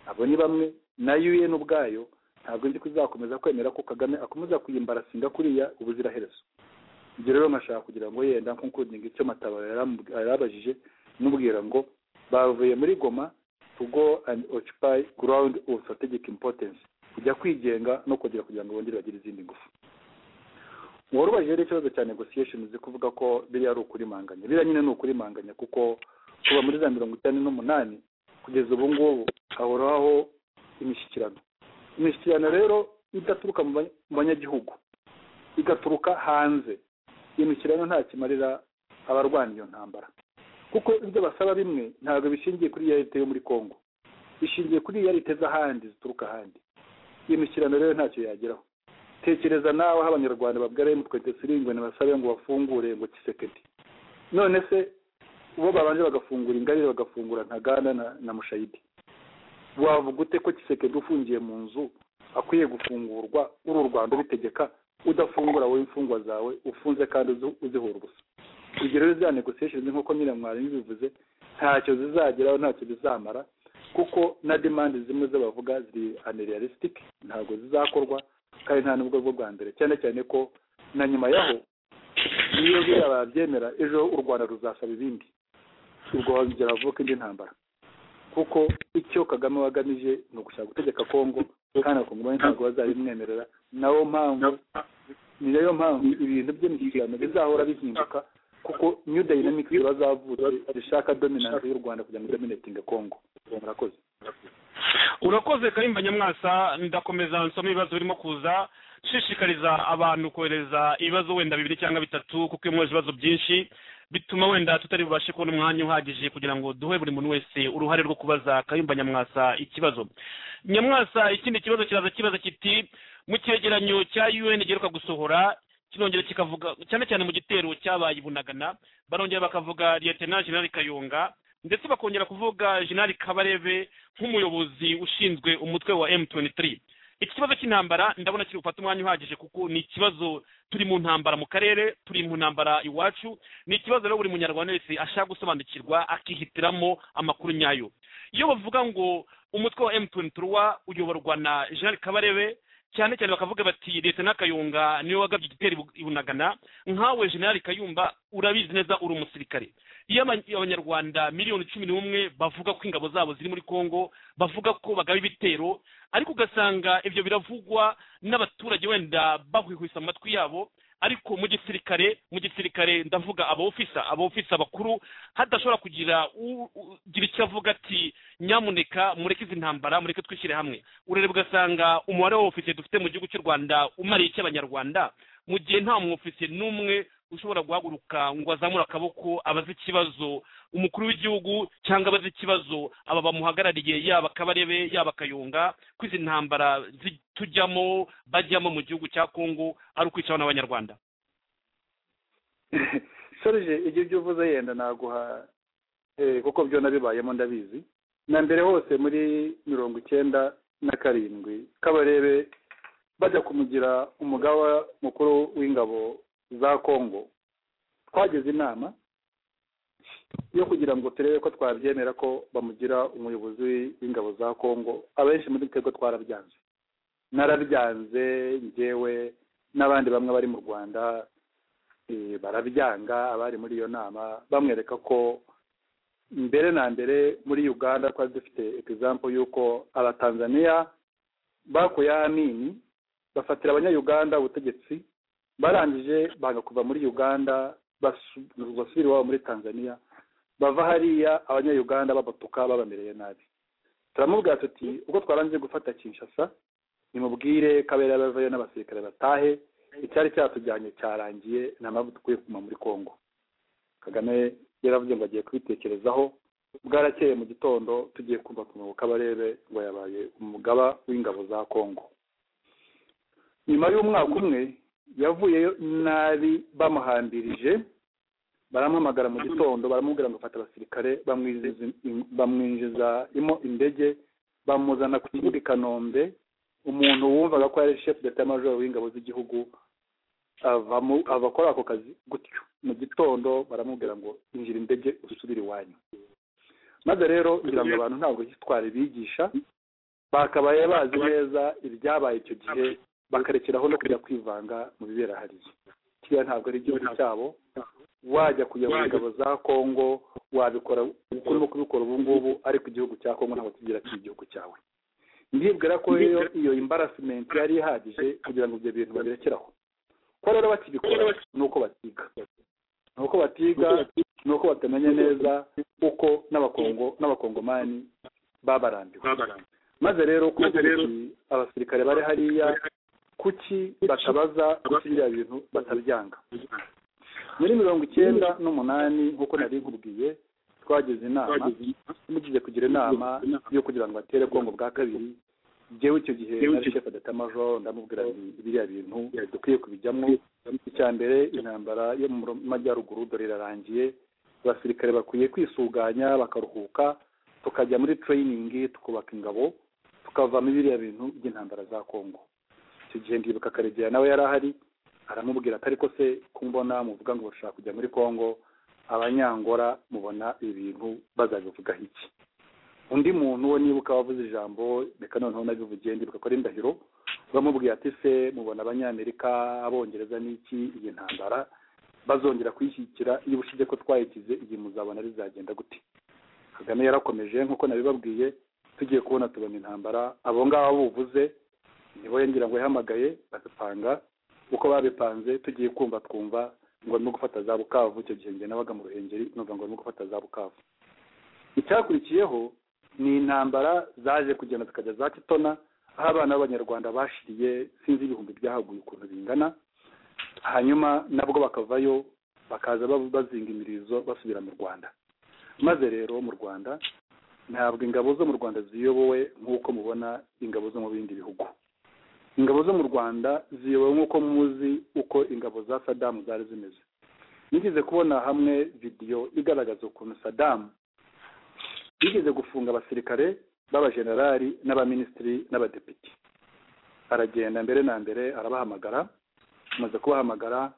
abo ni bamwe na un ubwayo ntabwo nzi ko izakomeza kwemera ko kagame akomeza kuyimbarasinga kuriya ubuziraherezo ibyo rero nkashaka kugira ngo yenda nk'ukudinga icyo matabaro yaramub- yarabajije n'ubwira ngo bavuye muri goma to go and occupy ground of strategic importance kujya kwigenga no kongera kugira ngo bongere bagire izindi ngufu uwari ubajije rero ikibazo cya negotiation zo kuvuga ko biriya ari ukurimanganya biriya nyine ni ukurimanganya kuko kuva muri za mirongo itanu n'umunani kugeza ubu ngubu hahoraho imishyikirano imishyikirano rero idaturuka mu banya- mu banyagihugu igaturuka hanze iyo mishyikirano nta kimarira abarwana iyo ntambara kuko ibyo basaba bimwe ntabwo bishingiye kuri yarite yo muri kongo bishingiye kuri yarite z'ahandi zituruka ahandi iyo mishyikirano rero ntacyo yageraho tekereza nawe aho abanyarwanda babwira emutwete siringwe ntibasabe ngo bafungure ngo kisekedi none se bo babanje bagafungura ingabire bagafungura ntaganda na, na mushayidi wavuga ute ko kisekedi ufungiye mu nzu akwiye gufungurwa uri u rwanda ubitegeka udafungura wowe imfungwa zawe ufunze kandi uzi- uzihora ubusa ibyo rero za negotiation nk'uko nyine mwarimu bivuze ntacyo zizageraho ntacyo bizamara kuko na demande zimwe zo bavuga ziri unrealistic ntabwo zizakorwa kandi nta n'ubwo bwo bwa mbere cyane cyane ko na nyuma yaho iyo biriya babyemera ejo u rwanda ruzasaba ibindi ubwo hazongera havuka indi ntambara kuko icyo kagame wagamije ni ugushaka gutegeka kongo kandi abakongomani ntabwo bazabimwemerera nayo mpamvu ni nayo mpamvu ibintu by'imishyikirano bizahora bihinduka kuko new dynamic bazavutse zishaka dominance y'u rwanda kugira ngo idominatinge kongo murakoze urakoze karimba nyamwasa ndakomeza nsoma ibibazo birimo kuza nshishikariza abantu kohereza ibibazo wenda bibiri cyangwa bitatu kuko iyo mwoheje ibibazo byinshi bituma wenda tutari bubashe kubona umwanya uhagije kugira ngo duhe buri muntu wese uruhare rwo kubaza kayumba nyamwasa ikibazo nyamwasa ikindi kibazo kiraza kibaza kiti mu cyegeranyo cya un giheruka gusohora kinongera kikavuga cyane cyane mu gitero cyabaye i bunagana barongera bakavuga liyetena jenerali kayonga ndetse bakongera kuvuga jenerali kabarebe nk'umuyobozi ushinzwe umutwe wa m23 iki kibazo cy'intambara ndabona kiri gufata umwanya uhagije kuko ni ikibazo turi mu ntambara mu karere turi mu ntambara iwacu ni ikibazo rero buri munyarwanda wese ashaka gusobanukirwa akihitiramo amakuru nyayo iyo bavuga ngo umutwe wa emutiyeni turuwa uyoborwa na jean kabarebe cyane cyane bakavuga bati leta n'akayunga niwe wagabye igitero ibu- ibunagana nkawe generali kayumba urabizi neza uri umusirikare iyo aba- abanyarwanda miliyoni cumi n'umwe bavuga ko ingabo zabo ziri muri congo bavuga ko bagaba ibitero ariko ugasanga ibyo biravugwa n'abaturage wenda bahwihwisa mu matwi yabo ariko mu gisirikare mu gisirikare ndavuga aba ofisa aba ofisa bakuru hadashobora kugira u- ugira icyo avuga ati nyamuneka mureke izi ntambara mureke twishyire hamwe urareba ugasanga umubare w'ofisiye dufite mu gihugu cy'u rwanda umariye iki abanyarwanda mu gihe nta mwofisiye n'umwe ushobora guhaguruka ngo azamure akaboko abaze ikibazo umukuru w'igihugu cyangwa abaze ikibazo aba bamuhagarariye yaba kabarebe yaba kayunga ko izi ntambara zi- tujyamo bajyamo mu gihugu cya kongo ari ukwicaho n'abanyarwanda sorije ibyo ibyo uvuze yenda naguha eh, kuko byo nabibayemo ndabizi na mbere hose muri mirongo icyenda na karindwi kabarebe bajya kumugira umugaba mukuru w'ingabo za kongo twageze inama yo kugira ngo turebe ko twabyemera ko bamugira umuyobozi w'ingabo za kongo abenshi muri twebwe twarabyanze narabyanze njyewe n'abandi bamwe bari mu rwanda eh, barabyanga abari muri iyo nama bamwereka ko mbere na mbere muri uganda twari dufite egizampo y'uko abatanzaniya bakuye amini bafatira abanyayuganda ubutegetsi barangije banga kuva muri uganda basu- basubira iwabo muri tanzaniya bava hariya abanyayuganda babatuka babamereye nabi turamubwira tuti ubwo twarangije gufata kinshasa nimubwire kabera bavayo n'abasirikare batahe icyari cyatujyanye cyarangiye nta mpamvu dukwiye kuguma muri congo kagame yaravuze ngo agiye kubitekerezaho bwarakeye mu gitondo tugiye kumva ku murongo kabarebe ngo yabaye umugaba w'ingabo za congo nyuma y'umwaka umwe yavuyeyo nabi bamuhambirije baramuhamagara mu gitondo baramubwira ngo fata abasirikare bamwinjiza bamwinjiza imo indege bamuzana ku kibuga i kanombe umuntu wumvaga ko yari shefu d'etat major w'ingabo z'igihugu avamo ava akora ako kazi gutyo mu gitondo baramubwira ngo injira indege usubire iwanyu maze rero ngira ngo abantu ntabwo twari bigisha bakabaye bazi neza ibyabaye icyo gihe bakarekeraho no kujya kwivanga mu bibera hariya kiriya ntabwo ari igihugu cyabo wajya kuyobora ingabo za kongo wabikora urimo kubikora ubu ngubu ariko igihugu cya kongo ntabwo kigira ati igihugu cyawe ndibwira ko iyo iyo imbarasimente yari ihagije kugira ngo ibyo bintu babirekeraho ko rero bakibikora ni uko batiga ni uko batiga ni uko batamenya neza uko n'abakongo n'abakongomani babarambiwe maze rero kuko abasirikare bari hariya kuki batabaza kuki biriya bintu batabyanga muri mirongo icyenda n'umunani nk'uko nari nkubwiye twagize inama mugize kugira inama yo kugira ngo batere kongo bwa kabiri jyewe icyo gihe nari shefu d'etat-major ndamubwira nti biriya bintu dukwiye kubijyamo icya mbere intambara yo mu majyaruguru dore irarangiye abasirikare bakwiye kwisuganya bakaruhuka tukajya muri training tukubaka ingabo tukavamo biriya bintu by'intambara za kongo icyo gihe ndibuka karegera nawe yari ahari aramubwira ati ariko se kumbona muvuga ngo bashaka kujya muri kongo abanyangora mubona ibintu bazabivugaho iki undi muntu we nibuka wavuze ijambo reka noneho nabivugiye ndibuka ko ari indahiro bamubwiye ati se mubona abanyamerika abongereza n'iki iyi ntambara bazongera kuyishyigikira iyo ubushize ko twayikize igihe muzabona rizagenda gute kagame yarakomeje nk'uko nabibabwiye tugiye kubona tubona intambara abo ngabo buvuze nibo ngira ngo yahamagaye bazipanga uko babipanze tugiye kumva twumva ngo barimo gufata za bukavu icyo gihe njye nabaga mu ruhengeri numva ngo barimo gufata za bukavu icyakurikiyeho ni intambara zaje kugenda zikajya za kitona aho abana b'abanyarwanda bashiriye sinzi ibihumbi byahaguye ukuntu bingana hanyuma nabwo bakavayo bakaza ba- bazinga imirizo basubira mu rwanda maze rero mu rwanda ntabwo ingabo zo mu rwanda ziyobowe nk'uko mubona ingabo zo mu bindi bihugu ingabo zo mu rwanda ziyobowe nk'uko muzi uko ingabo za sadamu zari zimeze nigeze kubona hamwe vidiyo igaragaza ukuntu sadamu yigeze gufunga abasirikare b'abajenerali n'abaminisitiri n'abadepite aragenda mbere na mbere arabahamagara amaze kubahamagara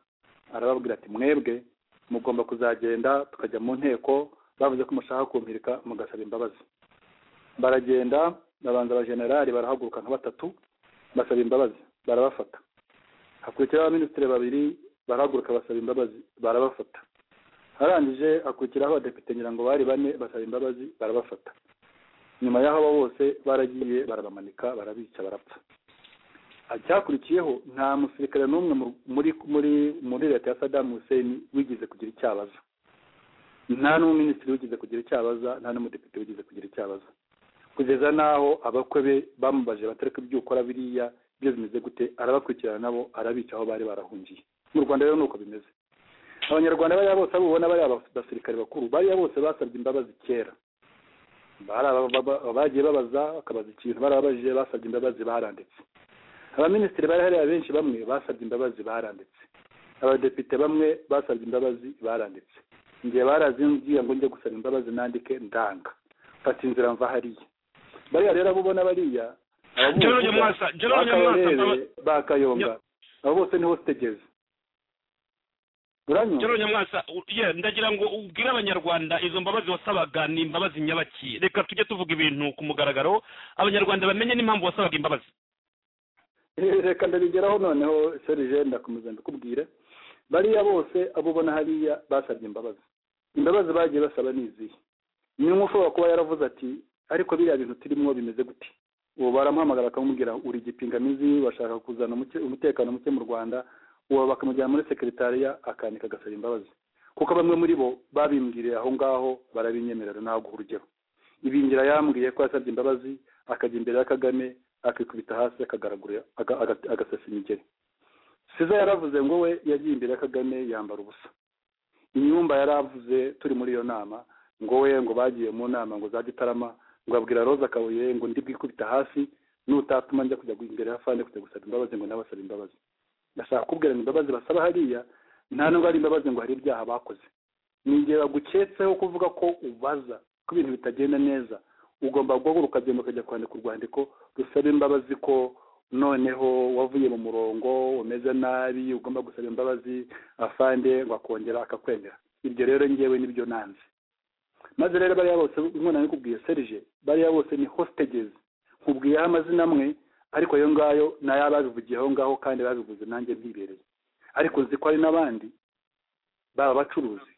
arababwira ati mwebwe mugomba kuzagenda tukajya mu nteko bavuze ko mushaka kumpirika mugasaba imbabazi baragenda babanza abajenerali barahaguruka nka batatu basaba imbabazi barabafata hakurikiraho abaminisitiri babiri barahaguruka basaba imbabazi barabafata arangije akurikiraho abadepite ngira ngo bari bane basaba imbabazi barabafata nyuma y'aho abo bose baragiye barabamanika barabica barapfa icyakurikiyeho nta musirikare n'umwe mu- muri muri muri leta ya sadamu hussein wigeze kugira icyo abaza nta n'umuminisitiri wigeze kugira icyo abaza nta n'umudepite wigeze kugira icyo abaza kugeza n'aho abakwe be bamubaje batareka ibyo ukora biriya ibyo bimeze gute arabakurikirana nabo arabica aho bari barahungiye mu rwanda rero ni uko bimeze abanyarwanda bariya bose abo ubona bariya basirikare bakuru bariya bose basabye imbabazi kera Bari aba- baba- bagiye babaza bakabaza ikintu barababajije basabye imbabazi baranditse abaminisitiri bari hariya benshi bamwe basabye imbabazi baranditse abadepite bamwe basabye imbabazi baranditse ngiye barazingiye ngo njye gusaba imbabazi nandike ndanga mfata inzira mva hariya bariya rero abo ubona bariya abo General bose Nyamwasa, General bakabarebe, Nyamwasa, bakayonga abo bose niho zitegeze uranyumva General Nyamwasa u- yeah, ndagira ngo ubwire abanyarwanda izo mbabazi wasabaga ni imbabazi nyabaki reka tujye tuvuga ibintu ku mugaragaro abanyarwanda bamenye n'impamvu wasabaga imbabazi reka ndabigeraho noneho serije ndakomeza ndakubwire bariya bose abo ubona hariya basabye imbabazi imbabazi bagiye basaba ni izihe ni umwe ushobora kuba yaravuze ati ariko biriya bintu turimo bimeze gute ubu baramuhamagara bakamubwira uri igipingamizi bashaka kuzana umuke- umutekano muke mu rwanda uwo bakamujyana muri sekiritariya akanika agasaba imbabazi kuko bamwe muri bo babimbwiriye aho ngaho barabinyemerera ntabwo urugero ibingira yambwiye ko yasabye imbabazi akajya imbere ya kagame akikubita hasi akagaragura aga- aga- agasasa imigeri siza yaravuze ngo we yagiye imbere ya kagame yambara ubusa inyumba yaravuze turi muri iyo nama ngo we ngo bagiye mu nama ngo za gitarama ngo abwira roza kabuye ngo ndi bwikubita hasi nutatuma njya kujya imbere ya fande kujya gusaba imbabazi ngo nawe asabe imbabazi ndashaka kubwira ngo imbabazi basaba hariya nta nubwo ari imbabazi ngo hari ibyaha bakoze ni igihe baguketseho kuvuga ko ubaza ko ibintu bitagenda neza ugomba guhaguruka ukagenda ukajya kwandika urwandiko rusaba imbabazi ko noneho wavuye mu murongo umeze nabi ugomba gusaba imbabazi afande ngo akongera akakwemera ibyo rero ngewe nibyo nanze maze rero bariya bose nkubona kubwiye serije bariya bose ni hositagizi nkubwiyeho amazina amwe ariko ayo ngayo ni ay'ababivugiye aho ngaho kandi babivuze nanjye mpibereye ariko nzi ko hari n'abandi baba abacuruzi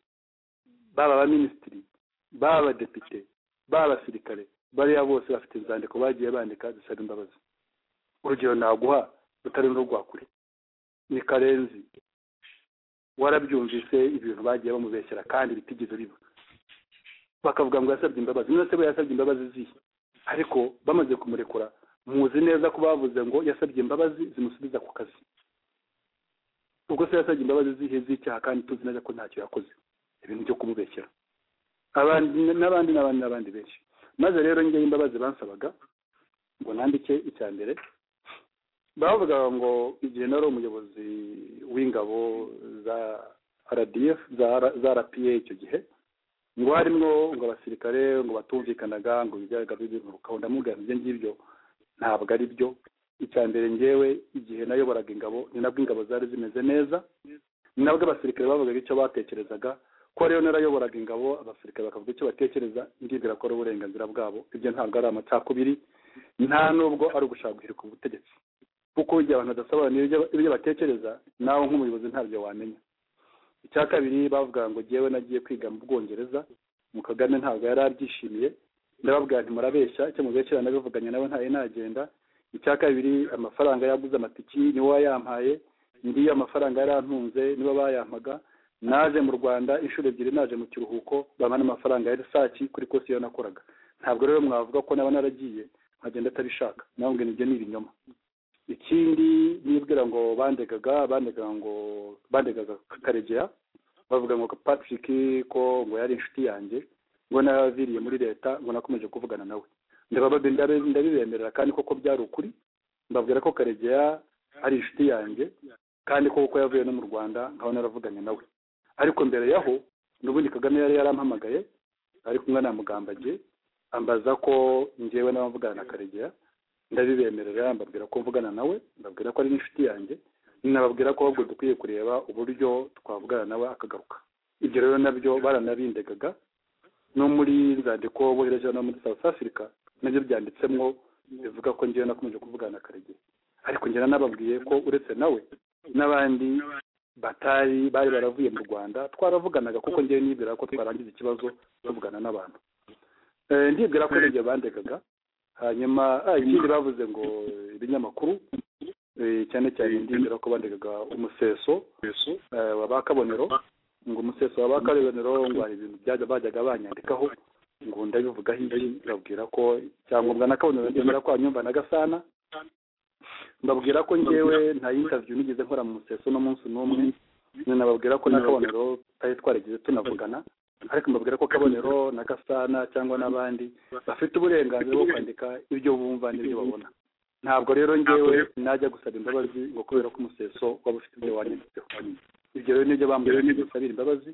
baba abaminisitiri baba abadepite baba abasirikare bariya bose bafite inzandiko bagiye bandika zisaba imbabazi urugero naguha rutari n'urwa kure ni karenzi warabyumvise ibintu bagiye bamubeshyera kandi bitigeze biba bakavuga ngo yasabye imbabazi none se bo yasabye imbabazi zihe ariko bamaze kumurekura muzi neza ko bavuze ngo yasabye imbabazi zimusubiza ku kazi ubwo se yasabye imbabazi zihe z'icyaha kandi tuzi neza ko ntacyo yakoze ibintu byo kumubeshyera abandi n'abandi n'abandi n'abandi benshi maze rero njye imbabazi bansabaga ngo nandike icya mbere bavugaga ngo igihe nari umuyobozi w'ingabo za rdf za R- za rpa icyo gihe ngo harimwo ngo abasirikare ngo batumvikanaga ngo ibigaragara ibintu ukabona mugana ibyo ngibyo ntabwo ari byo icya mbere ngewe igihe nayoboraga ingabo ni nabwo ingabo zari zimeze neza ni nabwo abasirikare bavugaga icyo batekerezaga ko rero narayoboraga ingabo abasirikare bakavuga icyo batekereza ndibwira ko ari uburenganzira bwabo ibyo ntabwo ari amacakubiri nta nubwo ari ugushaka guhirika ubutegetsi kuko igihe abantu badasobanura ibyo batekereza nawe nk'umuyobozi ntabyo wamenya icya kabiri bavuga ngo jyewe nagiye kwiga mu bwongereza mu kagame ntabwo yari abyishimiye ndababwira nti murabeshya icyo mubeshyira nabivuganye nawe ntaye nagenda icya kabiri amafaranga yaguze amatiki niwe wayampaye ndi amafaranga yari antunze nibo bayampaga naje mu rwanda inshuro ebyiri naje mu kiruhuko bampa n'amafaranga ya risaki kuri kosi iyo nakoraga ntabwo rero mwavuga ko naba naragiye nkagenda atabishaka nawe ngo nibyo ni ibinyoma ikindi nibwira ngo bandegaga bandegaga ngo bandegaga karegera bavuga ngo patrick ko ngo yari inshuti yanjye ngo nabaviriye muri leta ngo nakomeje kuvugana nawe ndababa- ndabe- ndabibemerera kandi koko byari ukuri mbabwira ko karegeya ari inshuti yanjye kandi ko kuko yavuye no mu rwanda nkaba naravuganye nawe ariko mbere yaho n'ubundi kagame yari yarampamagaye ari kumwe na mugambagiye ambaza ko njyewe n'abamvugana na karegeya ndabibemerera mbabwira ko mvugana nawe ndabwira ko ari n'inshuti yanjye nababwira ko ahubwo dukwiye kureba uburyo twavugana nawe akagaruka ibyo rero nabyo baranabindegaga no muri nzandiko bohereje no muri south africa nabyo byanditsemo bivuga ko ngewe nakomeje kuvugana karegeya ariko ngera nababwiye ko uretse nawe n'abandi batari bari baravuye mu rwanda twaravuganaga kuko ngewe nibwira ko twarangiza ikibazo tuvugana n'abantu Eh, ndibwira ko nibyo bandegaga hanyuma ah, ikindi bavuze ngo ibinyamakuru eh, cyane cyane ndibwira ko bandegaga umuseso eh, wa ba kabonero ngo umuseso wa ba kabonero ngo hari ibintu byajya bajyaga banyandikaho ngo ndabivugaho ibi ndabwira ko icyangombwa na kabonero ndibwira ko hanyumva na gasana mbabwira ko ngewe nta interview nigeze nkora mu museso n'umunsi n'umwe nyine nababwira ko na kabonero tutari twaragize tunavugana ariko mbabwira ko kabonero na gasana cyangwa n'abandi bafite uburenganzira bwo kwandika ibyo bumva n'ibyo babona ntabwo rero ngewe najya gusaba imbabazi ngo kubera ko umuseso waba ufite ibyo wanyanditseho ibyo rero nibyo bambwira ngo busabire imbabazi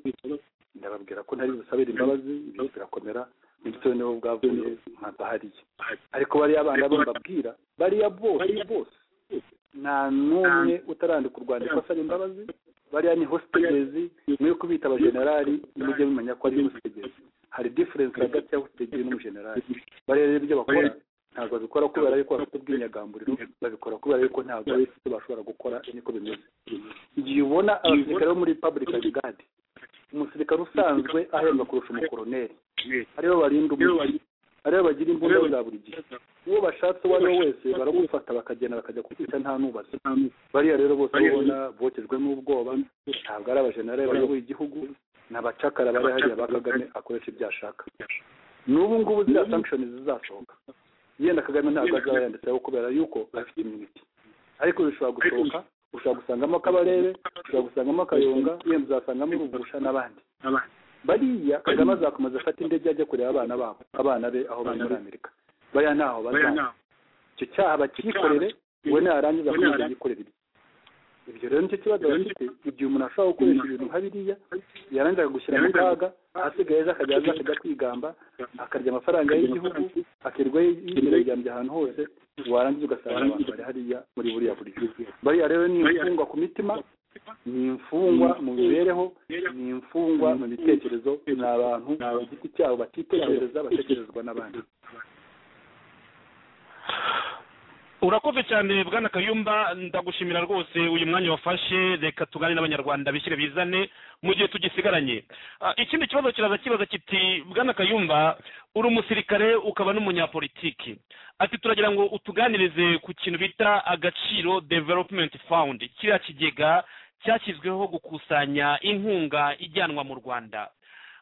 ndababwira ko ntari busabire imbabazi ibyo birakomera bityo nibo bwavuye nka bahariye ariko bariya bana bo mbabwira bariya bose bose nta n'umwe utarandika urwandiko asaba imbabazi bariya ni hositegezi mwe kubita abajenerali mujye mumenya ko ari hositegezi hari diferensi hagati ya hositegezi n'umujenerali bariya rero ibyo bakora ntabwo babikora kubera yuko bafite ubwinyagamburiro babikora kubera yuko ntabwo ari ibyo bashobora gukora niko bimeze igihe ubona abasirikare bo muri republican guard umusirikare usanzwe ahembwa kurusha umukoroneri aribo barinda umugi aribo bagira imbunda za buri gihe uwo bashatse uwo ari we wese baragufata bakagenda bakajya kukwica nta nubaza bariya rero bose ubona bokejwe n'ubwoba ntabwo ari abajenerali bayoboye igihugu ni abacakara bari hariya ba kagame akoresha ibyo ashaka n'ubu ngubu ziriya sankishoni zizasohoka yenda kagame ntabwo azaba yanditseho kubera yuko afite imiti ariko bishobora gusohoka ushobora gusangamo akabarebe ushobora gusangamo akayonga yenda uzasangamo urugusha n'abandi bariya kagame azakomeza afata indege ajya kureba abana babo abana be aho bari muri amerika bariya ntaho bazana icyo cyaha bakikorere we narangiza akomeza yikorera ibye ibyo rero nicyo kibazo bafite igihe umuntu ashobora gukoresha ibintu nka biriya yarangiza gushyira mu kaga ahasigaye ejo akajya aza akajya kwigamba akarya amafaranga y'igihugu akirwa yiryamye ahantu hose warangiza ugasanga abantu bari hariya muri buriya buryo bariya rero ni imfungwa ku mitima ni imfungwa mu mibereho ni imfungwa mu bitekerezo ni abantu ku giti cyabo batitekereza batekerezwa n'abandi urakoze cyane bwana kayumba ndagushimira rwose uyu mwanya wafashe reka tugane n'abanyarwanda bishyire bizane mu gihe tugisigaranye Ah, ikindi kibazo kiraza kibaza kiti bwana kayumba uri umusirikare ukaba n'umunyapolitiki ati turagira ngo utuganirize ku kintu bita agaciro development fund kiriya kigega cyashyizweho gukusanya inkunga ijyanwa mu rwanda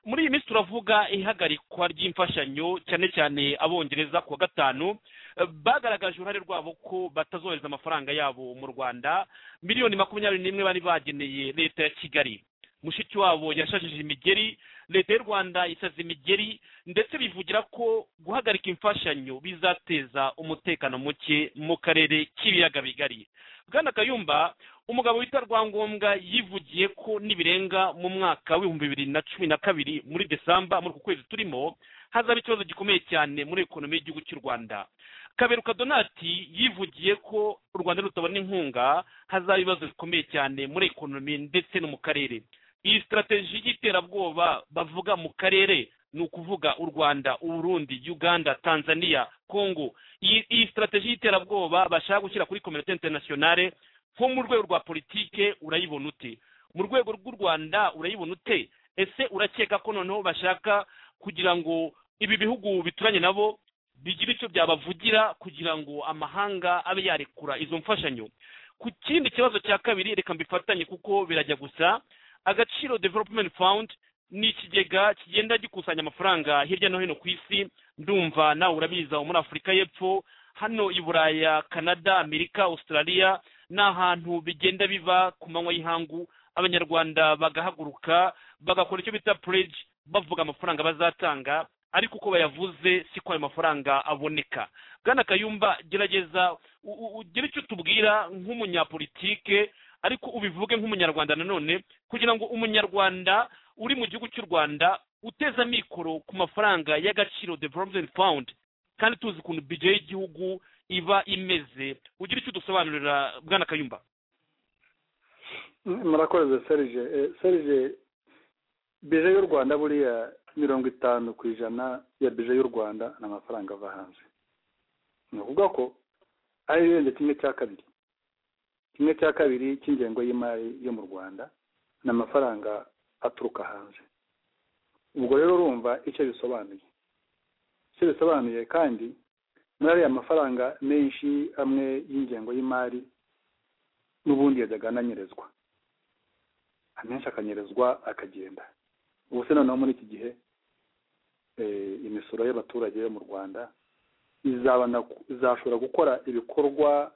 muri iyi minsi turavuga ihagarikwa ry'imfashanyo cyane cyane abongereza ku wa gatanu Eh, bagaragaje uruhare rwabo ko batazohereza amafaranga yabo mu rwanda miliyoni makumyabiri n'imwe bari bageneye leta ya kigali mushiki wabo yashajije imigeri leta y'u rwanda isaza imigeri ndetse bivugira ko guhagarika imfashanyo bizateza umutekano muke mu karere k'ibiyaga bigari bwana kayumba umugabo witwa rwangombwa yivugiye ko nibirenga mu mwaka w'ibihumbi bibiri na cumi na kabiri muri desamba muri uku kwezi turimo hazaba ikibazo gikomeye cyane muri ekonomi y'igihugu cy'u rwanda kaberuka donati yivugiye ko u rwanda rutabona inkunga hazaba ibibazo bikomeye cyane muri ekonomi ndetse no mu karere iyi sitarateji y'iterabwoba bavuga mu karere ni ukuvuga u rwanda uburundi uganda tanzania congo iyi iyi sitarateji y'iterabwoba bashaka gushyira kuri kominote interinasiyonale nko mu rwego rwa politike urayibona ute mu rwego rw'u rwanda urayibona ute ese urakeka ko noneho bashaka kugira ngo ibi bihugu bituranye nabo bigira icyo byabavugira kugira ngo amahanga abe yarekura izo mfashanyo ku kindi kibazo cya kabiri reka mbifatanye kuko birajya gusa agaciro development fund ni ikigega kigenda gikusanya amafaranga hirya no hino ku isi ndumva nawe urabiza wo muri afurika y'epfo hano i buraya canada amerika australia ni ahantu bigenda biba ku manywa y'ihangu abanyarwanda bagahaguruka bagakora icyo bita pledge bavuga amafaranga bazatanga ariko uko bayavuze siko ayo mafaranga aboneka bwana kayumba gerageza u- u- ugire icyo tubwira nk'umunyapolitike ariko ubivuge nk'umunyarwanda nanone kugira ngo umunyarwanda uri mu gihugu cy'u rwanda uteza amikoro ku mafaranga y'agaciro development fund kandi tuzi ukuntu bije y'igihugu iba imeze ugira icyo udusobanurira bwana kayumba murakoze serije Eh, serije bije y'u rwanda buriya mirongo itanu ku ijana ya bije y'u rwanda ni amafaranga ava hanze ni ukuvuga ko ari irenze kimwe cya kabiri kimwe cya kabiri cy'ingengo y'imari yo mu rwanda ni amafaranga aturuka hanze ubwo rero urumva icyo bisobanuye icyo bisobanuye kandi muri ariya mafaranga menshi amwe y'ingengo y'imari n'ubundi yajyaga ananyerezwa amenshi akanyerezwa akagenda ubu se noneho muri iki gihe eh, imisoro y'abaturage yo mu rwanda izabana izashobora gukora ibikorwa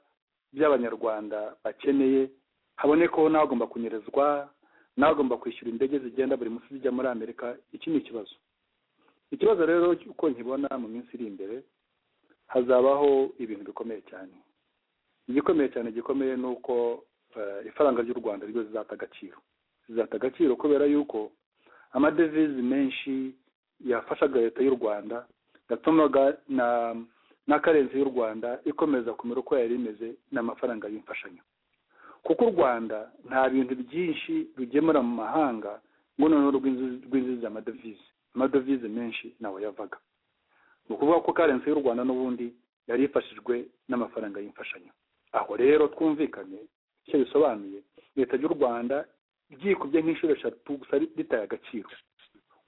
by'abanyarwanda bakeneye habonekeho n'abagomba kunyerezwa n'abagomba kwishyura indege zigenda buri munsi zijya muri amerika iki ni ikibazo ikibazo rero uko nkibona mu minsi iri imbere hazabaho ibintu bikomeye cyane igikomeye cyane gikomeye ni uko eh, ifaranga ry'u rwanda ryo rizata agaciro rizata agaciro kubera yuko amadevize menshi yafashaga leta y'u rwanda yatumaga na na karenzi y'u rwanda ikomeza kumera uko yari imeze n'amafaranga y'imfashanyo kuko u rwanda nta bintu byinshi rugemura mu mahanga ngo noneho rwinjiza rwinjiza amadevize amadevize menshi nawe yavaga ni ukuvuga ko karensi y'u rwanda n'ubundi yari ifashijwe n'amafaranga y'imfashanyo aho rero twumvikane icyo bisobanuye leta y'u rwanda ryikubye nk'inshuro eshatu gusa ritaye agaciro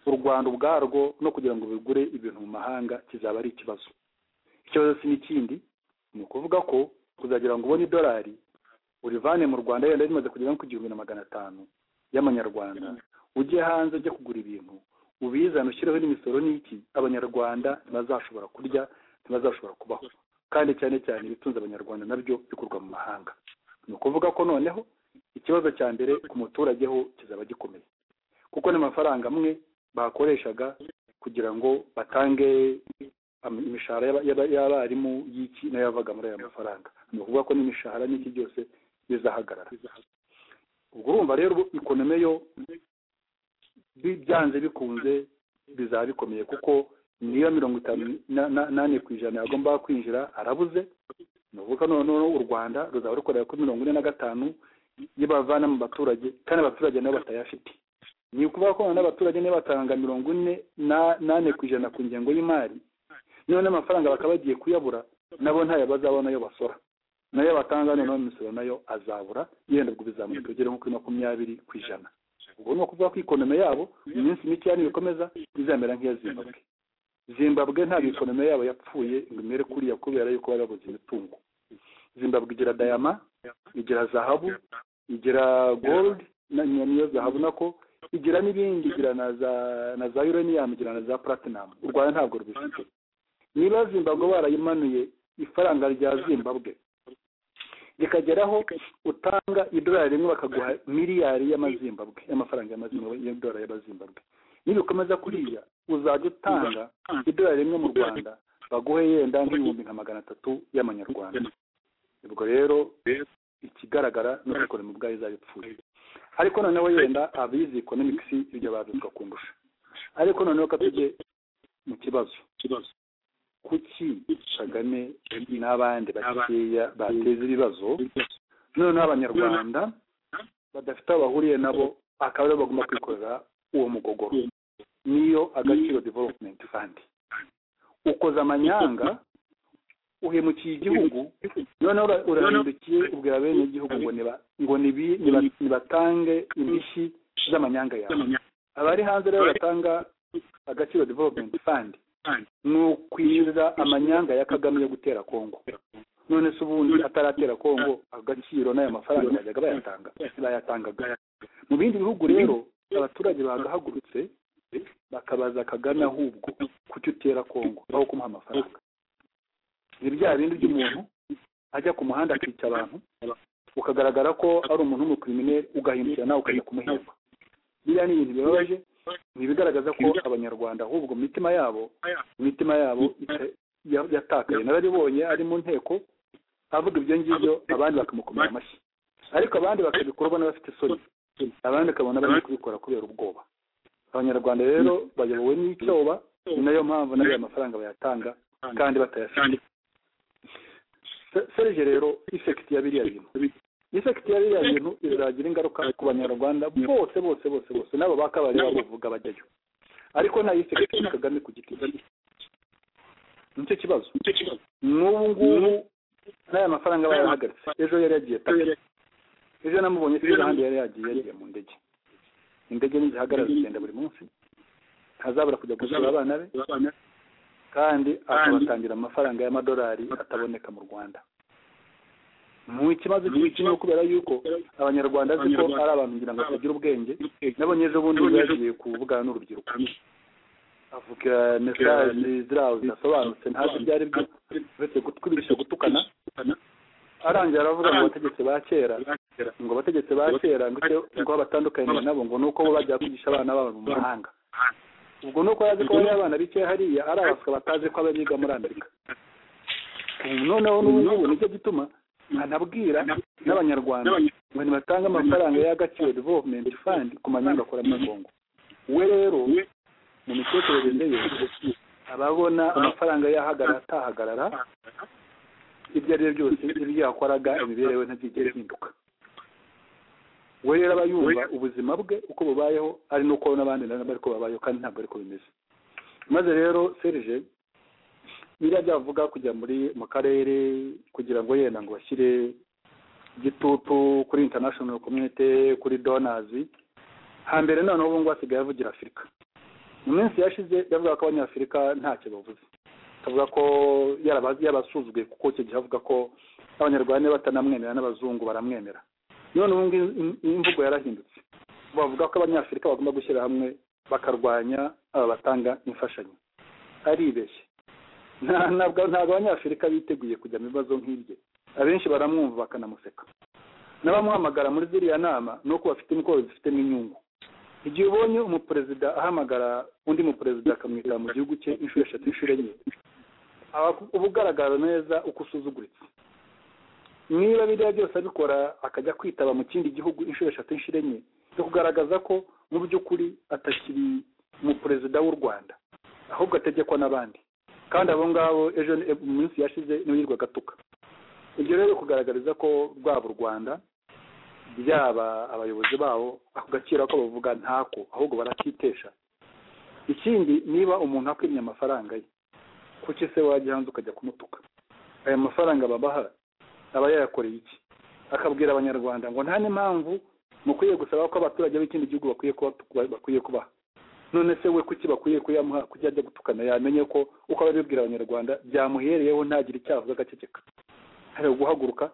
u rwanda ubwarwo no kugira ngo bigure ibintu mu mahanga kizaba ari ikibazo ikibazo si n'ikindi ni ukuvuga ko kuzagira ngo ubone idolari urivane mu rwanda yenda rimaze kugera nko ku gihumbi na magana atanu y'amanyarwanda ujye hanze ujye kugura ibintu ubizane ushyireho n'imisoro n'iki abanyarwanda ntibazashobora kurya ntibazashobora kubaho kandi cyane cyane ibitunze abanyarwanda nabyo bikorwa mu mahanga ni ukuvuga ko noneho ikibazo cya mbere ku muturage ho kizaba gikomeye kuko n'amafaranga amwe bakoreshaga kugira ngo batange am- imishahara y'aba- y'aba- y'abarimu y'iki nayo yavaga muri aya mafaranga ni ukuvuga ko n'imishahara n'iki byose bizahagarara ubwo urumva rero ikonome yo bi- byanze bikunze bizaba bikomeye kuko niyo mirongo itanu na- na- n'ane ku ijana yagomba kwinjira arabuze ni ukuvuga noneho u rwanda ruzaba rukorera kuri mirongo ine na gatanu iyo bavana mu baturage kandi abaturage nabo batayafite ni ukuvuga ko noneho abaturage niba batanga mirongo ine na- n'ane ku ijana ku ngengo y'imari niba n'amafaranga bakaba bagiye kuyabura nabo ntayo bazabona ayo basora nayo batanga noneho imisoro nayo azabura yenda ubwo bizamuka bigere nko kuri makumyabiri ku ijana ubwo ni ukuvuga ko ikonome yabo mu minsi mikeya nibikomeza izamera nk'iya zimbabwe zimbabwe ntabwo ikonome yabo yapfuye ngo imere kuriya kubera yuko bari babuze imitungo zimbabwe igira dayama igira zahabu igira gold na- ni- niyo zahabu nako igira n'ibindi igira na za na za uranium igira na za platinum u rwanda ntabwo rubifite niba zimbabwe barayimanuye ifaranga rya zimbabwe rikageraho utanga idolari rimwe bakaguha miliyari y'amazimbabwe y'amafaranga y'amazimbabwe y'idolari y'abazimbabwe nibikomeza kuriya uzajya utanga idolari rimwe mu rwanda baguhe yenda nk'ibihumbi nka magana atatu y'amanyarwanda ubwo rero ikigaragara ni uko ekonomi ubwayo izaba ipfuye ariko noneho yenda abizi economics ibyo babizwa kundusha ariko noneho ka tujye mu kibazo kuki kagame n'abandi bakeya bateza ibibazo noneho abanyarwanda badafite aho bahuriye nabo akaba aribo bagomba kwikorera uwo mugogoro niyo agaciro development fund ukoza amanyanga uhemukiye igihugu noneho ura- urahindukiye ubwira bene igihugu ngo niba- ngo nibi- niba- nibatange indishyi z'amanyanga yawe abari hanze rero batanga agaciro development fund ni ukwishyurira amanyanga ya kagame yo gutera kongo none se ubundi ataratera kongo agaciro n'aya mafaranga bajyaga bayatanga bayatangaga mu bindi bihugu rero abaturage bagahagurutse bakabaza kagame ahubwo kuki utera kongo aho kumuha amafaranga ni bya bindi by'umuntu ajya ku muhanda akica abantu ukagaragara ko ari umuntu w'umukriminere ugahindukira nawe ukajya kumuhemba biriya ni ibintu bibabaje ni ibigaragaza ko abanyarwanda ahubwo mu mitima yabo imitima yabo ita- ya- yatakaye narabibonye ari mu nteko avuga ibyo ngibyo abandi bakamukomera amashyi ariko abandi bakabikora ubona bafite isoni abandi ukabona bari kubikora kubera ubwoba abanyarwanda rero bayobowe n'icyoba ni nayo mpamvu n'ayo mafaranga bayatanga kandi batayafite Se- serge rero ifekiti ya biriya bintu ifekiti ya biriya bintu iragira ingaruka ku banyarwanda bose bose bose bose n'abo bakabari babuvuga bajyayo ariko nta ifekiti ya kagame ku giti cye nicyo kibazo n'ubu ngubu n'aya mafaranga bayahagaritse ejo yari yagiye tayo ejo namubonye kuri ahandi yari yagiye yagiye mu ndege indege ntizihagarara zigenda buri munsi ntazabura kujya gusura abana be kandi akabatangira amafaranga y'amadolari ataboneka mu rwanda mu ikibazo cy'imikino kubera yuko abanyarwanda azi ko ari abantu ngira ngo batagira ubwenge nabonye ejo bundi ubwo yagiye kuvugana n'urubyiruko avuga mesaje ziriya zidasobanutse ntazi ibyo ari byo uretse gutwibisha gutukana arangira aravuga ngo abategetsi ba kera ngo abategetsi ba kera ngo icyo ngo batandukanye nabo ngo ni uko bo bajya kwigisha abana babo mu mahanga ubwo ni uko yazi ko bariya abana bicaye hariya ari abaswa batazi ko abiga muri amerika Ubu noneho n'ubu ngubu nicyo gituma anabwira n'abanyarwanda ngo nibatange amafaranga y'agaciro development fund ku manyangakora muri kongo we rero mu mitekerereze ye ababona amafaranga yahagarara atahagarara ibyo ari byo byose ibyo yakoraga imibereho ye ntabyigere ihinduka we rero aba yumva ubuzima bwe uko bubayeho ari n'uko n'abandi nabo ariko babayeho kandi ntabwo ariko bimeze maze rero serije biriya byavuga kujya muri mu karere kugira ngo yenda ngo bashyire igitutu kuri international community kuri donors hambere noneho ubu ngubu asigaye avugira afurika mu minsi yashize yavuga ko abanyafurika ntacyo bavuze akavuga ko yaraba- yabasuzuguye kuko icyo gihe avuga ko abanyarwanda niba batanamwemera n'abazungu baramwemera none ubu ngubu im- imvugo yarahindutse bavuga ko abanyafurika bagomba gushyira hamwe bakarwanya aba batanga imfashanyo aribeshye Nta- ntabwo ntabwo abanyafurika biteguye kujya mu bibazo nk'ibye abenshi baramwumva bakanamuseka n'abamuhamagara muri ziriya nama ni uko bafite imikoro zifitemo inyungu igihe ubonye umuperezida ahamagara undi muperezida akamwita mu gihugu cye inshuro eshatu inshuro enye aba uba ugaragara neza uko usuzuguritse niba biriya byose abikora akajya kwitaba mu kindi gihugu inshuro eshatu inshuro enye byo kugaragaza ko mu by'ukuri atakiri mu perezida w'u rwanda ahubwo ategekwa n'abandi kandi abo ngabo ejo ni- mu minsi yashize niwe yirwa agatuka ibyo rero biri kugaragariza ko rwaba u rwanda byaba abayobozi babo ako gaciro ko bavuga ntako ahubwo barakitesha ikindi niba umuntu akwimye amafaranga ye kuki se wajya hanze ukajya kumutuka aya mafaranga babaha aba yayakoreye iki akabwira abanyarwanda ngo nta n'impamvu mukwiye gusaba ko abaturage b'ikindi gihugu bakwiye kuba bakwiye kubaha none se we kuki bakwiye kuyamuha kujya ajya gutukana yamenye ko uko abibwira abanyarwanda byamuhereyeho ntagire icyo avuga agaceceka hari guhaguruka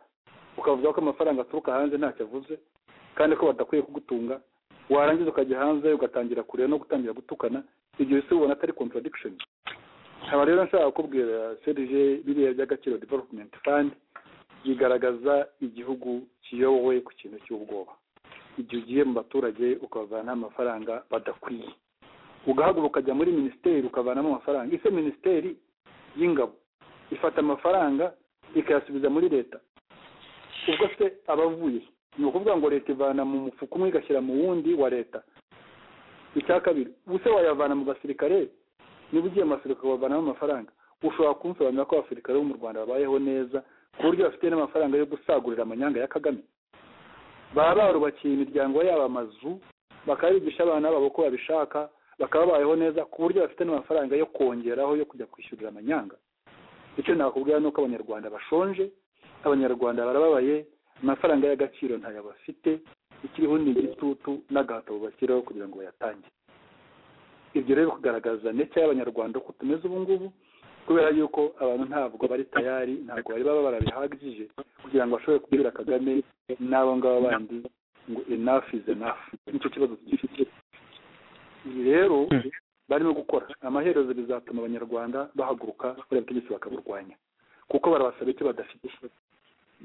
ukavuga ko amafaranga aturuka hanze ntacyo avuze kandi ko badakwiye kugutunga warangiza ukajya hanze ugatangira kureba no gutangira gutukana ibyo isi ubona atari contradiction nkaba rero nshaka kukubwira serije biriya by'agaciro development fund bigaragaza igihugu kiyobowe ku kintu cy'ubwoba igihe ugiye mu baturage ukavanaho amafaranga badakwiye ugahaguruka ukajya muri minisiteri ukavanamo amafaranga ese minisiteri y'ingabo ifata amafaranga ikayasubiza muri leta ubwo se aba avuye he? ni ukuvuga ngo leta ivana mu mufuka umwe igashyira mu wundi wa leta icya kabiri ubuse wayavana mu basirikare niba ugiye mu basirikare wavanamo amafaranga ushobora kunsobanurira ko abasirikare bo mu rwanda babayeho neza ku buryo bafite n'amafaranga yo gusagurira amanyanga ya kagame baba barubakiye imiryango yabo amazu bakabigisha abana babo uko babishaka bakaba babayeho neza ku buryo bafite n'amafaranga yo kongeraho yo kujya kwishyurira amanyanga icyo nakubwira ni uko abanyarwanda bashonje abanyarwanda barababaye amafaranga y'agaciro ntayo bafite ikiriho ni igitutu n'agahato bashyiraho kugira ngo bayatange ibyo rero kugaragaza ndetse y'abanyarwanda uko tumeze ubu ngubu kubera yuko abantu ntabwo bari tayari ntabwo bari baba barabihagije kugira ngo bashobore kubwira kagame n'abo ngabo bandi ngo enough is enough nicyo kibazo tugifite ibi rero barimo gukora amaherezo bizatuma abanyarwanda bahaguruka buriya butegetsi bakaburwanya kuko barabasaba icyo badafite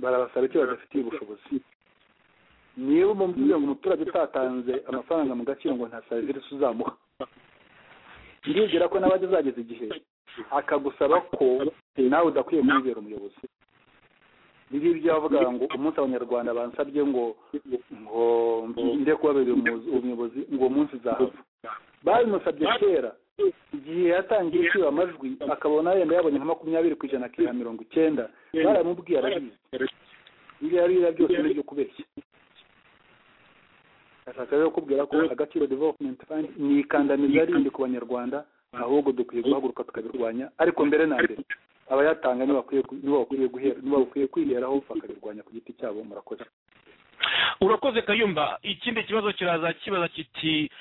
barabasaba icyo badafitiye ubushobozi niba umubwiye ngo umuturage utatanze amafaranga mu gaciro ngo nta serivisi uzamuha ndibwira ko nawe azageza igihe akagusaba ko nawe udakwiye kumubera umuyobozi ibi ngibyo bavuga ngo umunsi abanyarwanda bansabye ngo ngo mbe kubabera umuyobozi ngo uwo munsi uzahava babimusabye kera igihe yatangiye kwiba amajwi akabona yenda yabonye nka makumyabiri ku ijana akira mirongo icyenda baramubwiye arabizi ibyo yariya byose ni ibyo kubeshya ashaka rero kubwira ko agaciro development fund ni ikandamiza rindi ku banyarwanda ahubwo dukwiye guhaguruka tukabirwanya ariko mbere na mbere abayatanga nibo bakwiye gu- nibo bakwiye guhera nibo bakwiye kwiheraho bakabirwanya ku giti cyabo murakoze urakoze kayumba ikindi kibazo kiraza kibaza kiti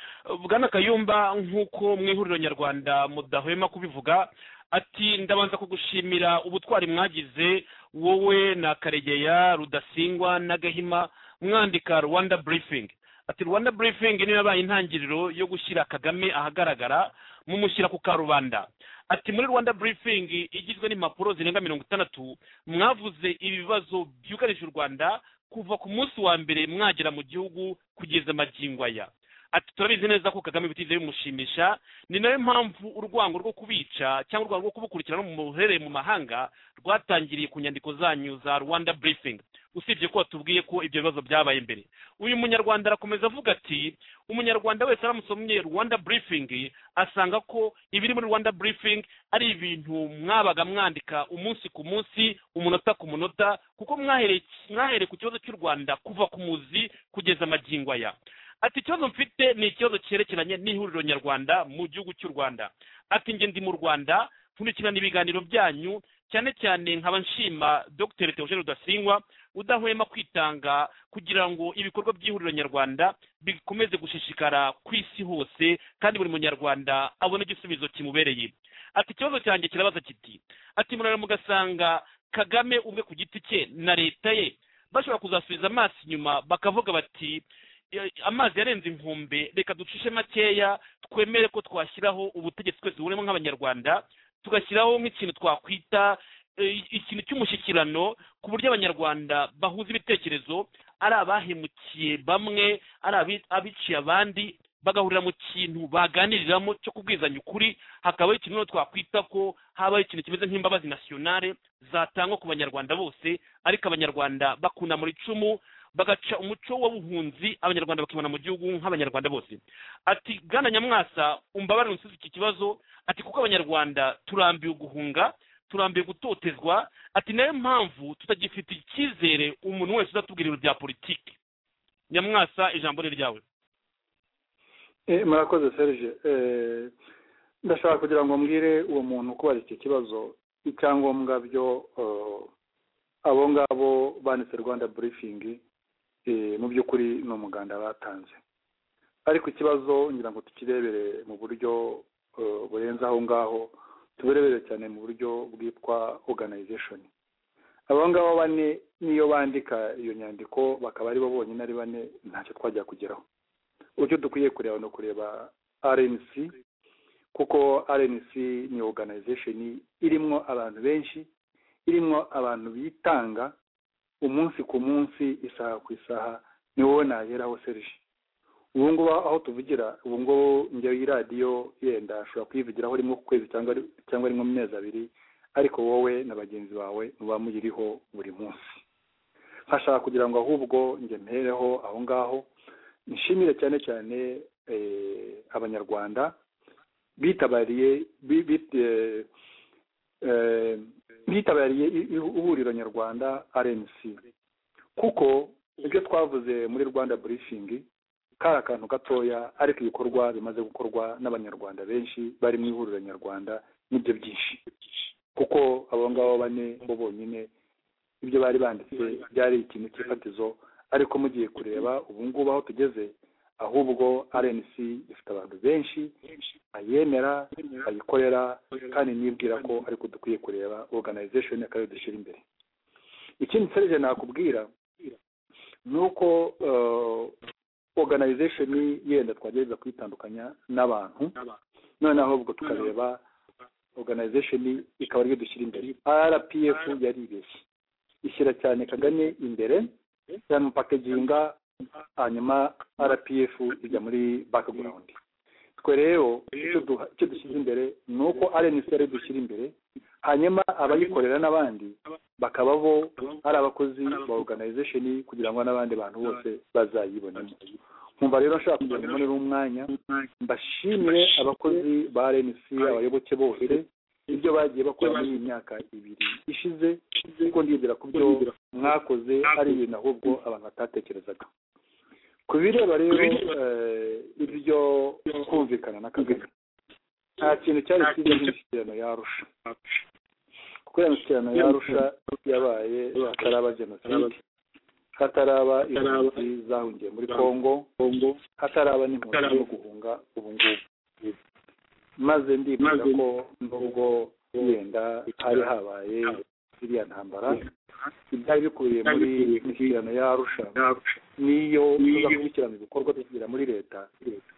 bwana kayumba nk'uko mu ihuriro nyarwanda mudahwema kubivuga ati ndabanza kugushimira ubutwari mwagize wowe na karegeya rudasingwa na gahima mwandika rwanda briefing ati rwanda briefing niyo yabaye intangiriro yo gushyira kagame ahagaragara mumushyira ku karubanda ati muri rwanda briefing igizwe n'impapuro zirenga mirongo itandatu mwavuze ibibazo byugarije u rwanda kuva ku munsi wa mbere mwagera mu gihugu kugeza magingo aya ati turabizi neza ko kagame bitigeze bimushimisha ni nayo mpamvu urwango rwo kubica cyangwa urwango rwo kubukurikirana mu muherere mu mahanga rwatangiriye ku nyandiko zanyu za rwanda briefing usibye ko watubwiye ko ibyo bibazo byabaye mbere uyu munyarwanda arakomeza avuga ati umunyarwanda wese aramusomye rwanda briefing asanga ko ibiri muri rwanda briefing ari ibintu mwabaga mwandika umunsi ku munsi umunota ku munota kuko mwahereye mwahereye ku kibazo cy'u rwanda kuva ku muzi kugeza amagingo aya ati ikibazo mfite ni ikibazo cyerekeranye n'ihuriro nyarwanda mu gihugu cy'u rwanda ati njye ndi mu rwanda nkurikirana ibiganiro byanyu cyane cyane nkaba nshima dr theogene rudasingwa udahwema kwitanga kugira ngo ibikorwa by'ihuriro nyarwanda bikomeze gushishikara ku isi hose kandi buri munyarwanda abone igisubizo kimubereye ati ikibazo cyanjye kirabaza kiti ati murara mugasanga kagame ubwe ku giti cye na leta ye bashobora kuzasubiza amaso inyuma bakavuga bati "Eh, amazi yarenze inkombe reka ducishe makeya twemere ko twashyiraho ubutegetsi twese burimo nk'abanyarwanda tugashyiraho nk'ikintu twakwita eh, ikintu cy'umushyikirano ku buryo abanyarwanda bahuza ibitekerezo ari abahemukiye bamwe ari abi- abiciye abandi bagahurira mu kintu baganiriramo cyo kubwizanya ukuri hakabaho ikintu rero twakwita ko habaho ikintu kimeze nk'imbabazi nasiyonare zatangwa ku banyarwanda bose ariko abanyarwanda bakunamura icumu bagaca umuco w'ubuhunzi abanyarwanda bakibona mu gihugu nk'abanyarwanda bose ati bwana nyamwasa umbabarire unsubize iki kibazo ati kuko abanyarwanda turambiwe guhunga turambiwe gutotezwa ati nayo mpamvu tutagifite icyizere umuntu wese uzatubwira ibintu bya politiki nyamwasa ijambo ni ryawe Eh, murakoze serge Eh, ndashaka kugira ngo mbwire uwo muntu kubaza iki kibazo icyangombwa byo eh, abo ngabo banditse rwanda briefing eh, mu by'ukuri ni umuganda batanze ariko ikibazo ngira ngo tukirebere mu buryo eh, burenze aho ngaho tubirebere cyane mu buryo bwitwa organization abo ngabo bane niyo bandika iyo nyandiko bakaba ari bo bonyine ari bane ntacyo twajya kugeraho uburyo dukwiye kureba ni ukureba rnc kuko rnc ni organization irimo abantu benshi irimo abantu bitanga umunsi ku munsi isaha ku isaha ni wowe nageraho serge ubu ngubu aho tuvugira ubu ngubu njyewe iyi radiyo yenda ashobora kuyivugiraho rimwe ku kwezi cyangwa ri- cyangwa rimwe mu mezi abiri ariko wowe na bagenzi bawe muba muyiriho buri munsi nkashaka kugira ngo ahubwo njye mpereho aho ngaho nshimire cyane cyane eh, abanyarwanda bitabariye bi- bi- eh, eh, bitabariye i- i- ihuriro nyarwanda rnc kuko ibyo twavuze muri rwanda briefing kari akantu gatoya ariko ibikorwa bimaze gukorwa n'abanyarwanda benshi bari mu ihuriro nyarwanda nibyo byinshi kuko abo ngabo bane bo bonyine ibyo bari banditse byari ikintu cy'ifatizo ariko mugiye kureba ubu ngubu aho tugeze ahubwo rnc ifite abantu benshi bayemera bayikorera kandi nibwira ko ariko dukwiye kureba organization y'akarere dushyira imbere ikindi serije nakubwira ni uko eh, organization yenda twagerageza kuyitandukanya n'abantu noneho ahubwo tukareba organization ikaba ariyo dushyira imbere rpf yaribeshye ishyira cyane kagame imbere yanamupakeginga hanyuma rpf ijya muri background twe rero icyo duha- icyo dushyize imbere ni uko rnc ari dushyira imbere hanyuma abayikorera n'abandi bakaba bo ari abakozi ba organization kugira ngo n'abandi bantu bose bazayibonemo nkumva rero nshaka kugira ngo mbonere umwanya mbashimire abakozi ba rnc abayoboke bose ibyo bagiye bakora muri iyi myaka ibiri ishize kuko ndizera ku byo mwakoze ari ibintu ahubwo abantu batatekerezaga ku bireba rero eh, ibyo kumvikana na kagame nta kintu cyari cyiza nk'imishyikirano yarusha kuko iyo mishyikirano yarusha yabaye hataraba jenoside hataraba impunzi zahungiye muri kongo hataraba n'impunzi zo guhunga ubu ngubu maze ndibwira ko nubwo yenda hari habaye iriya ntambara ibyari bikubiye muri mishyikirano yarusha niyo tuza gukurikirana ibikorwa tugira muri leta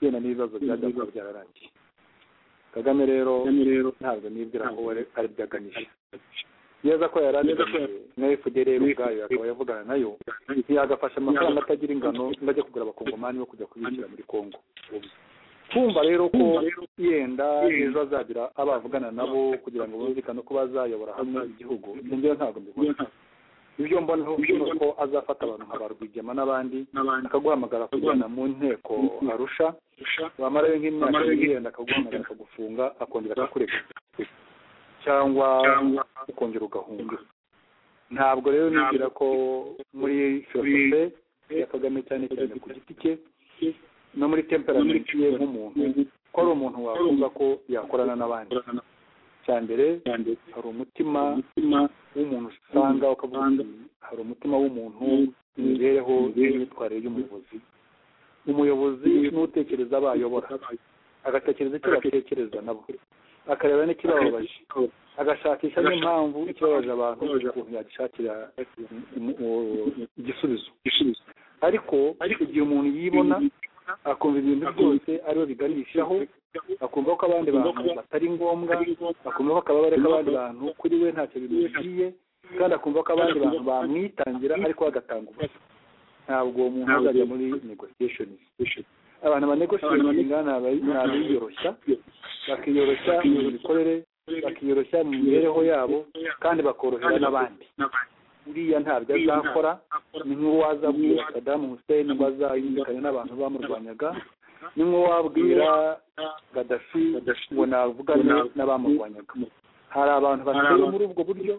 yenda n'ibibazo byajya kuba byararangiye kagame rero ntabwo nibwira ko we ari byo aganisha neza ko yari abiganiye na fdr ubwayo akaba yavugana nayo yagafasha amafaranga atagira ingano ngo ajye kugura abakongomani bo kujya kubishyira muri kongo kumva rero ko yenda ejo azagira abo avugana nabo kugira ngo bumvikane ko bazayobora hamwe igihugu ibyo ngewe ntabwo mbibona ibyo mbonaho ni uko azafata abantu nka ba rwigema n'abandi akaguhamagara kujyana mu nteko arusha wamarayo nk'imyaka ibiri yenda akaguhamagara akagufunga akongera akakureka cyangwa ukongera ugahunga ntabwo rero nibwira ko muri filosofe ya kagame cyane cyane ku giti cye no muri temperamenti ye nk'umuntu ko ari umuntu wakumva ko yakorana n'abandi cya mbere hari umutima w'umuntu usanga ukavuga uti hari umutima w'umuntu imibereho n'imyitwarire y'umuyobozi umuyobozi n'utekereza abo ayobora agatekereza icyo batekereza nabo akareba n'ikibababaje agashakisha n'impamvu ikibabaje abantu ukuntu yagishakira um- u- igisubizo ariko igihe umuntu yibona akumva ibintu byose ariwe biganishaho akumva ko abandi bantu batari ngombwa akumva ko akababare k'abandi bantu kuri we ntacyo bimugiye kandi akumva ko abandi bantu bamwitangira ariko bagatanga ubusa ntabwo uwo muntu azajya muri negotiation abantu banegotiatinga ni abiyoroshya bakiyoroshya mu mikorere bakiyoroshya mu mibereho yabo kandi bakorohera n'abandi uriya ntabyo azakora ni nk'uwazabwira Saddam Hussein ngo azayumvikane n'abantu bamurwanyaga ni nk'uwabwira Gaddafi ngo navugane n'abamurwanyaga hari abantu bateye muri ubwo buryo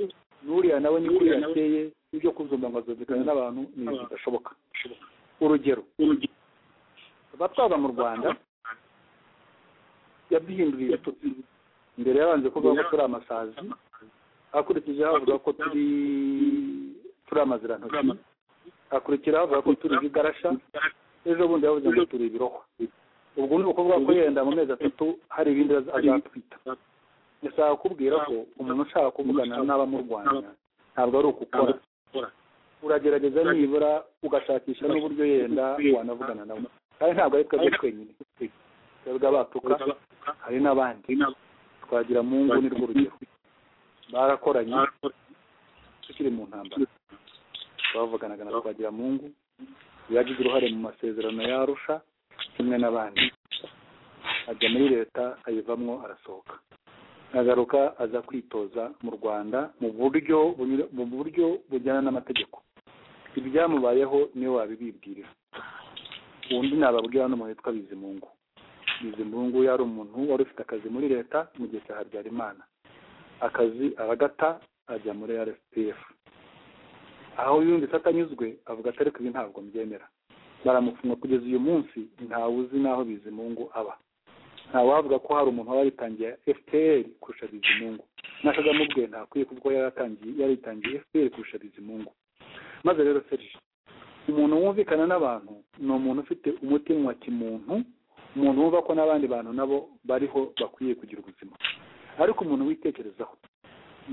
n'uriya nawe ni kuriya ateye ibyo kuzumva ngo azumvikane n'abantu ni ibintu bidashoboka urugero abatwaza mu rwanda yaduhinduriye tutsi mbere yabanje kuvuga ko turi amasazi akurikijeho avuga ko turi turi amazirantoki akurikiraho avuga ko turi ibigarasha ejo bundi yavuze ngo turi ibirohwa ubwo ni ukuvuga ko yenda mu mezi atatu hari ibindi aza- azatwita ndashaka kukubwira ko umuntu ushaka kuvugana n'abamurwanya ntabwo ari ukukora uragerageza nibura ugashakisha n'uburyo yenda wanavugana nawe kandi ntabwo ari twebwe twenyine twebwe abatuka hari n'abandi twagira mu ngo ni rwo rugero barakoranye tukiri mu ntambara bavuganaga na twagira mu ngo yagize uruhare mu masezerano yarusha kimwe n'abandi ajya muri leta ayivamo arasohoka agaruka aza kwitoza mu rwanda mu buryo bunyura- mu buryo bujyana n'amategeko ibyamubayeho niwe wabibibwirira undi nababwira hano umuntu witwa bizimungu bizimungu yari umuntu wari ufite akazi muri leta mu gihe cya habyarimana akazi aragata ajya muri rspf aho yumvise atanyuzwe avuga ati ariko ibi ntabwo mbyemera baramufunga kugeza uyu munsi ntawe uzi n'aho bizimungu aba ntawavuga ko hari umuntu waba yaritangiye fpr kurusha bizimungu na kagame ubwe ntakwiye kuko yaratangiye yaritangiye fpr kurusha bizimungu maze rero serge umuntu wumvikana n'abantu ni umuntu ufite umutima wa kimuntu umuntu wumva ko n'abandi bantu nabo bariho bakwiye kugira ubuzima ariko umuntu witekerezaho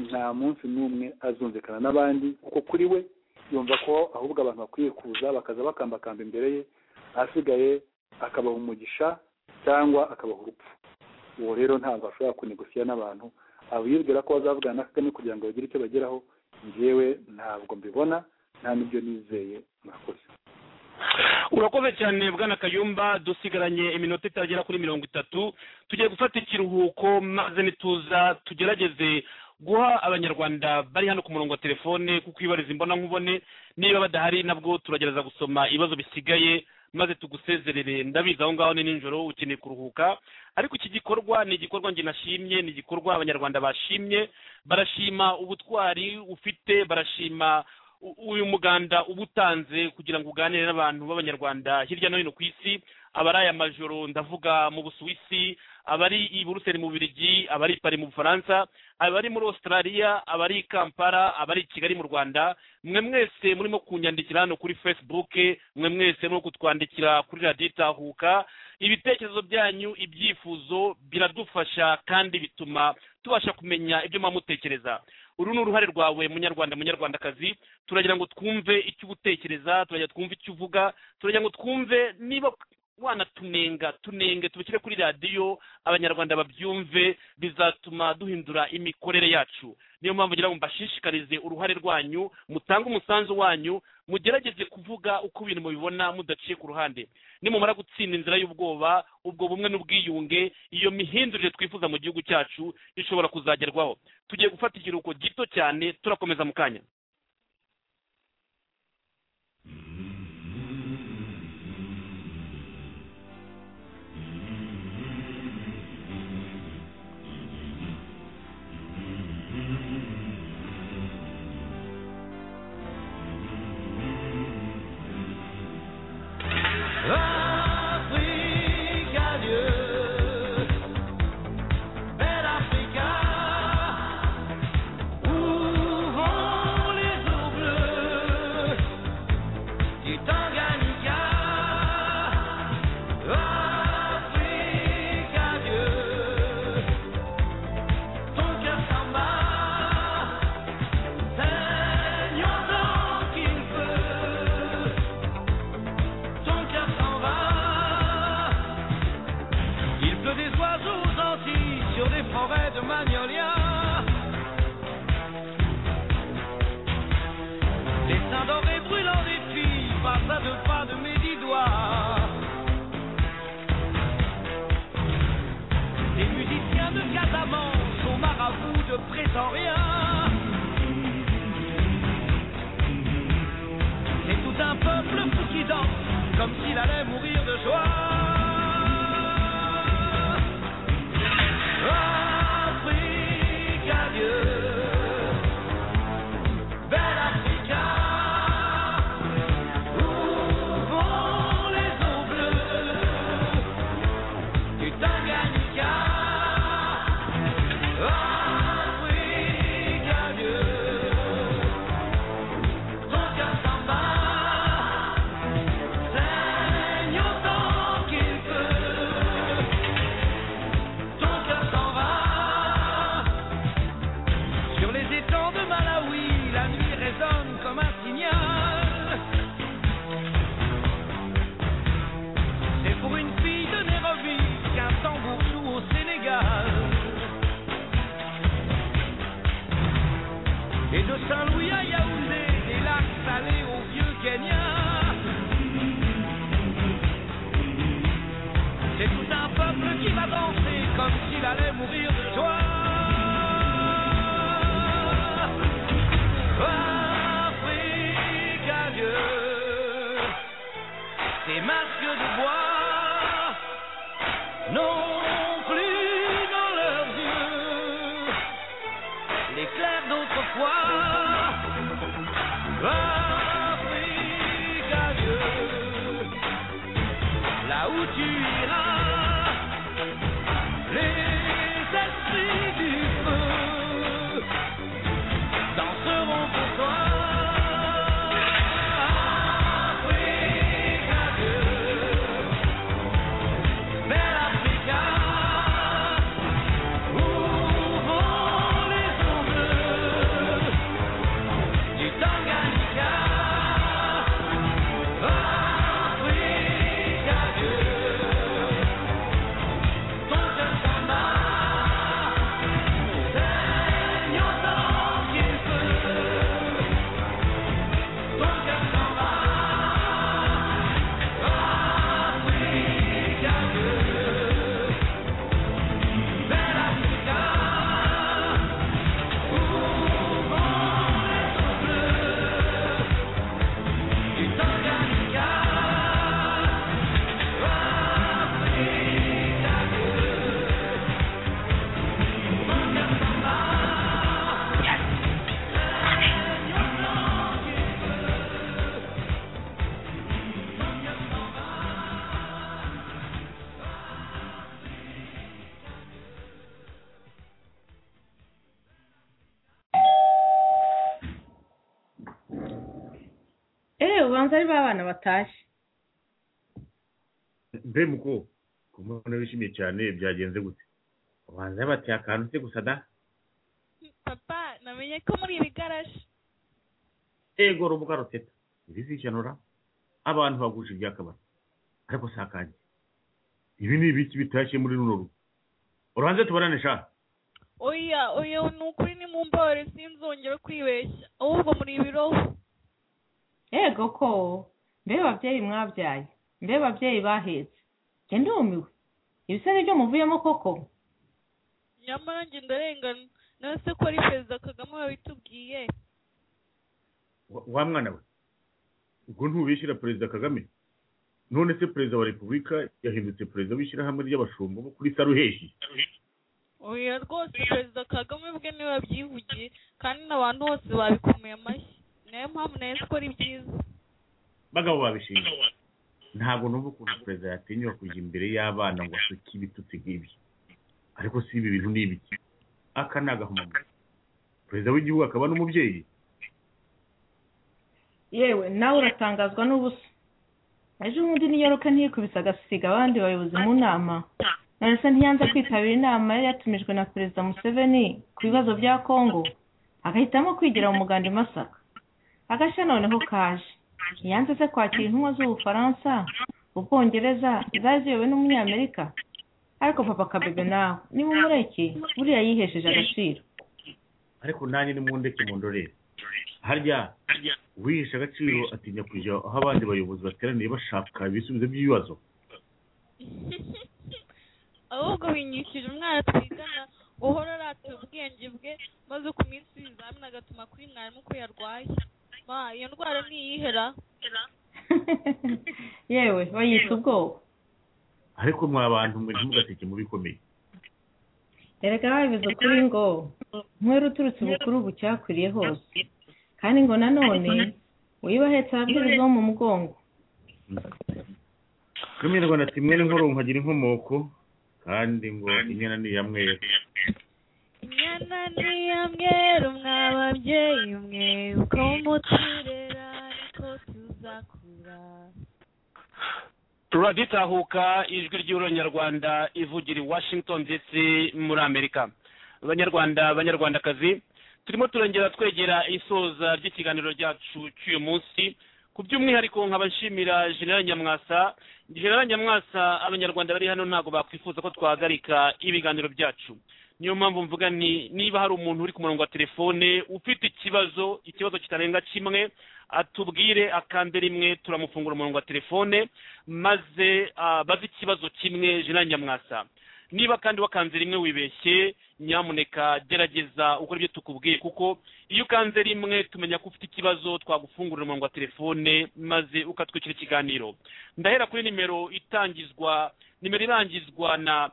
nta munsi n'umwe azumvikana n'abandi kuko kuri we yumva ko ahubwo abantu bakwiye kuza bakaza bakambakamba imbere ye asigaye akabaha umugisha cyangwa akabaha urupfu uwo rero ntabwo ashobora kunegosiya n'abantu abibwira ko bazavugana na kagame kugira ngo bagire icyo bageraho njyewe ntabwo mbibona nta n'ibyo nizeye mwakoze urakoze cyane bwana kayumba dusigaranye iminota itagera kuri mirongo itatu tugiye gufata ikiruhuko maze nituza tugerageze guha abanyarwanda bari hano ku murongo wa telefone kuko ibariza imbona nkubone niba badahari nabwo turagerageza gusoma ibibazo bisigaye maze tugusezerere ndabizi aho ngaho ni nijoro ukeneye kuruhuka ariko iki gikorwa ni igikorwa njye nashimye ni igikorwa abanyarwanda bashimye barashima ubutwari ufite barashima u- uyu muganda uba utanze kugira ngo uganire n'abantu b'abanyarwanda hirya no hino ku isi abari aya majoro ndavuga mu busuwisi abari i buruseli mu birigi abari i pari mu bufaransa abari muri australia abari i kampala abari i kigali mu rwanda mwe mwese murimo kunyandikira hano kuri facebook mwe mwese murimo kutwandikira kuri radiyo itahuka ibitekerezo byanyu ibyifuzo biradufasha kandi bituma tubasha kumenya ibyo muba mutekereza uru ni uruhare rwawe munyarwanda munyarwandakazi turagira ngo twumve icyo uba utekereza turagira ngo twumve icyo uvuga turagira ngo twumve niba wanatumenga tunenge tubishyire kuri radiyo abanyarwanda babyumve bizatuma duhindura imikorere yacu niyo mpamvu ngira ngo mbashishikarize uruhare rwanyu mutange umusanzu wanyu mugerageze kuvuga uko ibintu mubibona mudaciye ku ruhande nimumara gutsinda inzira y'ubwoba ubwo bumwe n'ubwiyunge iyo mihindurire twifuza mu gihugu cyacu ishobora kuzagerwaho tugiye gufata ikiruhuko gito cyane turakomeza mu kanya Afrique, adieu. Belle Africa, ouvrons les eaux bleues du Tanganyika. Afrique, adieu. Ton cœur s'en bat, saignons tant qu'il peut. Ton cœur s'en va. Il pleut des oiseaux gentils sur des forêts de magnolias. Les seins dorés brûlant des filles passent à deux pas de mes dix doigts. Les musiciens de Casamance sont marabouts de Prétorien. C'est tout un peuple fou qui danse comme s'il allait mourir de joie. Afrique, adieu. Belle Africa, ouvrons les eaux bleues du Tanganyika. Afrique, adieu. Ton cœur s'en bat, saigne autant qu'il ubanza ari ba bana batashye mbe muko ku mbona wishimiye cyane byagenze gute ubanza yabateye akantu se gusa da papa namenye ko muri iri garaje ego rubuga ruteta ibizishanura abantu bagusha ibyakabari ariko si akanjye ibi ni ibiki bitashye muri runo rugo uranze tubarane sha oya oya ni ukuri ni mu mbabare sinzongera kwibeshya ahubwo muri ibiroho yego ko mbe babyeyi mwabyaye mbe babyeyi bahetse njye ndumiwe ibisebe byo muvuyemo koko nyamara njye ndarengana nawe se ko ari perezida kagame wabitubwiye Wa- wa mwana we ubwo ntubishyira perezida kagame none se perezida wa repubulika yahindutse perezida w'ishyirahamwe ry'abashumba bo kuri saruheshi oya rwose perezida kagame ubwe niwe wabyivugiye kandi n'abantu bose babikomeye amashyi niyo mpamvu nahise ko ari byiza bagabo babishinzwe ntabwo numva ukuntu perezida yatinyuka kujya imbere y'abana ngo asuke ibitutsi nk'ibi ariko si ibi bintu ni ibiki aka ni agahomamunwa perezida w'igihugu akaba n'umubyeyi yewe nawe uratangazwa n'ubusa ejo bundi n'iyaruka ntiyikubise agasiga abandi bayobozi mu nama narasa ntiyanze kwitabira inama yari yatumijwe na perezida museveni ku bibazo bya kongo agahitamo kwigira mu muganda i masaka agashya noneho kaje ntiyanze se kwakira intumwa z'ubufaransa ubwongereza zari ziyobowe n'umunyamerika ariko papa kabebe nawe niba umureke buriya yihesheje agaciro ariko nanjye ni mundeke mu ndorere harya uwihishe agaciro atinya kujya aho abandi bayobozi bateraniye bashaka ibisubizo by'ibibazo ahubwo binyikije umwana twigana guhora arata ubwenge bwe maze ku minsi y'ibizamini agatuma kuri mwarimu ko yarwaye ma iyo ndwara ntiyihera yewe bayita ubwoba ariko mwa bantu mwe ntimugaseke mu bikomeye erega babivuze ukuri ngo nkwere uturutse ubukuru bucyakwiriye hose kandi ngo nanone wibahetse ababwiriza bo mu mugongo kwemererwa na timwe n'inkuru nkagira inkomoko kandi ngo inyana ni iya mwera inyana niya mweru mwa babyeyi mwe uko muturera niko tuzakura turaditahuka ijwi ry'uronyarwanda ivugira i washington dc muri amerika banyarwanda banyarwandakazi turimo turongera twegera isoza ry'ikiganiro cyacu cy'uyu munsi ku by'umwihariko nkabashimira general nyamwasa general nyamwasa abanyarwanda bari hano ntabwo bakwifuza ko twahagarika ibiganiro byacu niyo mpamvu mvuga nti niba hari umuntu uri ku murongo wa telefone ufite ikibazo ikibazo kitarenga kimwe atubwire akande rimwe turamufungura umurongo wa telefone maze ah, baze ikibazo kimwe general nyamwasa niba kandi wakanze rimwe wibeshye nyamuneka gerageza ukora ibyo tukubwiye kuko iyo ukanze rimwe tumenya ko ufite ikibazo twagufungurira umurongo wa telefone maze ukatwicira ikiganiro ndahera kuri nimero itangizwa nimero irangizwa na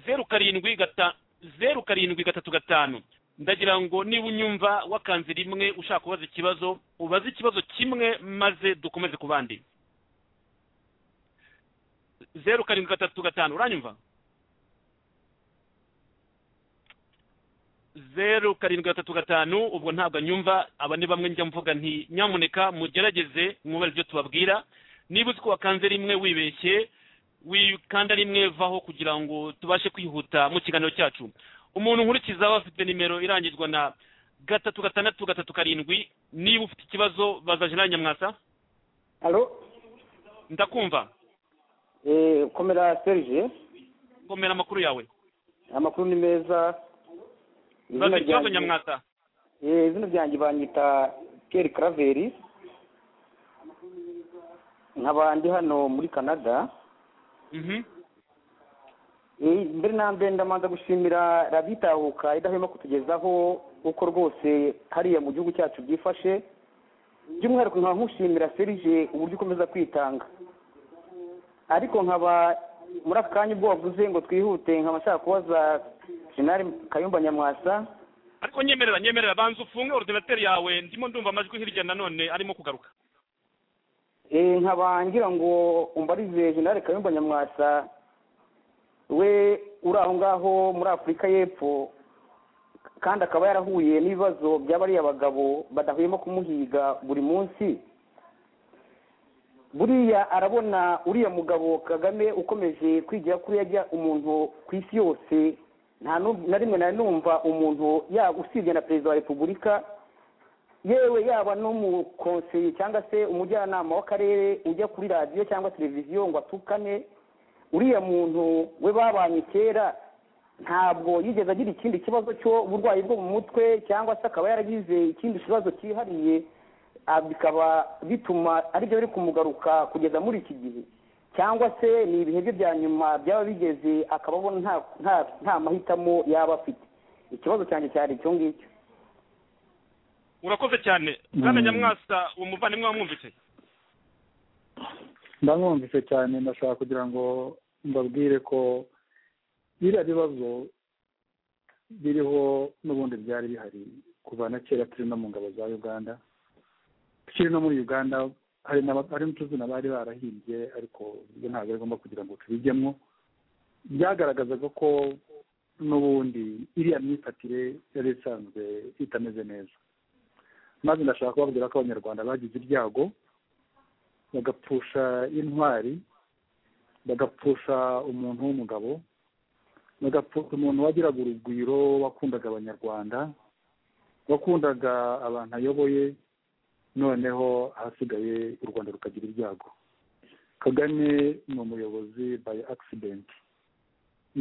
zeru karindwi gata zeru karindwi gatatu gatanu ndagira ngo niba unyumva wakanze rimwe ushaka kubaza ikibazo ubaze ikibazo kimwe maze dukomeze ku bandi zeru karindwi gatatu gatanu uranyumva zeru karindwi gatatu gatanu ubwo ntabwo anyumva aba ni bamwe njya mvuga nti nyamuneka mugerageze mwubare ibyo tubabwira niba uzi ko wakanze rimwe wibeshye wikanda rimwe vaho kugira ngo tubashe kwihuta mu kiganiro cyacu umuntu nkurikiza afite nimero irangizwa na gatatu gatandatu gatatu karindwi niba ufite ikibazo baza jenali nyamwasa alo ndakumva eh, komera serge komera amakuru yawe amakuru ni meza baza ikibazo nyamwasa eh, izina ryanjye banyita pierre craveri nkaba ndi hano muri canada Mhm. Eh, mbere na mbere ndamanza gushimira rabitahuka idahwema kutugezaho uko rwose hariya mu gihugu cyacu byifashe by'umwihariko nkaba nkushimira serge uburyo ukomeza kwitanga ariko nkaba muri aka kanya ubwo wavuze ngo twihute nkaba nshaka kubaza jenali kayumba nyamwasa ariko nyemerera nyemerera banza ufunge orudinateri yawe ndimo ndumva amajwi hirya nanone arimo kugaruka Eh, nkaba ngira ngo umbarize jenali kayumba nyamwasa we uri aho ngaho muri afurika y'epfo kandi akaba yarahuye n'ibibazo by'abariya bagabo badahwema kumuhiga buri munsi buriya arabona uriya mugabo kagame ukomeje kwigira kuri yajya umuntu ku isi yose nta nu- na rimwe nari numva umuntu yaba usibye na perezida wa repubulika yewe yaba n'umukonseye cyangwa se umujyanama w'akarere ujya kuri radiyo cyangwa televiziyo ngo atukane uriya muntu we babanye kera ntabwo yigeze agira ikindi kibazo cy'uburwayi bwo mu mutwe cyangwa se akaba yaragize ikindi kibazo cyihariye ah, bikaba bituma aribyo biri kumugaruka kugeza muri iki gihe cyangwa se ni ibihe bye bya nyuma byaba bigeze akaba abona nta- nta- nta mahitamo yaba afite ikibazo cyanjye cyari icyo ngicyo urakoze cyane bwana nyamwasa uwo muvandimwe wamwumvise ndamwumvise cyane ndashaka kugira ngo mbabwire ko biriya bibazo biriho n'ubundi byari bihari kuva na kera turi no mu ngabo za uganda tukiri no muri uganda hari n'aba- hari n'utuzina bari barahimbye ariko ibyo ntabwo ari ngombwa kugira ngo tubijyemo byagaragazaga ko n'ubundi iriya myifatire yari isanzwe itameze neza maze ndashaka kubabwira ko abanyarwanda bagize ibyago bagapfusha intwari bagapfusha umuntu w'umugabo bagapfusha umuntu wagiraga urugwiro wakundaga abanyarwanda wakundaga abantu ayoboye noneho ahasigaye u rwanda rukagira ibyago kagame ni umuyobozi by accident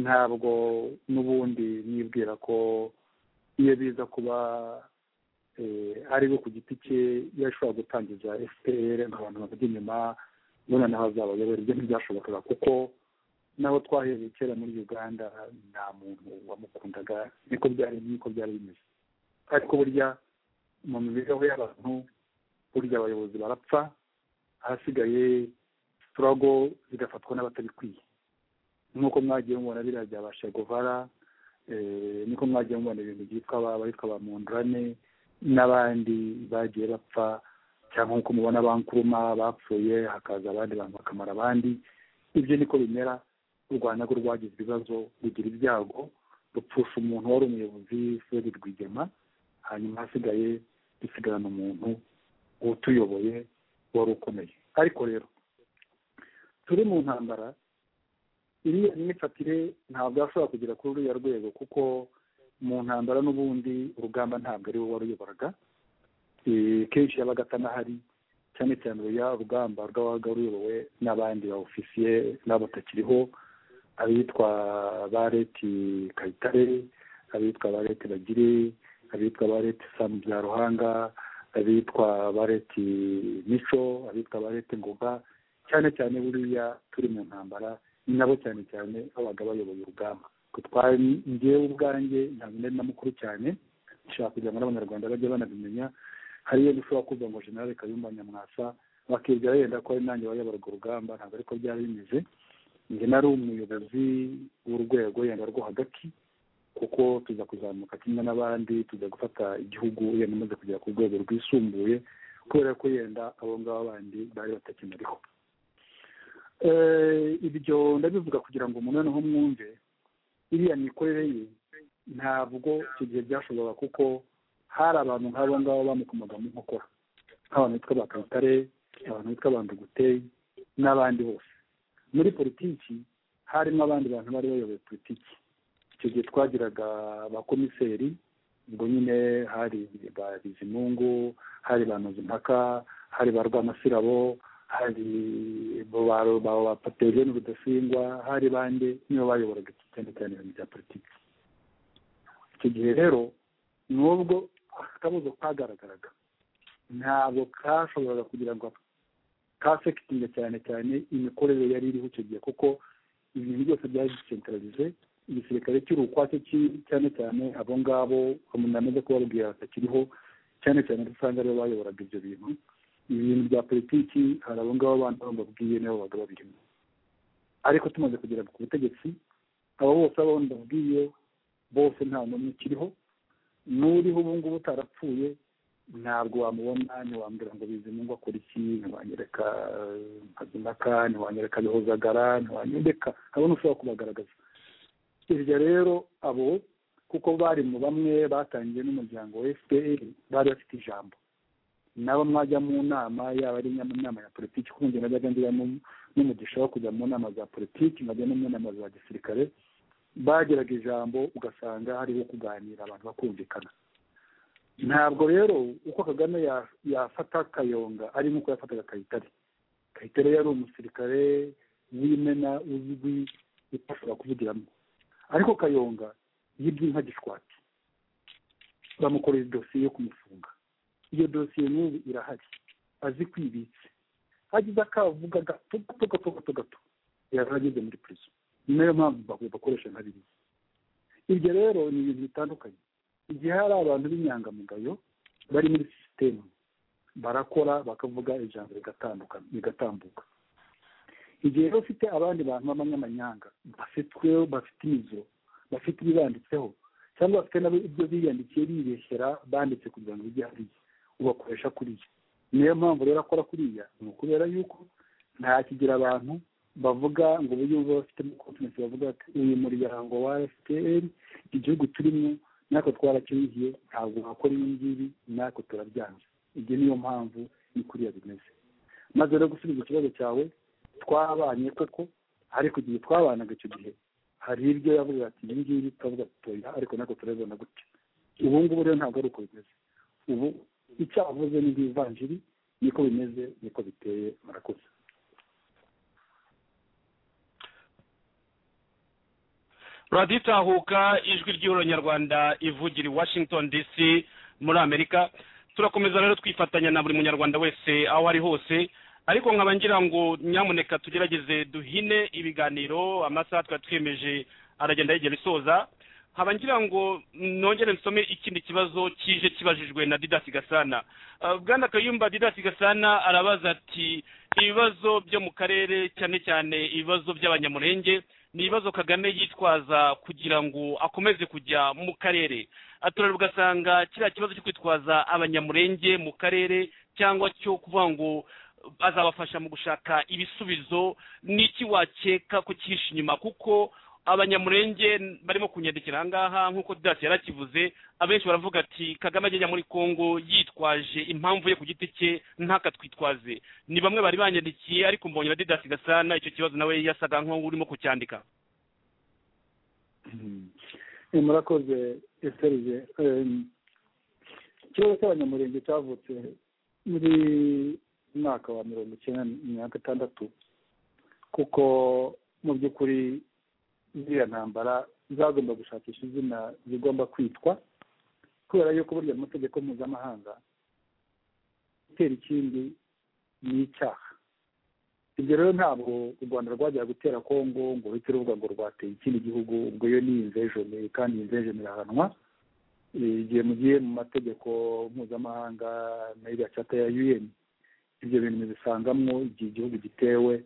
ntabwo n'ubundi nibwira ko iyo biza kuba eh, ari we ku giti cye yashobora gutangiza fpr ngo abantu bavugye inyuma none naho azabayobora ibyo ntibyashobokaga kuko n'aho twahereye kera muri uganda nta muntu wamukundaga niko byari niko byari bimeze ariko burya mu mibereho y'abantu burya abayobozi barapfa ahasigaye sitorogo zigafatwa n'abatabikwiye nk'uko mwagiye mubona biriya bya ba shegovara niko mwagiye mubona ibintu byitwa ba- bitwa ba mundrane n'abandi bagiye bapfa cyangwa nk'uko mubona ba nkuruma bapfuye hakaza abandi bantu bakamara abandi ibyo niko bimera u rwanda rwo rwagize ibibazo rugira ibyago rupfusha umuntu wari umuyobozi fred rwigema hanyuma hasigaye dusigarana umuntu utuyoboye wari ukomeye ariko rero turi mu ntambara iriya myifatire ntabwo yashobora kugera kuri ruriya rwego kuko mu ntambara n'ubundi urugamba ntabwo ari we waruyoboraga Eh, kenshi yabaga atanahari cyane cyane uruya rugamba rwabaga ruyobowe n'abandi ba ofisiye n'abo batakiriho abitwa bareti kayitare abitwa bareti bagire abitwa bareti samu bya ruhanga abitwa bareti mico abitwa bareti ngoga cyane cyane buriya turi mu ntambara ni nabo cyane cyane babaga bayoboye urugamba Ku twari ngewe ubwanjye ntabwo nari na mukuru cyane nshaka kugira ngo n'abanyarwanda bajye banabimenya hari iyo dushobora kuvuga ngo generale kayumba nyamwasa bakibwira yenda ko ari nanjye wayoboraga urugamba ntabwo ariko byari bimeze njye nari umuyobozi w'urwego yenda rwo hagati kuko tuza kuzamuka kimwe n'abandi tujya gufata igihugu yenda umaze kugera ku rwego rwisumbuye kubera ko yenda abo ngabo bandi bari batakimuriho Eh, ibyo ndabivuga kugira ngo umuntu noneho mwumve iriya mikorere ye ntabwo icyo gihe byashoboraga kuko hari abantu nk'abo ngabo bamukomagamo inkokora nk'abantu bitwa ba kayitare abantu bitwa banduguteye n'abandi bose muri politiki harimo abandi bantu bari bayoboye politiki icyo gihe twagiraga abakomiseri ubwo nyine hari ba bizimungu hari ba nozimpaka hari ba rwamasirabo hari bo ba ba ba patejeni rudasingwa hari bande nibo bayoboraga cyane cyane ibintu bya politiki icyo gihe rero nubwo akabuzo kagaragaraga ntabwo kashoboraga kugira ngo kafekitinga cyane cyane imikorere yari iriho icyo gihe kuko ibintu byose byari bisentralize igisirikare cy'uri ukwacyo ki- cyane cyane abo ngabo namaze kubabwira batakiriho cyane cyane usanga aribo bayoboraga ibyo bintu ibintu bya politiki hari abo ngabo bandi bamubabwiye nibo babaga babirimo ariko tumaze kugera ku butegetsi abo bose abo ndabwiye bose nta n'umwe ukiriho n'uriho ubu ngubu utarapfuye ntabwo wamubona ntiwambwira ngo bizimungwa akora iki ntiwanyereka eh, mpazinaka ntiwanyereka bihozagara ntiwanyereka habona ushobora kubagaragaza ibyo rero abo kuko bari mu bamwe batangiye n'umuryango wa fpr bari bafite ijambo nabo mwajya mu nama yaba ari mu nama ya politiki kuko njye najyaga ngira n'um- n'umugisha wo kujya mu nama za politiki nkajya no mu nama za gisirikare bagiraga ijambo ugasanga hariho kuganira abantu bakumvikana ntabwo rero uko kagame ya- yafata kayonga ari nk'uko yafataga kayitare kayitare yari umusirikare w'imena uzwi utashobora kuvugiramo ariko kayonga yibye inka gishwati bamukoreye dosiye yo kumufunga iyo dosiye n'ubu irahari azi kwibitse hagize akavuga gato gato gato gato gato yari ageze muri prison ni nayo mpamvu bakwiye bakoresha nka biriya ibyo rero ni ibintu bitandukanye igihe hari abantu b'inyangamugayo bari muri sisitemu barakora bakavuga ijambo rigatandukana rigatambuka igihe rero ufite abandi bantu b'abanyamanyanga bafitwe bafite imizo bafite ibibanditseho cyangwa bafite nabo ibyo biyandikiye bibeshyera banditse kugira ngo bijye hariya ubakoresha kuriya niyo mpamvu rero akora kuriya ni ukubera yuko nta kigira abantu bavuga ngo ubu yumva bafitemo kontinensi bavuga ati uyu muryango wa fpr igihugu turimo natwe twarakibihiye ntabwo wakora ibi ngibi natwe turabyanze ibyo niyo mpamvu ni kuriya bimeze maze rero gusubiza ikibazo cyawe twabanye koko ariko igihe twabanaga icyo gihe hari ibyo yavuga ati ibi ngibi turavuga tutoya ariko natwe turabibona gutya ubu ngubu rero ntabwo ari uko bimeze ubu icyo avuze ni nk'ivanjiri niko bimeze niko biteye murakoze radiyo itahuka ijwi ry'ihuriro nyarwanda ivugira i washington dc muri amerika turakomeza rero twifatanya na buri munyarwanda wese aho ari hose ariko nkaba ngira ngo nyamuneka tugerageze duhine ibiganiro amasaha twari twiyemeje aragenda yegera isoza nkaba ngira ngo nongere nsome ikindi kibazo kije kibajijwe na didasi gasana Ah, bwana kayumba didasi gasana arabaza ati ibibazo byo mu karere cyane cyane ibibazo by'abanyamurenge ni ibibazo kagame yitwaza kugira ngo akomeze kujya mu karere aturere ugasanga kiriya kibazo cyo kwitwaza abanyamurenge mu karere cyangwa cyo kuvuga ngo azabafasha mu gushaka ibisubizo n'iki wakeka ko cyihishe inyuma kuko abanyamurenge barimo kunyandikira ahangaha nk'uko didasi yarakivuze abenshi baravuga ati kagame agenda muri kongo yitwaje impamvu ye ku giti cye ntakatwitwaze ni bamwe bari banyandikiye ariko mbonye na didasi gasana icyo kibazo nawe yasaga nk'aho urimo kucyandika Eh, murakoze eserije ikibazo cy'abanyamurenge cyavutse muri mwaka wa mirongo icyenda na gatandatu kuko mu by'ukuri ziriya ntambara zagomba gushakisha izina zigomba kwitwa kubera yuko burya mu mategeko mpuzamahanga gutera ikindi ni icyaha ibyo rero ntabwo u rwanda rwajyaga gutera kongo ngo ruhite ruvuga ngo rwateye ikindi gihugu ubwo yo ni imvejoni kandi imvejoni irahanwa Eh, igihe mugiye mu mategeko mpuzamahanga na iriya cata ya un ibyo bintu bibisangamwo igihe igihugu gitewe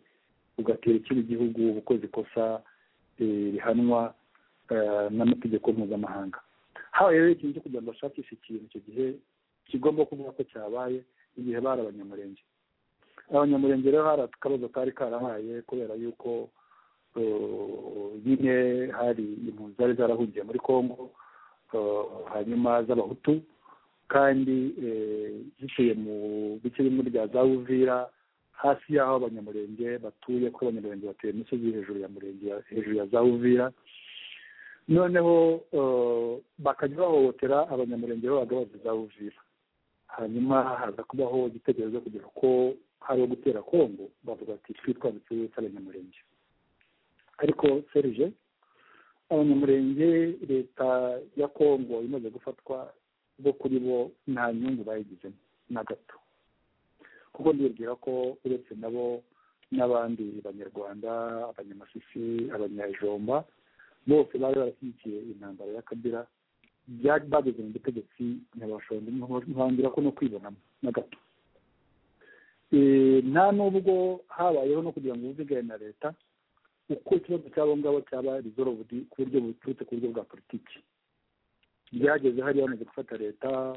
ugatera ikindi gihugu uba ukoze ikosa eh, rihanwa eh, n'amategeko mpuzamahanga habaye rero ikintu cyo kugira ngo bashakishe ikintu icyo gihe kigomba kuvuga ko cyabaye igihe bari abanyamurenge abanyamurenge rero hari akabazo kari karahaye kubera yuko eh, nyine hari impunzi zari zarahungiye muri kongo eh, hanyuma z'abahutu kandi eh, zituye mu bice bimwe bya za uvira hasi y'aho abanyamurenge batuye kuko abanyamurenge batuye imisozi hejuru ya murenge ya- hejuru ya za uvira noneho eh, bakajya bahohotera abanyamurenge b'abagabo za uvira hanyuma haza kubaho igitekerezo kugira ko hari uwo gutera kongo bavuga ati twitwambitse cy'abanyamurenge ariko serije abanyamurenge leta ya kongo imaze gufatwa bo kuri bo nta nyungu bayigizemo na gato kuko ndibwira ko uretse nabo n'abandi banyarwanda abanyamasisi abanyajomba bose bari barashyigikiye intambara ya kabira byari bageze mu butegetsi nyabashonje ntibangira ko no kwibonamo na gato Eh, nta n'ubwo habayeho no kugira ngo bumvikane na leta uko ikibazo cy'abo ngabo cyaba rizorovudi ku buryo buturutse ku buryo bwa politiki byageze hariya bamaze gufata leta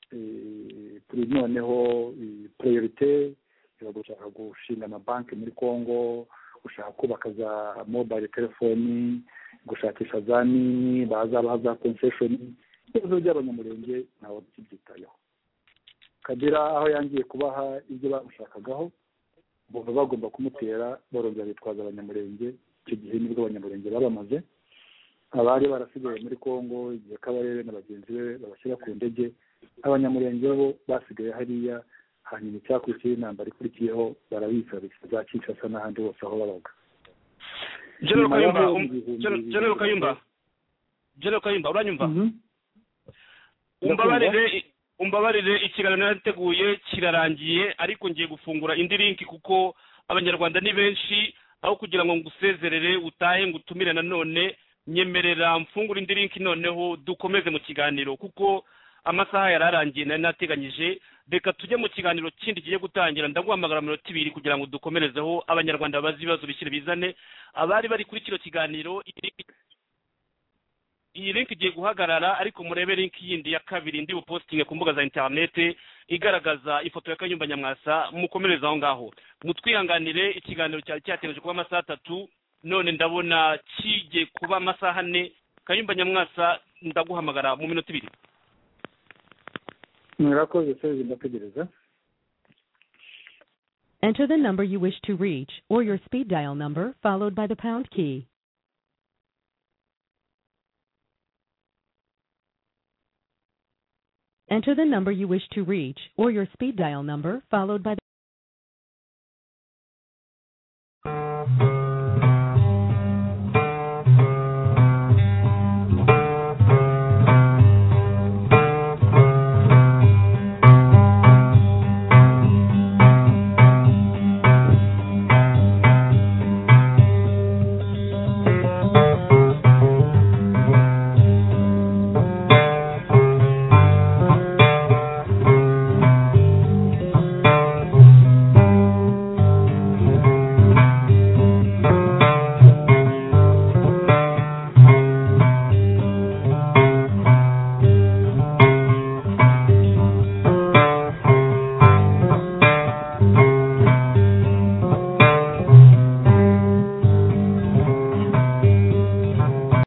eh, kuri noneho eh, priorite iba gushaka gushinga amabanki muri congo gushaka kubaka za mobile telefoni gushakisha za nini bazabaha za concession ibibazo by'abanyamurenge ntawe ukibyitayeho kagera aho yangiye kubaha ibyo bamushakagaho bumva bagomba kumutera barongera bitwaza abanyamurenge icyo gihe nibwo abanyamurenge babamaze abari barasigaye muri congo igihe kabarebe na bagenzi be babashyira ku ndege abanyamurenge bo basigaye hariya hanyuma icyakurikiyeho intambara ikurikiyeho barabica za kinshasa n'ahandi hose aho babaga General Nyuma yaho Kayumba, um- ibihumbi General- bibiri- General Kayumba, General Kayumba, uranyumva? Mhm. umbabarire umbabarire ikiganiro nateguye kirarangiye ariko ngiye gufungura indi linki kuko abanyarwanda ni benshi aho kugira ngo ngusezerere utahe ngo utumire nanone nyemerera mfungure indi linki noneho dukomeze mu kiganiro kuko amasaha yari arangiye nari nateganyije reka tujye mu kiganiro kindi kigiye gutangira ndaguhamagara minota ibiri kugira ngo dukomerezeho abanyarwanda bazi ibibazo bishyire bizane abari bari kuri kino kiganiro iyi linki iyi link igiye guhagarara ariko murebe link yindi ya kabiri ndi bupositinge ku mbuga za interinete igaragaza ifoto ya kanyumba nyamwasa mukomereze aho ngaho mutwihanganire ikiganiro cyari cyateganyije kuba amasaha atatu none ndabona kigiye kuba amasaha ane kanyumba nyamwasa ndaguhamagara mu minota ibiri murakoze serivisi ndategereza Enter the number you wish to reach or your speed dial number followed by the pound key. Enter the number you wish to reach or your speed dial number followed by the